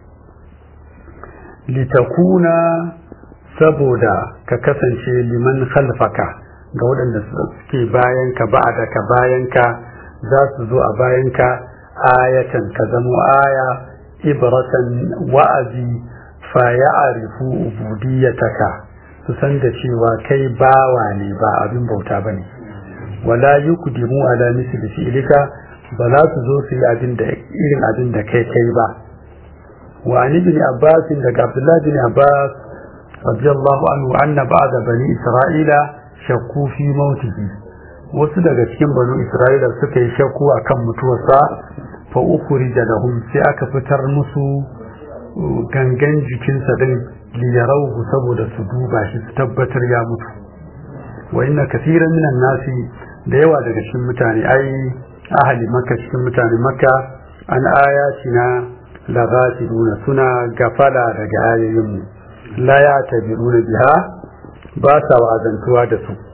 litakuna saboda ka kasance liman khalfaka ga waɗanda suke bayanka ba da ka bayanka za su zo a bayanka ayatan ka zamo aya ibratan wa'azi fa ya'rifu ubudiyataka su san da cewa kai bawa ne ba abin bauta bane wala yukdimu ala misli fi'lika ba za su zo su yi abin da irin abin da kai kai ba wa an ibn abbas daga abdullah bin abbas radiyallahu anhu anna ba'da bani isra'ila shakku fi mautihi wasu daga cikin banu isra'ila suka yi shakku akan mutuwarsa fa ukhrija lahum sai aka fitar musu gangan jikinsa din liyarauhu saboda su duba shi su tabbatar ya mutu wa inna kathiran minan nasi da yawa daga cikin mutane ai ahali makka cikin mutane makka an ayatina la ghafiluna suna gafala daga ayoyin mu la ya tabiruna biha ba sa wa'azantuwa da su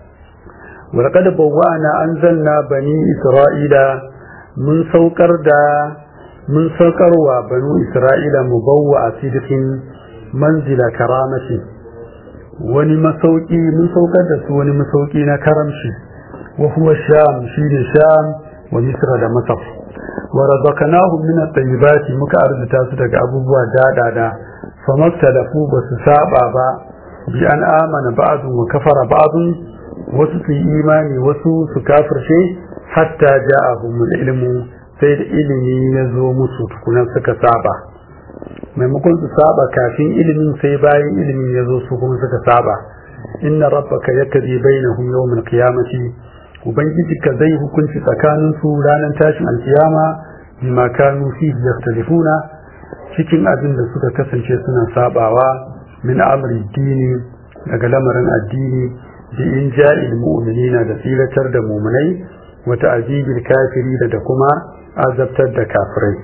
ولقد بوأنا أنزلنا بني إسرائيل من سوكر دا من سوكر وبنو إسرائيل مبوأ صدق منزل كرامة wani masauki mun saukar da su wani masauki na karamshi wa huwa sham shine sham wa misra da masar wa razaqnahum min at-tayyibati muka arzuta su daga abubuwa dadada famaktalafu ba su saba ba bi an amana ba'dun wa kafara ba'dun wasu su yi imani wasu su kafirce hatta ja'ahum ilmu sai da ilimi ya zo musu tukuna suka saba maimakon su saba kafin ilimin sai bayan ilimin ya zo su kuma suka saba inna rabbaka yakdi bainahum yawmal qiyamati ubangiji ka zai hukunci tsakanin su ranar tashin alkiyama bima kanu fihi yaktalifuna cikin abin da suka kasance suna sabawa min amri dini daga lamarin addini bi in ja'il mu'minina da tsilatar da mu'minai wa ta'zibil kafiri da kuma azabtar da kafirai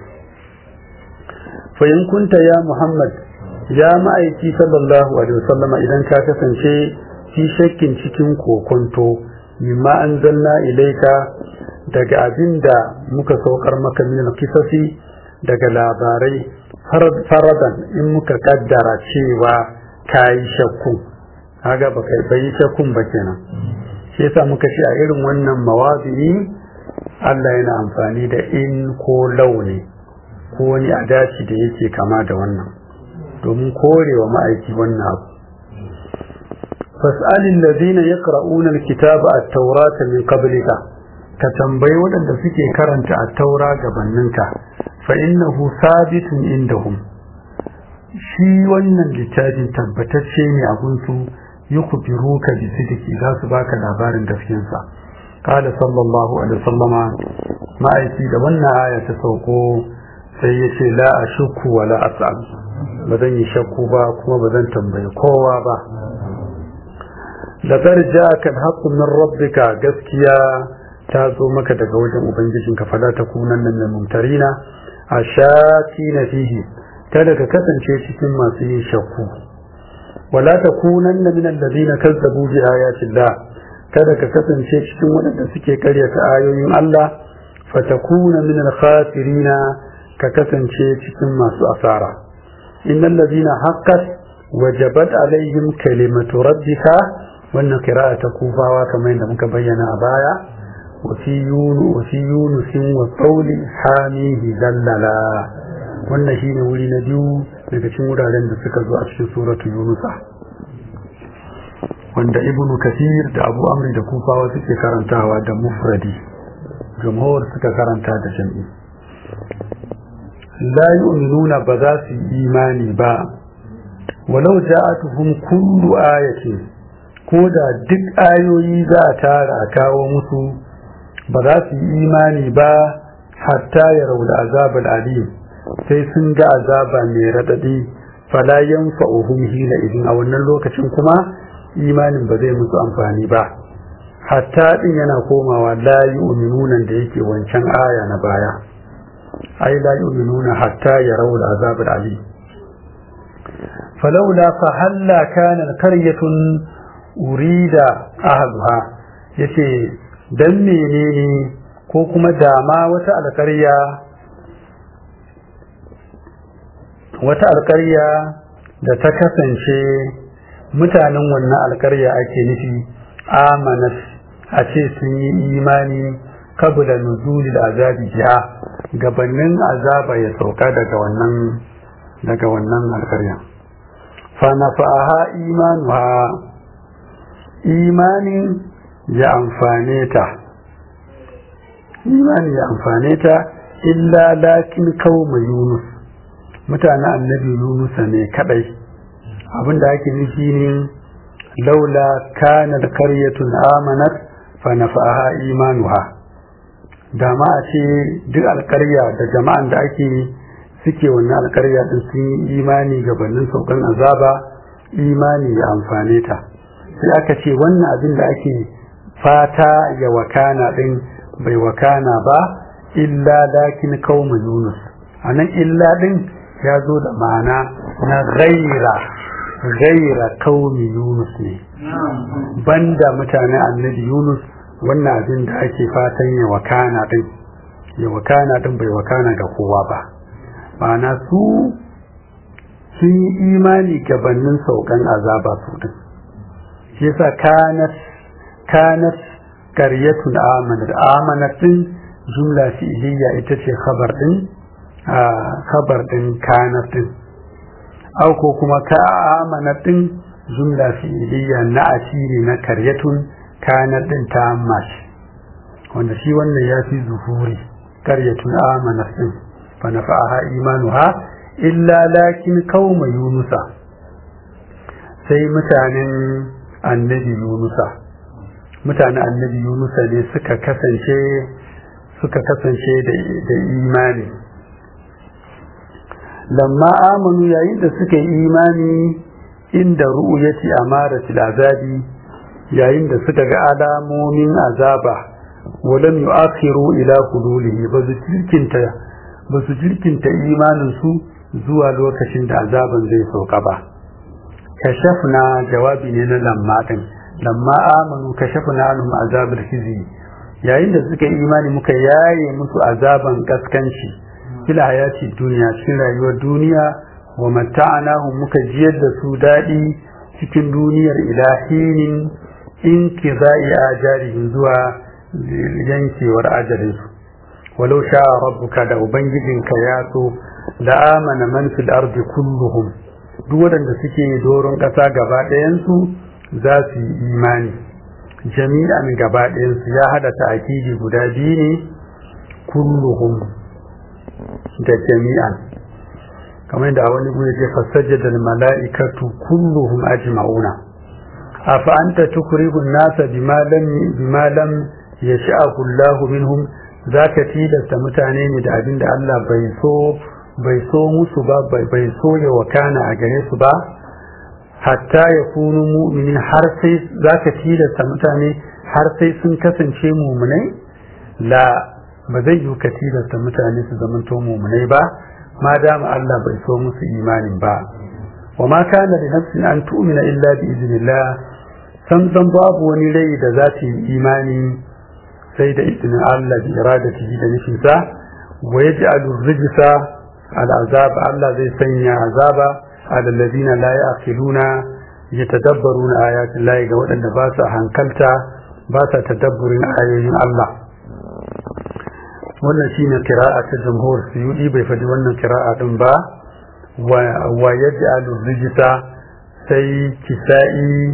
fa in kunta ya muhammad ya ma'aiki sallallahu alaihi wasallama idan ka kasance fi shakkin cikin kokonto mimma anzalna ilaika daga abinda muka saukar maka min kisasi daga labarai faradan in muka kaddara cewa kayi shakku kaga baka bai shakkun ba kenan shi yasa muka ce a irin wannan mawazi'i Allah yana amfani da in ko launi ko wani adaci da yake kama da wannan domin korewa ma'aiki wannan abu fas'alin ladina yaqra'una alkitaba at-taurata min qablika ka tambayi waɗanda suke karanta at-taura gabaninka fa innahu sabitun indahum shi wannan littafin tabbatacce ne a gunsu yukhbiruka bi sidqi za su baka labarin gaskiyarsa qala sallallahu alaihi wasallama ma'aiki da wannan aya ta sauko sai ya ce la ashukku wa la as'al ba zan yi shakku ba kuma ba zan tambayi kowa ba laqad ja'aka al-haqqu min rabbika gaskiya ta zo maka daga wajen ubangijinka fala takunanna min mumtarina ashatina fihi kada ka kasance cikin masu yin shakku wala takunanna min alladhina kazzabu bi ayati Allah kada ka kasance cikin waɗanda suke karyata ayoyin Allah fatakuna min al-khasirina ka kasance cikin masu asara innal ladina haqqat wajabat alaihim kalimatu rabbika wannan qira'a ta kufawa kamar yadda muka bayyana a baya wa fi yunu wa fi yunusin wa qawli hamihi dallala wannan shine wuri na biyu daga cikin wuraren da suka zo a cikin suratu yunusa wanda ibnu kathir da abu amri da kufawa suke karantawa da mufradi jumhur suka karanta da jam'i la yu'minuna ba za su yi imani ba walau ja'atuhum kullu ayatin ko da duk ayoyi za a tara a kawo musu ba za su yi imani ba hatta ya rauda azabal alim sai sun ga azaba mai radadi fala yanfa'uhum hina idin a wannan lokacin kuma imanin ba zai musu amfani ba hatta din yana komawa la yu'minuna da yake wancan aya na baya ai la yu'minuna hatta yarau al-azab al-alim falawla fa halla kana qaryatun urida ahluha yace dan menene ko kuma dama wata alƙarya wata alƙarya da ta kasance mutanen wannan alƙarya ake nufi amanat a ce sun yi imani kabula nuzulil azabi jiha gabanin azaba ya sauka daga wannan daga wannan alƙarya fa nafa'aha imanuha imanin ya amfane ta imani ya amfane ta illa lakin kauma yunus mutane annabi yunus ne kadai abinda ake nufi ne laula kana karyatun amanat fa nafa'aha imanuha da ma a ce duk alkarya da jama'an da ake suke wannan alkarya din sun yi imani gabanin saukan azaba imani ya amfane ta sai aka ce wannan abin da ake fata ya wakana din bai wakana ba illa lakin kauma yunus anan illa din ya zo da ma'ana na gaira gaira kaumi yunus ne banda mutane annabi yunus wannan abin da ake fatan ya wakana din ya wakana din bai wakana ga kowa ba ma'ana su sun yi imani gabanin saukan azaba su din shi yasa kanat kanat qaryatun amanat amanat din jumla fi'liya ita ce khabar din a khabar din kanat din au ko kuma ka amanat din jumla fi'liya na asiri na qaryatun kanat din ta mashi wanda shi wannan ya fi zuhuri qaryatun amanat din fa nafa'aha imanuha illa lakin qauma yunusa sai mutanen annabi yunusa mutane annabi yunusa ne suka kasance suka kasance da imani lamma amanu yayin da suka yi imani inda ru'yati amaratil azabi yayin da suka ga alamomin azaba walam yu'akhiru ila hululihi ba su jirkinta ba su jirkinta imanin su zuwa lokacin da azaban zai sauka ba kashafna jawabi ne na lamma din lamma amanu kashafna anhum azabul khizi yayin da suka yi imani muka yaye musu azaban kaskanci fil hayati duniya cikin rayuwar duniya wa mata'anahum muka jiyar da su dadi cikin duniyar ilahinin in kizai ajarihim zuwa yankewar ajalinsu walau sha rabbuka da ubangijinka ya so da amana man fil ardi kulluhum duk waɗanda suke doron ƙasa gaba ɗayansu za su yi imani jami'an gaba ɗayansu ya hada ta'akidi guda biyu ne kulluhum da jami'an kamar da wani guri ce fasajjada mala'ikatu kulluhum ajma'una afa anta tukrihu an-nasa bima lam bima lam yasha'u Allahu minhum zaka tilasta mutane ne da abin da Allah bai so bai so musu ba bai so ya wakana a gare su ba hatta ya kunu mu'minin har sai za ka tilasta mutane har sai sun kasance mumunai la ba zai yi ka tilasta mutane su zamanto mumunai ba ma dama Allah bai so musu imanin ba wa ma kana da nafsin an tu'mina illa bi iznillah san san babu wani rai da za ta yi imani sai da izinin Allah bi iradatihi da nufinsa wa yaj'alu rijsa al'azab Allah zai sanya azaba على الذين لا يعقلون يتدبرون آيات الله ga waɗanda ba su hankalta ba su tadabburin ayoyin Allah wannan shine kira'a ta jamhur suyudi bai faɗi wannan kira'a din ba wa yaj'alu rijsa sai kisa'i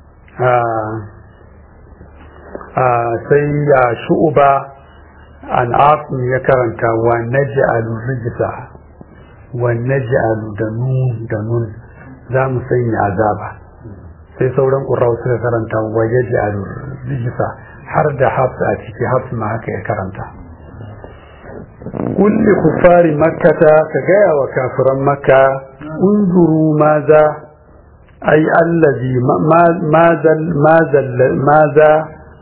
a sai ya shu'uba an ya karanta wa naj'alu rijsa والنجعل دنون دنون za mu sanya azaba sai sauran ƙurrau suka karanta waje da rijisa har da hafs a ciki hafs ma haka ya karanta kulli kufari makkata ka gaya wa kafiran makka unzuru maza ai allazi maza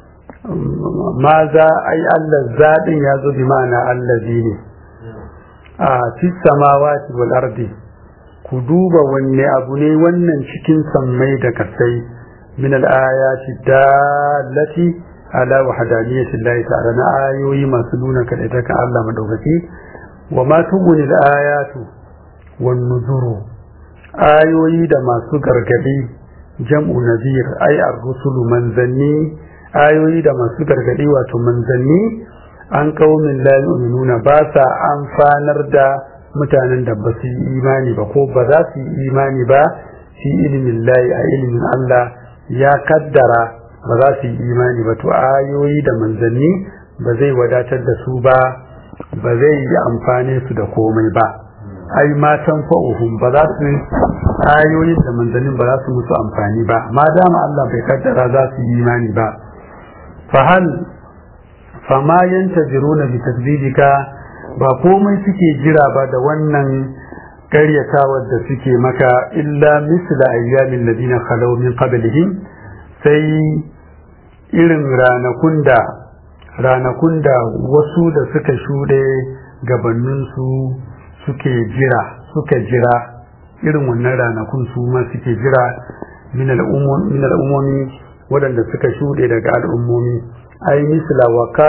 maza ai allah zaɗin ya zo bi ma'ana allazi ne a fi samawati wal ardi ku duba wanne abu ne wannan cikin sammai da kasai min al ayati dallati ala wahdaniyati llahi ta'ala na ayoyi masu nuna kadaitaka Allah madaukaki wa ma tubuni al-ayatu wan nuzuru ayoyi da masu gargadi jam'u nazir ay ar-rusulu manzanni ayoyi da masu gargadi wato manzanni an qaumin la yu'minuna ba sa amfanar da mutanen da ba su yi imani ba ko ba za su yi imani ba fi ilimin layi a ilimin Allah ya kaddara ba za su yi imani ba to ayoyi da manzanni ba zai wadatar da su ba ba zai yi amfani su da komai ba ai matan fa'uhum ba za su ayoyin da manzannin ba za su musu amfani ba ma dama Allah bai kaddara za su yi imani ba fa hal fama yantajiruna bi tasbidika ba komai suke jira ba da wannan karyatawar da suke maka illa misla ayyamin ladina khalaw min qablihim sai irin ranakun da ranakun da wasu da suka shuɗe gabaninsu suke jira suka jira irin wannan ranakun su ma suke jira min al'ummomi waɗanda suka shuɗe daga al'ummomi ai misla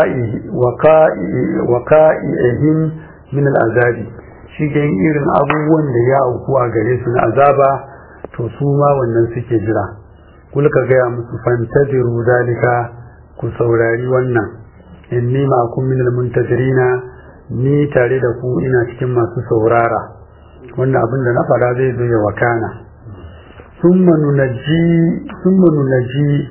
waqa'ihim min al'azabi shi irin abubuwan da ya auku a gare su na azaba to su ma wannan suke jira kulka gaya musu fantaziru zalika ku saurari wannan inni ma'akum min almuntajirina ni tare da ku ina cikin masu saurara wannan abin da na fara zai zo ya wakana summa nunaji summa nunaji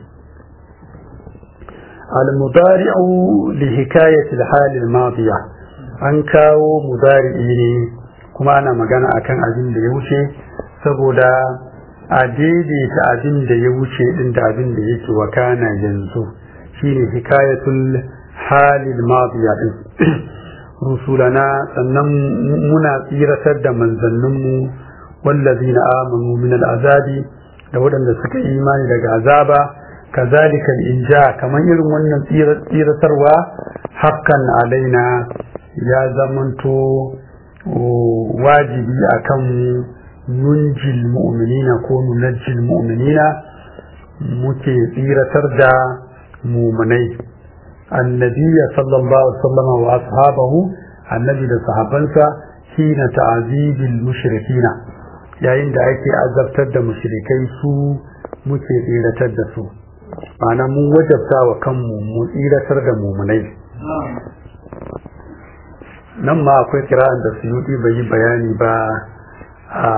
al-mudari'u li hikayati al-hal al-madiya an kawo mudari'i ne kuma ana magana akan abin da ya wuce saboda a daidaita abin da ya wuce din da abin da yake wakana yanzu shine hikayatul halil madiya din rusulana sannan muna tsiratar da manzanninmu wallazina amanu min al'azabi da waɗanda suka yi imani daga azaba kazalika inja kamar irin wannan tsiratarwa hakan alaina ya zamanto wajibi akan nunjil mu'minina ko nunajjil mu'minina muke tsiratar da mumunai annabiya sallallahu alaihi wasallam wa ashabahu annabi da sahabansa hina ta'azibil mushrikina yayin da ake azabtar da mushrikai su muke tsiratar da su ma'ana mun wajabta wa kanmu mu tsiratar da mumunai nan ma akwai kira'an da suyuti bai yi bayani ba a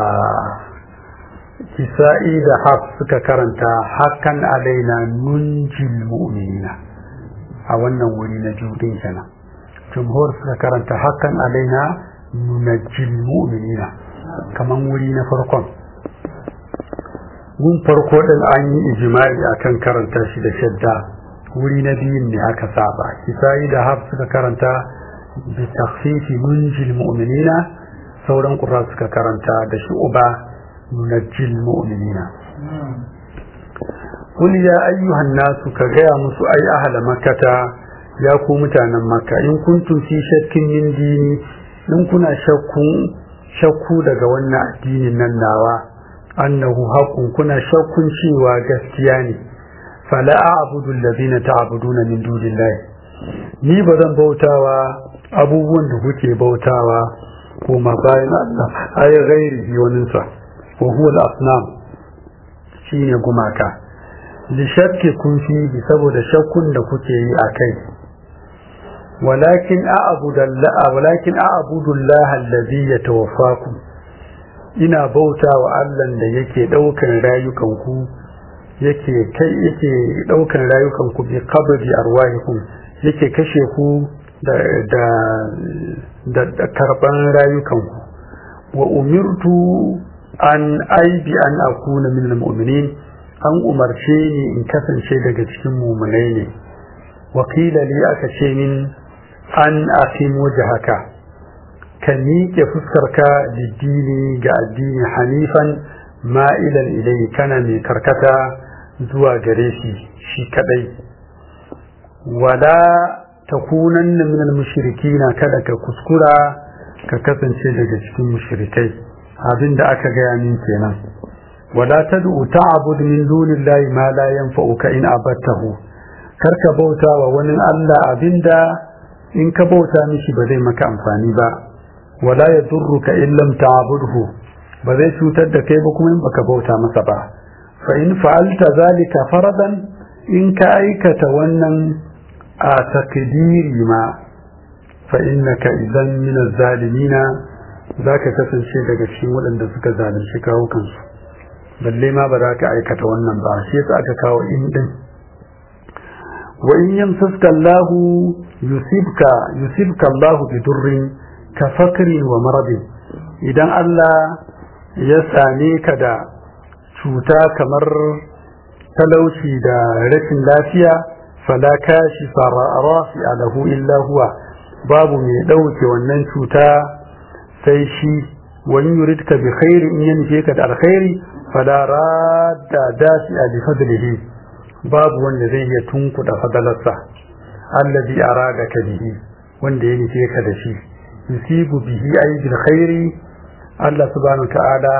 kisa'i da haf suka karanta hakan alaina nunjil mu'minina a wannan wuri na judin kenan jumhur suka karanta hakan alaina nunajjil mu'minina kaman wuri na farkon gun farko din an yi ijimai akan karanta shi da shadda wuri na biyun ne aka saba kisa'i da haf suka karanta bi takhfifi nunjil mu'minina sauran qurra suka karanta da shu'ba nunajjil mu'minina Kul ya ayyuhan nasu ka gaya musu ai ahla makkata ya ku mutanen makka in kuntum fi shakkin min dini in kuna shakku shakku daga wannan addinin nan nawa annahu haqqun kuna shakkun cewa gaskiya ne fala a'budu alladhina ta'buduna min dunillahi ni ba zan bautawa abubuwan da kuke bautawa ko ma bayan Allah ay ghairihi waninsa wa huwa al-asnam shine gumaka li shakki kun fi saboda shakkun da kuke yi a kai walakin a'budallaha walakin a'budullaha allazi yatawaffakum ina bauta wa Allah da yake daukan rayukan ku yake kai yake daukan rayukan ku bi qabdi arwahikum yake kashe ku da da da karban rayukan ku wa umirtu an aibi an akuna min almu'minin an umarce ni in kasance daga cikin mumunai ne wakila li aka ce min an aqim wajhaka ka miƙe fuskarka diddini ga addini hanifan ma'ilan ilai kana mai karkata zuwa gare shi shi kadai wala takunanna min al-mushrikina kada ka kuskura ka kasance daga cikin mushrikai abinda aka gaya min kenan wala tad'u ta'bud min dunillahi ma la yanfa'uka in abattahu karka bauta wa wani Allah abinda in ka bauta mishi ba zai maka amfani ba wala yadurruka illam ta'budhu ba zai cutar da kai ba kuma in baka bauta masa ba fa in fa'alta zalika faradan in ka aikata wannan a takdiri ma fa innaka idan min az-zalimina zaka kasance daga cikin waɗanda suka zalunci kawo kansu balle ma ba za ka aikata wannan ba shi yasa aka kawo in din wa in yamsaska Allah yusibka yusibka Allah bi durrin ka fakrin wa maradin idan Allah ya same ka da cuta kamar talauci da rashin lafiya fala kashi rafi alahu illa huwa babu mai ɗauke wannan cuta sai shi wani yuridka bi khairi in ya nufe ka da alkhairi fala radda dasi a bi fadlihi babu wanda zai iya tunkuda fadalarsa allazi arada ka bihi wanda ya nufe ka da shi yusibu bihi ay bil khairi Allah subhanahu ta'ala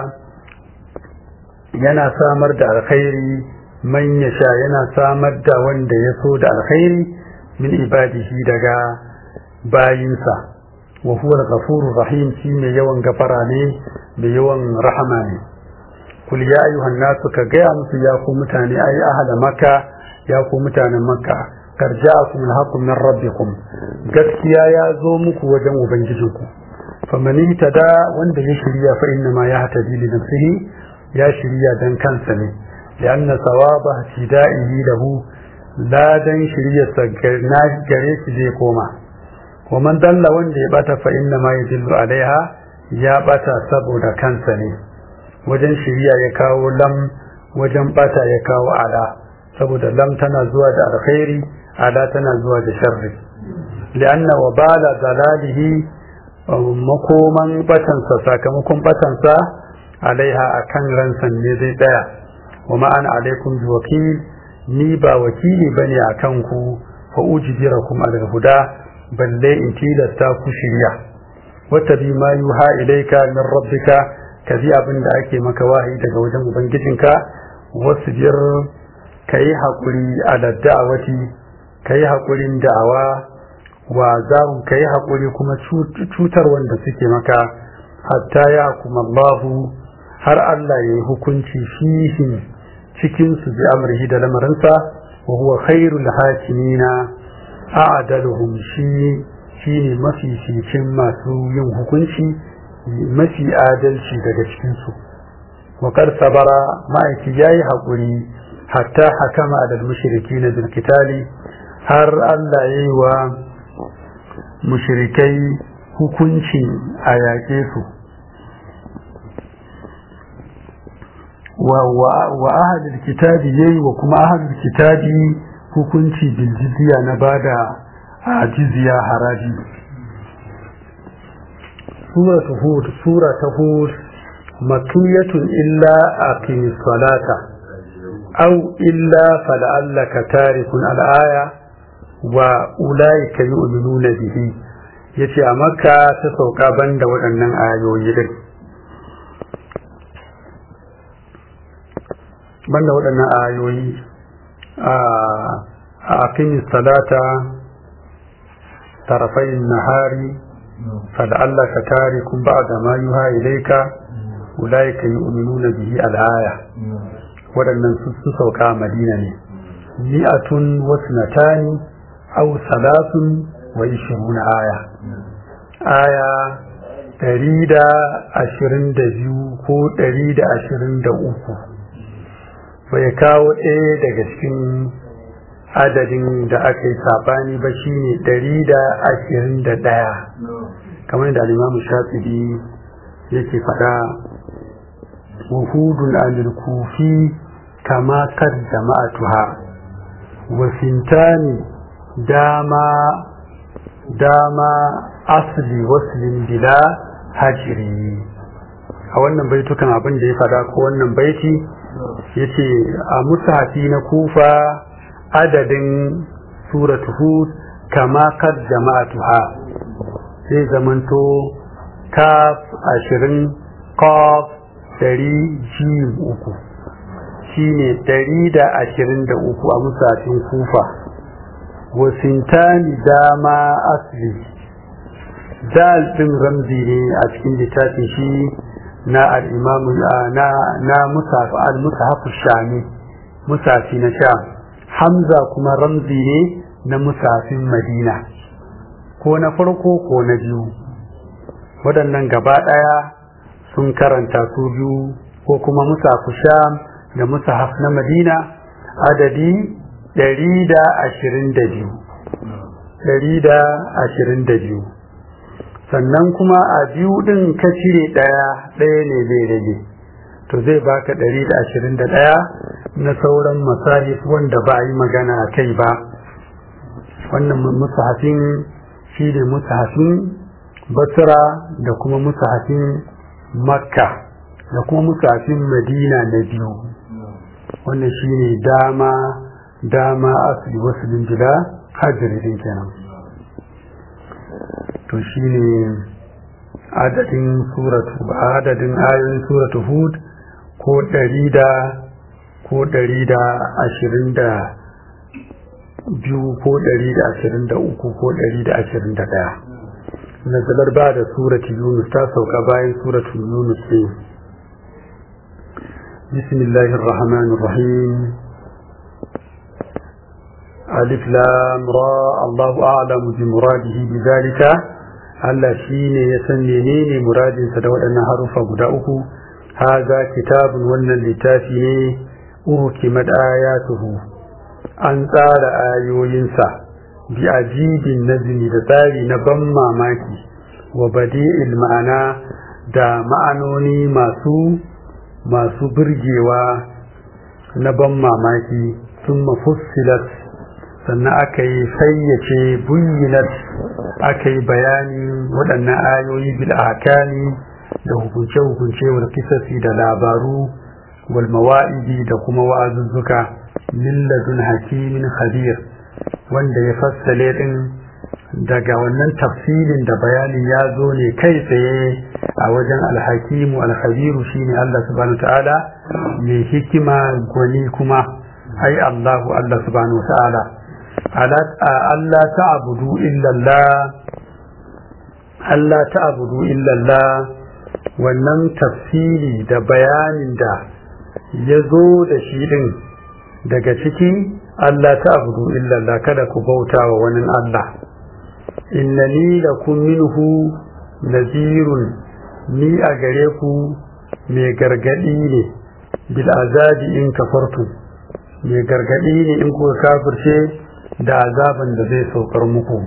yana samar da alkhairi man yasha yana samar da wanda ya so da alkhairi min ibadihi daga bayinsa wa huwa al-ghafurur rahim shi mai yawan gafara ne mai yawan rahama ne kul ya ayyuhan nasu ka gaya musu ya ku mutane ai ahla makka ya ku mutanen makka karja'akum al-haqqu min rabbikum gaskiya ya zo muku wajen ubangijinku faman tada wanda ya shirya fa inna ma yahtadi li nafsihi ya shirya dan kansa ne lianna sawaba hida'ihi lahu ladan shiryarsa na gare shi zai koma wa man dalla wanda ya bata fa inna ma yadillu alaiha ya bata saboda kansa ne wajen shirya ya kawo lam wajen bata ya kawo ala saboda lam tana zuwa da alkhairi ala tana zuwa da sharri lianna wa bala dalalihi makoman batansa sakamakon batansa alaiha akan ransan ne zai tsaya wa ma'an alaikum bi wakil ni ba wakili bane akan ku fa ujbirakum al huda balle in tilasta ku shirya wata bi ma yuha ilaika min rabbika ka bi abin da ake maka wahayi daga wajen ubangijinka wasu biyar ka yi haƙuri a da'awati ka yi haƙurin da'awa wa zarun ka yi haƙuri kuma cutar wanda suke maka hatta ya kuma Allahu har Allah ya yi hukunci fihim cikinsu bi amrihi da lamarinsa wa huwa khairul hakimina a'daluhum shi shine mafi cikin masu yin hukunci mafi adalci daga cikinsu wakar sabara ma'aiki ya yi haƙuri hatta hakama da mushriki na bilkitali har Allah ya yi wa mushrikai hukunci a yaƙe su wa ahadul kitabi yayi wa kuma ahadul kitabi hukunci bil jizya na bada a jizya haraji suratu hud suratu hud makiyatun illa aqimis salata aw illa fala'allaka tarikun al-aya wa ulaika yu'minuna bihi yace a makka ta sauka banda waɗannan ayoyi din banda waɗannan ayoyi a aqimis salata طرفي النهار فلعلك تارك بعد ما يوحى إليك أولئك يؤمنون به الآية waɗannan su sauka madina ne mi'atun wasnatani aw salatun wa ishiruna aya aya ɗari da ashirin da biyu ko ɗari da ashirin da uku bai kawo ɗaya daga cikin adadin da aka yi saɓani ba shine ɗari da ashirin da ɗaya kamar da alimamu shafi'i yake faɗa وهود عن الكوفي كما قد جمعتها وسنتان داما داما أصل وصل بلا هجري a wannan baitukan abin da ya fada ko wannan baiti ya ce a musafi na kufa adadin suratu hud kama kad jama'atuha sai zamanto kaf ashirin qaf dari jim uku shi ne dari da ashirin da uku a musafin kufa wa sintani dama asli dal din ramzi ne a cikin littafin shi na al-imam na na musaf al-mushaf shami musafi na sha hamza kuma ramzi ne na musafin madina ko na farko ko na biyu waɗannan gaba ɗaya sun karanta su biyu ko kuma musafu sham da musahaf na madina adadi ɗari da ashirin da biyu ɗari da ashirin da biyu sannan kuma a biyu ɗin ka cire ɗaya ɗaya ne zai rage to zai baka ɗari da ashirin da ɗaya na sauran masahif wanda ba a yi magana a kai ba wannan musahafin shi ne musahafin basra da kuma musahafin makka da kuma musafin madina na biyu wannan shine dama dama asali wasu bila hajjirin kenan to shine adadin suratu adadin ayoyin suratu hud ko ɗari da ko ɗari da ashirin da biyu ko ɗari da ashirin da uku ko ɗari da ashirin da ɗaya nazalar ba da suratu yunus ta sauka bayan suratu yunus ne بسم الله الرحمن الرحيم ألف لام را الله أعلم بمراده بذلك Allah shi ne ya san menene muradinsa da waɗannan harufa guda uku haza kitabun wannan littafi ne uhukimat ayatuhu an tsara ayoyinsa bi ajibin nazmi da tsari na ban mamaki wa badi'il ma'ana da ma'anoni masu masu burgewa na ban mamaki sun mafussilat sannan aka yi fayyace buyyinat aka yi bayanin waɗannan ayoyi bil ahkami da hukunce-hukunce wal kisasi da labaru wal mawa'idi da kuma wa'azuzzuka min ladun hakimin khabir wanda ya fassale din daga wannan tafsilin da bayanin ya zo ne kai tsaye a wajen alhakimu alkhabiru shine Allah subhanahu ta'ala mai hikima gwani kuma ai Allahu Allah subhanahu ta'ala Allah ta'budu illa Allah Allah ta'budu illa Allah wannan tafsiri da bayanin da ya zo da shi din daga ciki Allah ta'budu illa Allah kada ku bauta wa wani Allah innani lakum minhu nazirun ni a gare ku mai gargadi ne bil azabi in kafartu mai gargadi ne in kuka kafirce da azaban da zai saukar muku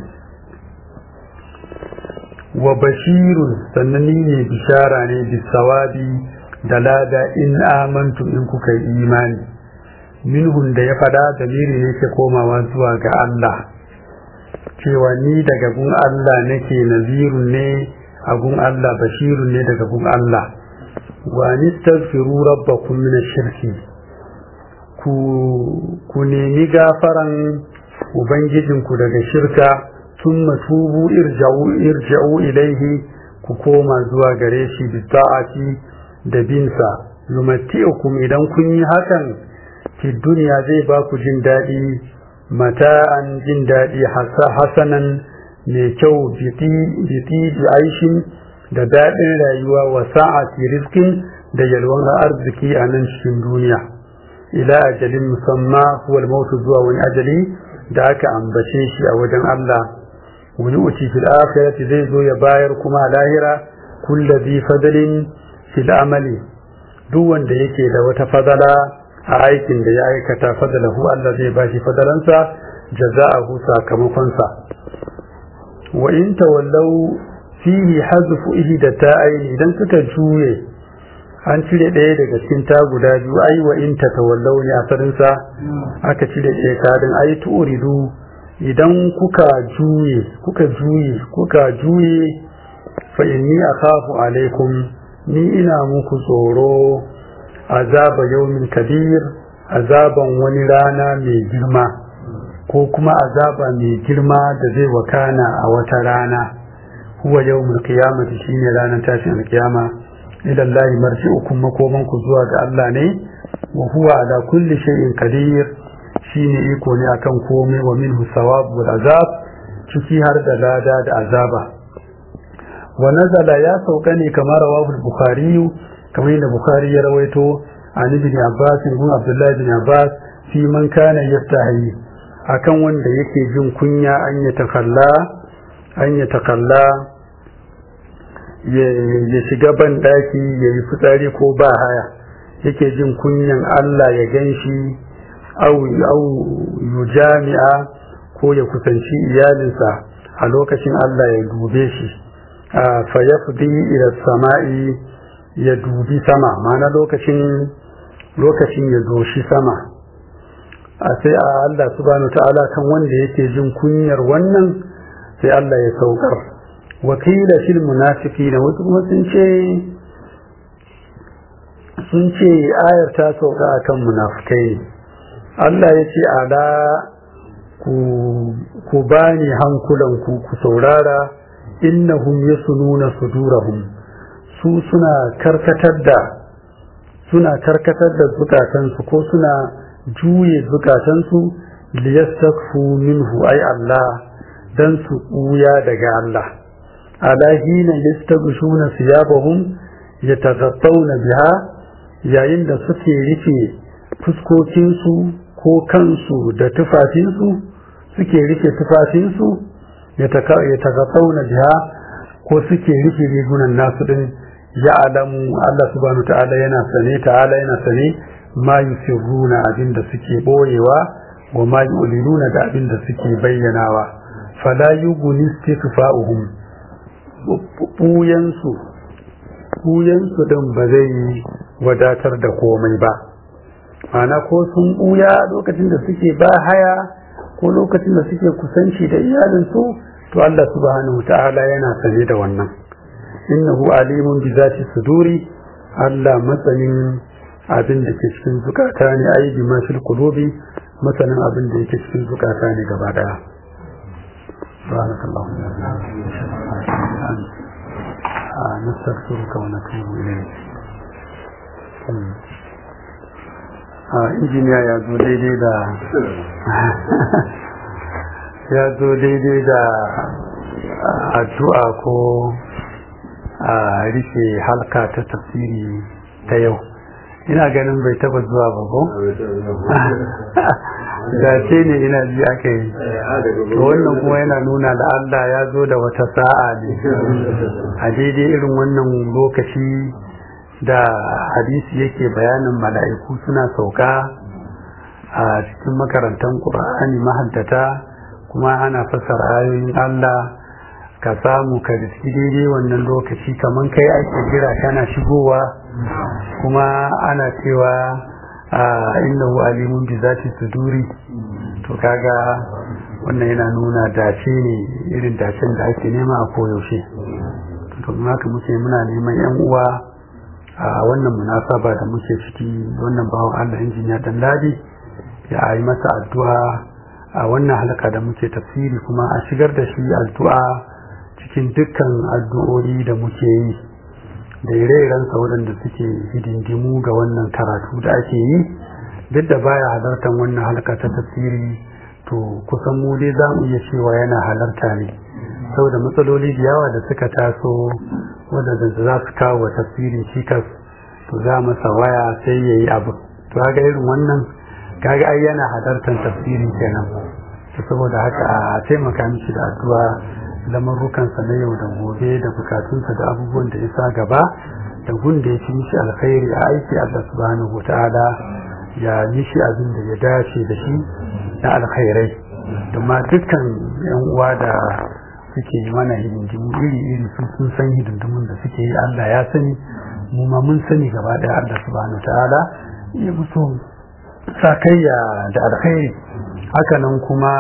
wa bashirun sannan ni ne bishara ne bisawabi da lada in amantu in kuka yi imani minhun da ya fada dalili ne ke komawa zuwa ga Allah cewa ni daga gun Allah nake nazirun ne a gun Allah bashirun ne daga gun Allah wa nistaghfiru rabbakum min ash-shirki ku ku nemi gafaran ubangijinku daga shirka thumma tubu irja'u irja'u ilaihi ku koma zuwa gare shi bi ta'ati da binsa yumatti'ukum idan kun yi hakan fi duniya zai ba ku jin daɗi mata'an jin daɗi hasanan mai kyau biti da aishin da daɗin rayuwa wa sa'ati rizkin da yalwan arziki a nan cikin duniya ila ajalin musamma huwa mautu zuwa wani ajali da aka ambace shi a wajen Allah wani uci fil akhirati zai zo ya bayar kuma a lahira kullu bi fadlin fil amali duk wanda yake da wata fadala a aikin da ya aikata fadalahu Allah zai bashi fadalansa jaza'ahu sakamakonsa wa in tawallau fihi hazfu ihda ta'ayn idan suka juye an cire ɗaya daga cikin ta guda biyu ai wa in tatawallau ne asalin sa aka cire ɗaya kadin ai turidu idan kuka juye kuka juye kuka juye fa inni akhafu alaikum ni ina muku tsoro azaba yaumin kabir azaban wani rana mai girma ko kuma azaba mai girma da zai wakana a wata rana huwa yawmul qiyamati shine ranar tashin alkiyama ila Allah marji'ukum makoman ku zuwa ga Allah ne wa huwa ala kulli shay'in qadir shine iko ne akan komai wa minhu sawab wal azab ciki har da lada da azaba wa nazala ya sauka ne kamar rawahu bukhari kamar yadda bukhari ya rawaito an ibn abbas ibn abdullah ibn abbas fi man kana yastahi akan wanda yake jin kunya an ya takalla an ya takalla ya shiga ban daki ya yi fitsari ko ba haya yake jin kunyan Allah ya ganshi au au jami'a ko ya kusanci iyalinsa a lokacin Allah ya dube shi fa yafdi ila sama'i ya dubi sama mana lokacin lokacin ya doshi sama a sai a Allah subhanahu ta'ala kan wanda yake jin kunyar wannan sai Allah ya saukar wakila fil munafiqina wasu kuma sun ce sun ce ayar ta sauka akan munafikai ne Allah ya ce ala ku ku bani hankulanku ku saurara innahum yasununa sudurahum su suna karkatar da suna karkatar da zukatansu ko suna juye zukatansu liyastakfu minhu ay Allah dan su ɓuya daga Allah ala hina yastaghshuna siyabahum yataghattawna biha yayin da suke rufe fuskokinsu ko kansu da tufafinsu suke rufe tufafinsu yataghattawna biha ko suke rufe rigunan nasu din ya alamu Allah subhanahu ta'ala yana sane ta'ala yana sane ma yusirruna abinda suke boyewa wa ma yu'linuna da abinda suke bayyanawa fala yughni istikfa'uhum buyansu buyansu din ba zai wadatar da komai ba mana ko sun buya lokacin da suke ba haya ko lokacin da suke kusanci da iyalinsu to Allah subhanahu ta'ala yana sane da wannan innahu alimun bi zati suduri Allah matsayin abin da ke cikin zukata ne ai bi ma fil qulubi masanin abin da yake cikin zukata ne gaba daya subhanakallahu wa bihamdika nastaghfiruka wa natubu ilayk injiniya ya zo daidai da ya zo daidai da addu'a ko a rufe halka ta tafsiri ta yau ina ganin bai taba zuwa ba ko dace ne ina ji aka yi to wannan kuma yana nuna da Allah ya zo da wata sa'a ne a daidai irin wannan lokaci da hadisi yake bayanin mala'iku suna sauka a cikin makarantar ƙur'ani mahaddata kuma ana fassara ayoyin Allah ka samu ka riski daidai wannan lokaci kamar kai ake jira kana shigowa kuma ana cewa innahu alimun bi zati suduri to kaga wannan yana nuna dace ne irin dacen da ake nema a koyaushe to kuma haka muke muna neman yan uwa a wannan munasaba da muke ciki wannan bawan Allah injiniya dan ladi ya yi masa addu'a a wannan halaka da muke tafsiri kuma a shigar da shi addu'a cikin dukkan addu'o'i da muke yi da ire-irensa waɗanda suke hidindimu ga wannan karatu da ake yi duk da baya halartar wannan halka ta tafsiri to kusan mu dai za mu iya cewa yana halarta ne saboda matsaloli da yawa da suka taso waɗanda za su kawo wa tafsirin cikas to za masa waya sai ya yi abu to ga irin wannan kaga ai yana halartar tafsiri kenan saboda haka a taimaka mishi da addu'a lamarrukansa na yau da gobe da bukatunsa da abubuwan da ya sa gaba da gun da ya fi mishi alkhairi a aiki Allah subhanahu wata'ala ya mishi abin da ya dace da shi na alkhairai ma dukkan yan uwa da suke yi mana hidindimu iri-iri su sun san hidindimun da suke yi Allah ya sani mu ma mun sani gaba daya Allah subhanahu wata'ala ya musu sakayya da alkhairi hakanan kuma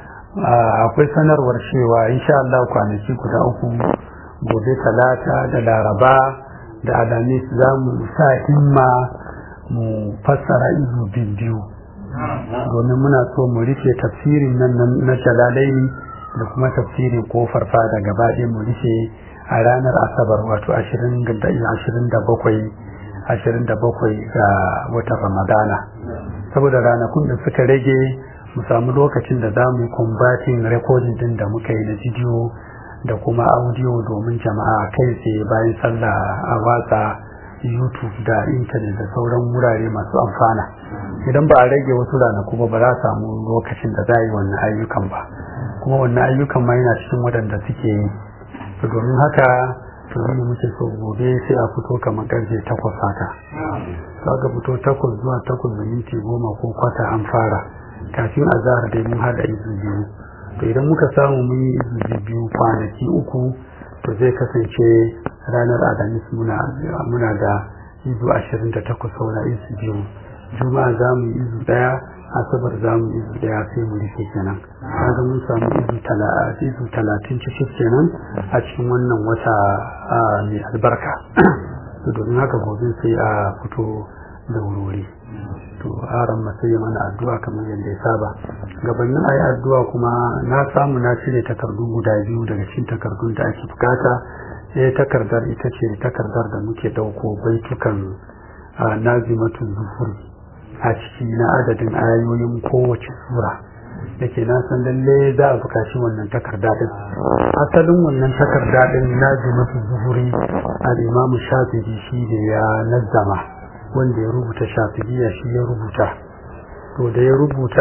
akwai sanarwar cewa insha Allah kwanaki guda uku gobe talata da laraba da alamis za mu sa himma mu fassara izu biyu domin muna so mu rufe tafsirin nan na jalalaini da kuma tafsirin kofar fada gaba ɗaya mu rufe a ranar asabar wato 27 ga watan ramadana saboda ranakun da suka rage mu samu lokacin da za mu combating recording din da muka yi na bidiyo da kuma audio domin jama'a kai tsaye bayan sallah a watsa youtube da intanet da sauran wurare masu amfana idan ba a rage wasu ranaku ba ba za a samu lokacin da za a yi wannan ayyukan ba kuma wannan ayyukan ma yana cikin waɗanda suke yi domin haka to ne muke so gobe sai a fito kamar karfe takwas haka za ka fito takwas zuwa takwas da minti goma ko kwata an fara kafin a zahar dai mun haɗa izu biyu to idan muka samu mun yi izu biyu kwanaki uku to zai kasance ranar alhamis muna da izu ashirin da takwas saura izu biyu juma'a za mu yi izu ɗaya asabar za mu izu ɗaya sai mu rufe kenan kaga mun samu izu talatin cikin kenan a cikin wannan wata mai albarka to domin haka gobe sai a fito da wuri to aran sai ya mana addu'a kamar yadda ya saba gabanin ayi addu'a kuma na samu na cire takardu guda biyu daga cikin takardun da ake bukata sai takardar ita ce takardar da muke dauko baitukan nazimatun zuhuri a ciki na adadin ayoyin kowace sura da ke na san lalle za a bukaci wannan takarda din asalin wannan takarda din nazimatun zuhuri al-imamu shafi'i shi da ya nazzama wanda ya rubuta shafi'iyya shi ya rubuta to da ya rubuta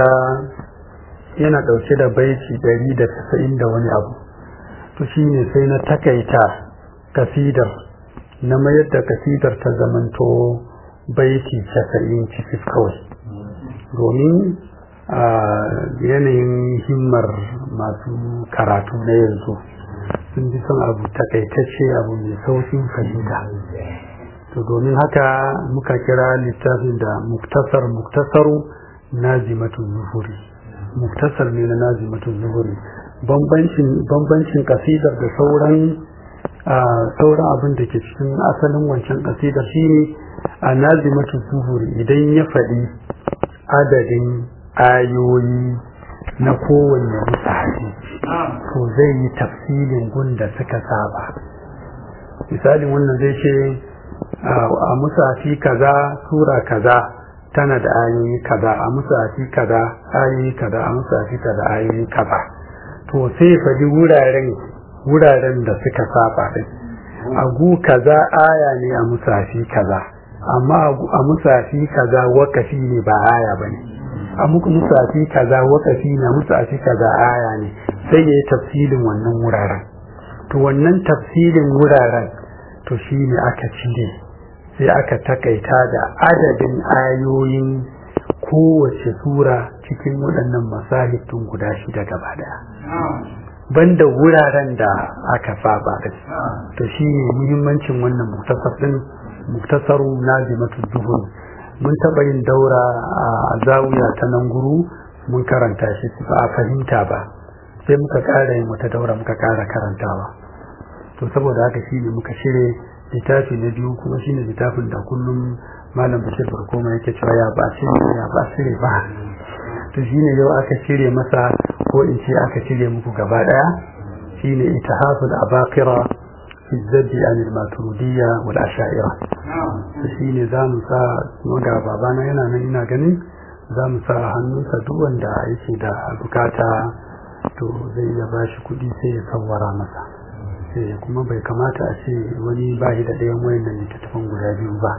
yana ɗauke da baiti ɗari da tasa'in da wani abu to shi ne sai na takaita kasidar na mayar da kasidar ta zamanto baiti casa'in cikin kawai domin a yanayin himmar masu karatu na yanzu sun fi son abu takaitacce abu mai saukin fahimta to domin haka muka kira littafin da muktasar muktasaru nazimatun zuhuri muktasar ne na nazimatun zuhuri bambancin kasidar da sauran sauran abin da ke cikin asalin wancan kasidar shine a nazimatun zuhuri idan ya faɗi adadin ayoyi na kowanne musahabi to zai yi tafsilin gun da suka saba misalin wannan zai ce a musafi kaza sura kaza tana da ayoyi kaza a musafi kaza ayoyi kaza a musafi kaza ayoyi kaza to sai faɗi wuraren wuraren da suka saba din a gu kaza aya ne a musafi kaza amma a musafi kaza wakafi ne ba aya bane a muku musafi kaza wakafi ne musafi kaza aya ne sai ya yi tafsilin wannan wuraren to wannan tafsilin wuraren to shi ne aka cire sai aka takaita da adadin ayoyin kowace sura cikin waɗannan masahifin guda shida gaba daya banda wuraren da aka saba da to shi ne muhimmancin wannan muktasar din muktasaru nazimatu zuhur mun taɓa yin daura a zawiya ta nan guru mun karanta shi ba a fahimta ba sai muka ƙara yin wata daura muka ƙara karantawa to saboda haka shi ne muka shirye littafi na biyu kuma shine littafin da kullum malam bashir barkoma yake cewa ya ba shirye ya ba shirye ba to shine yau aka shirye masa ko in ce aka shirye muku gaba daya shine itihaful abaqira fi zabbi an al-maturidiyya wal asha'ira to shine zamu sa kuma ga babana yana nan ina ganin zamu sa hannunsa duk wanda yake da bukata to zai iya bashi kuɗi sai ya sawwara masa kuma bai kamata a ce wani ba da ɗayan wayannan littattafan guda biyu ba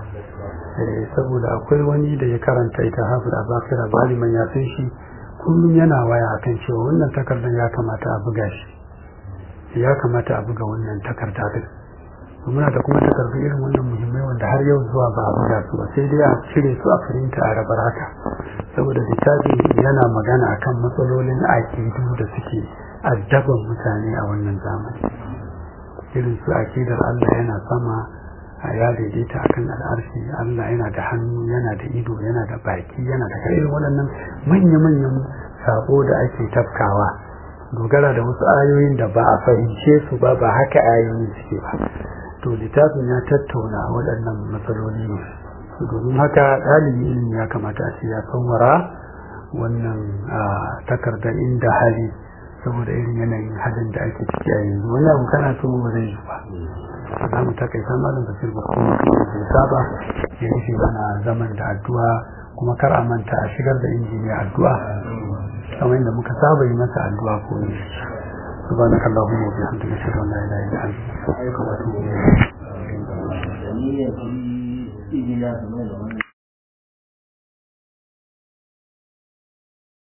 saboda akwai wani da ya karanta ita hafi da bakira baliman ya san shi kullum yana waya akan cewa wannan takardar ya kamata a buga shi ya kamata a buga wannan takarda din muna da kuma takardu irin wannan muhimmai wanda har yau zuwa ba a buga su ba sai dai a cire su a firinta a rabar haka saboda littafi yana magana akan matsalolin aƙidu da suke addaban mutane a wannan zamani irin su akidar Allah yana sama a ya daidaita akan al'arshi Allah yana da hannu yana da ido yana da baki yana da irin waɗannan manya-manyan sako da ake tafkawa dogara da wasu ayoyin da ba a fahimce su ba ba haka ayoyin suke ba to littafin ya tattauna waɗannan matsaloli ne domin haka ɗalibi ilimi ya kamata a ce ya sanwara wannan takardar inda hali saboda irin yanayin halin da ake ciki a yanzu wani abu kana so ba zai yi ba za mu takaita malam basir ba kuma bai saba ya rufe mana zaman da addu'a kuma kar a manta a shigar da injiniya addu'a kamar yadda muka saba yi masa addu'a ko ne سبحانك اللهم وبحمدك اشهد ان لا اله الا انت استغفرك واتوب اليك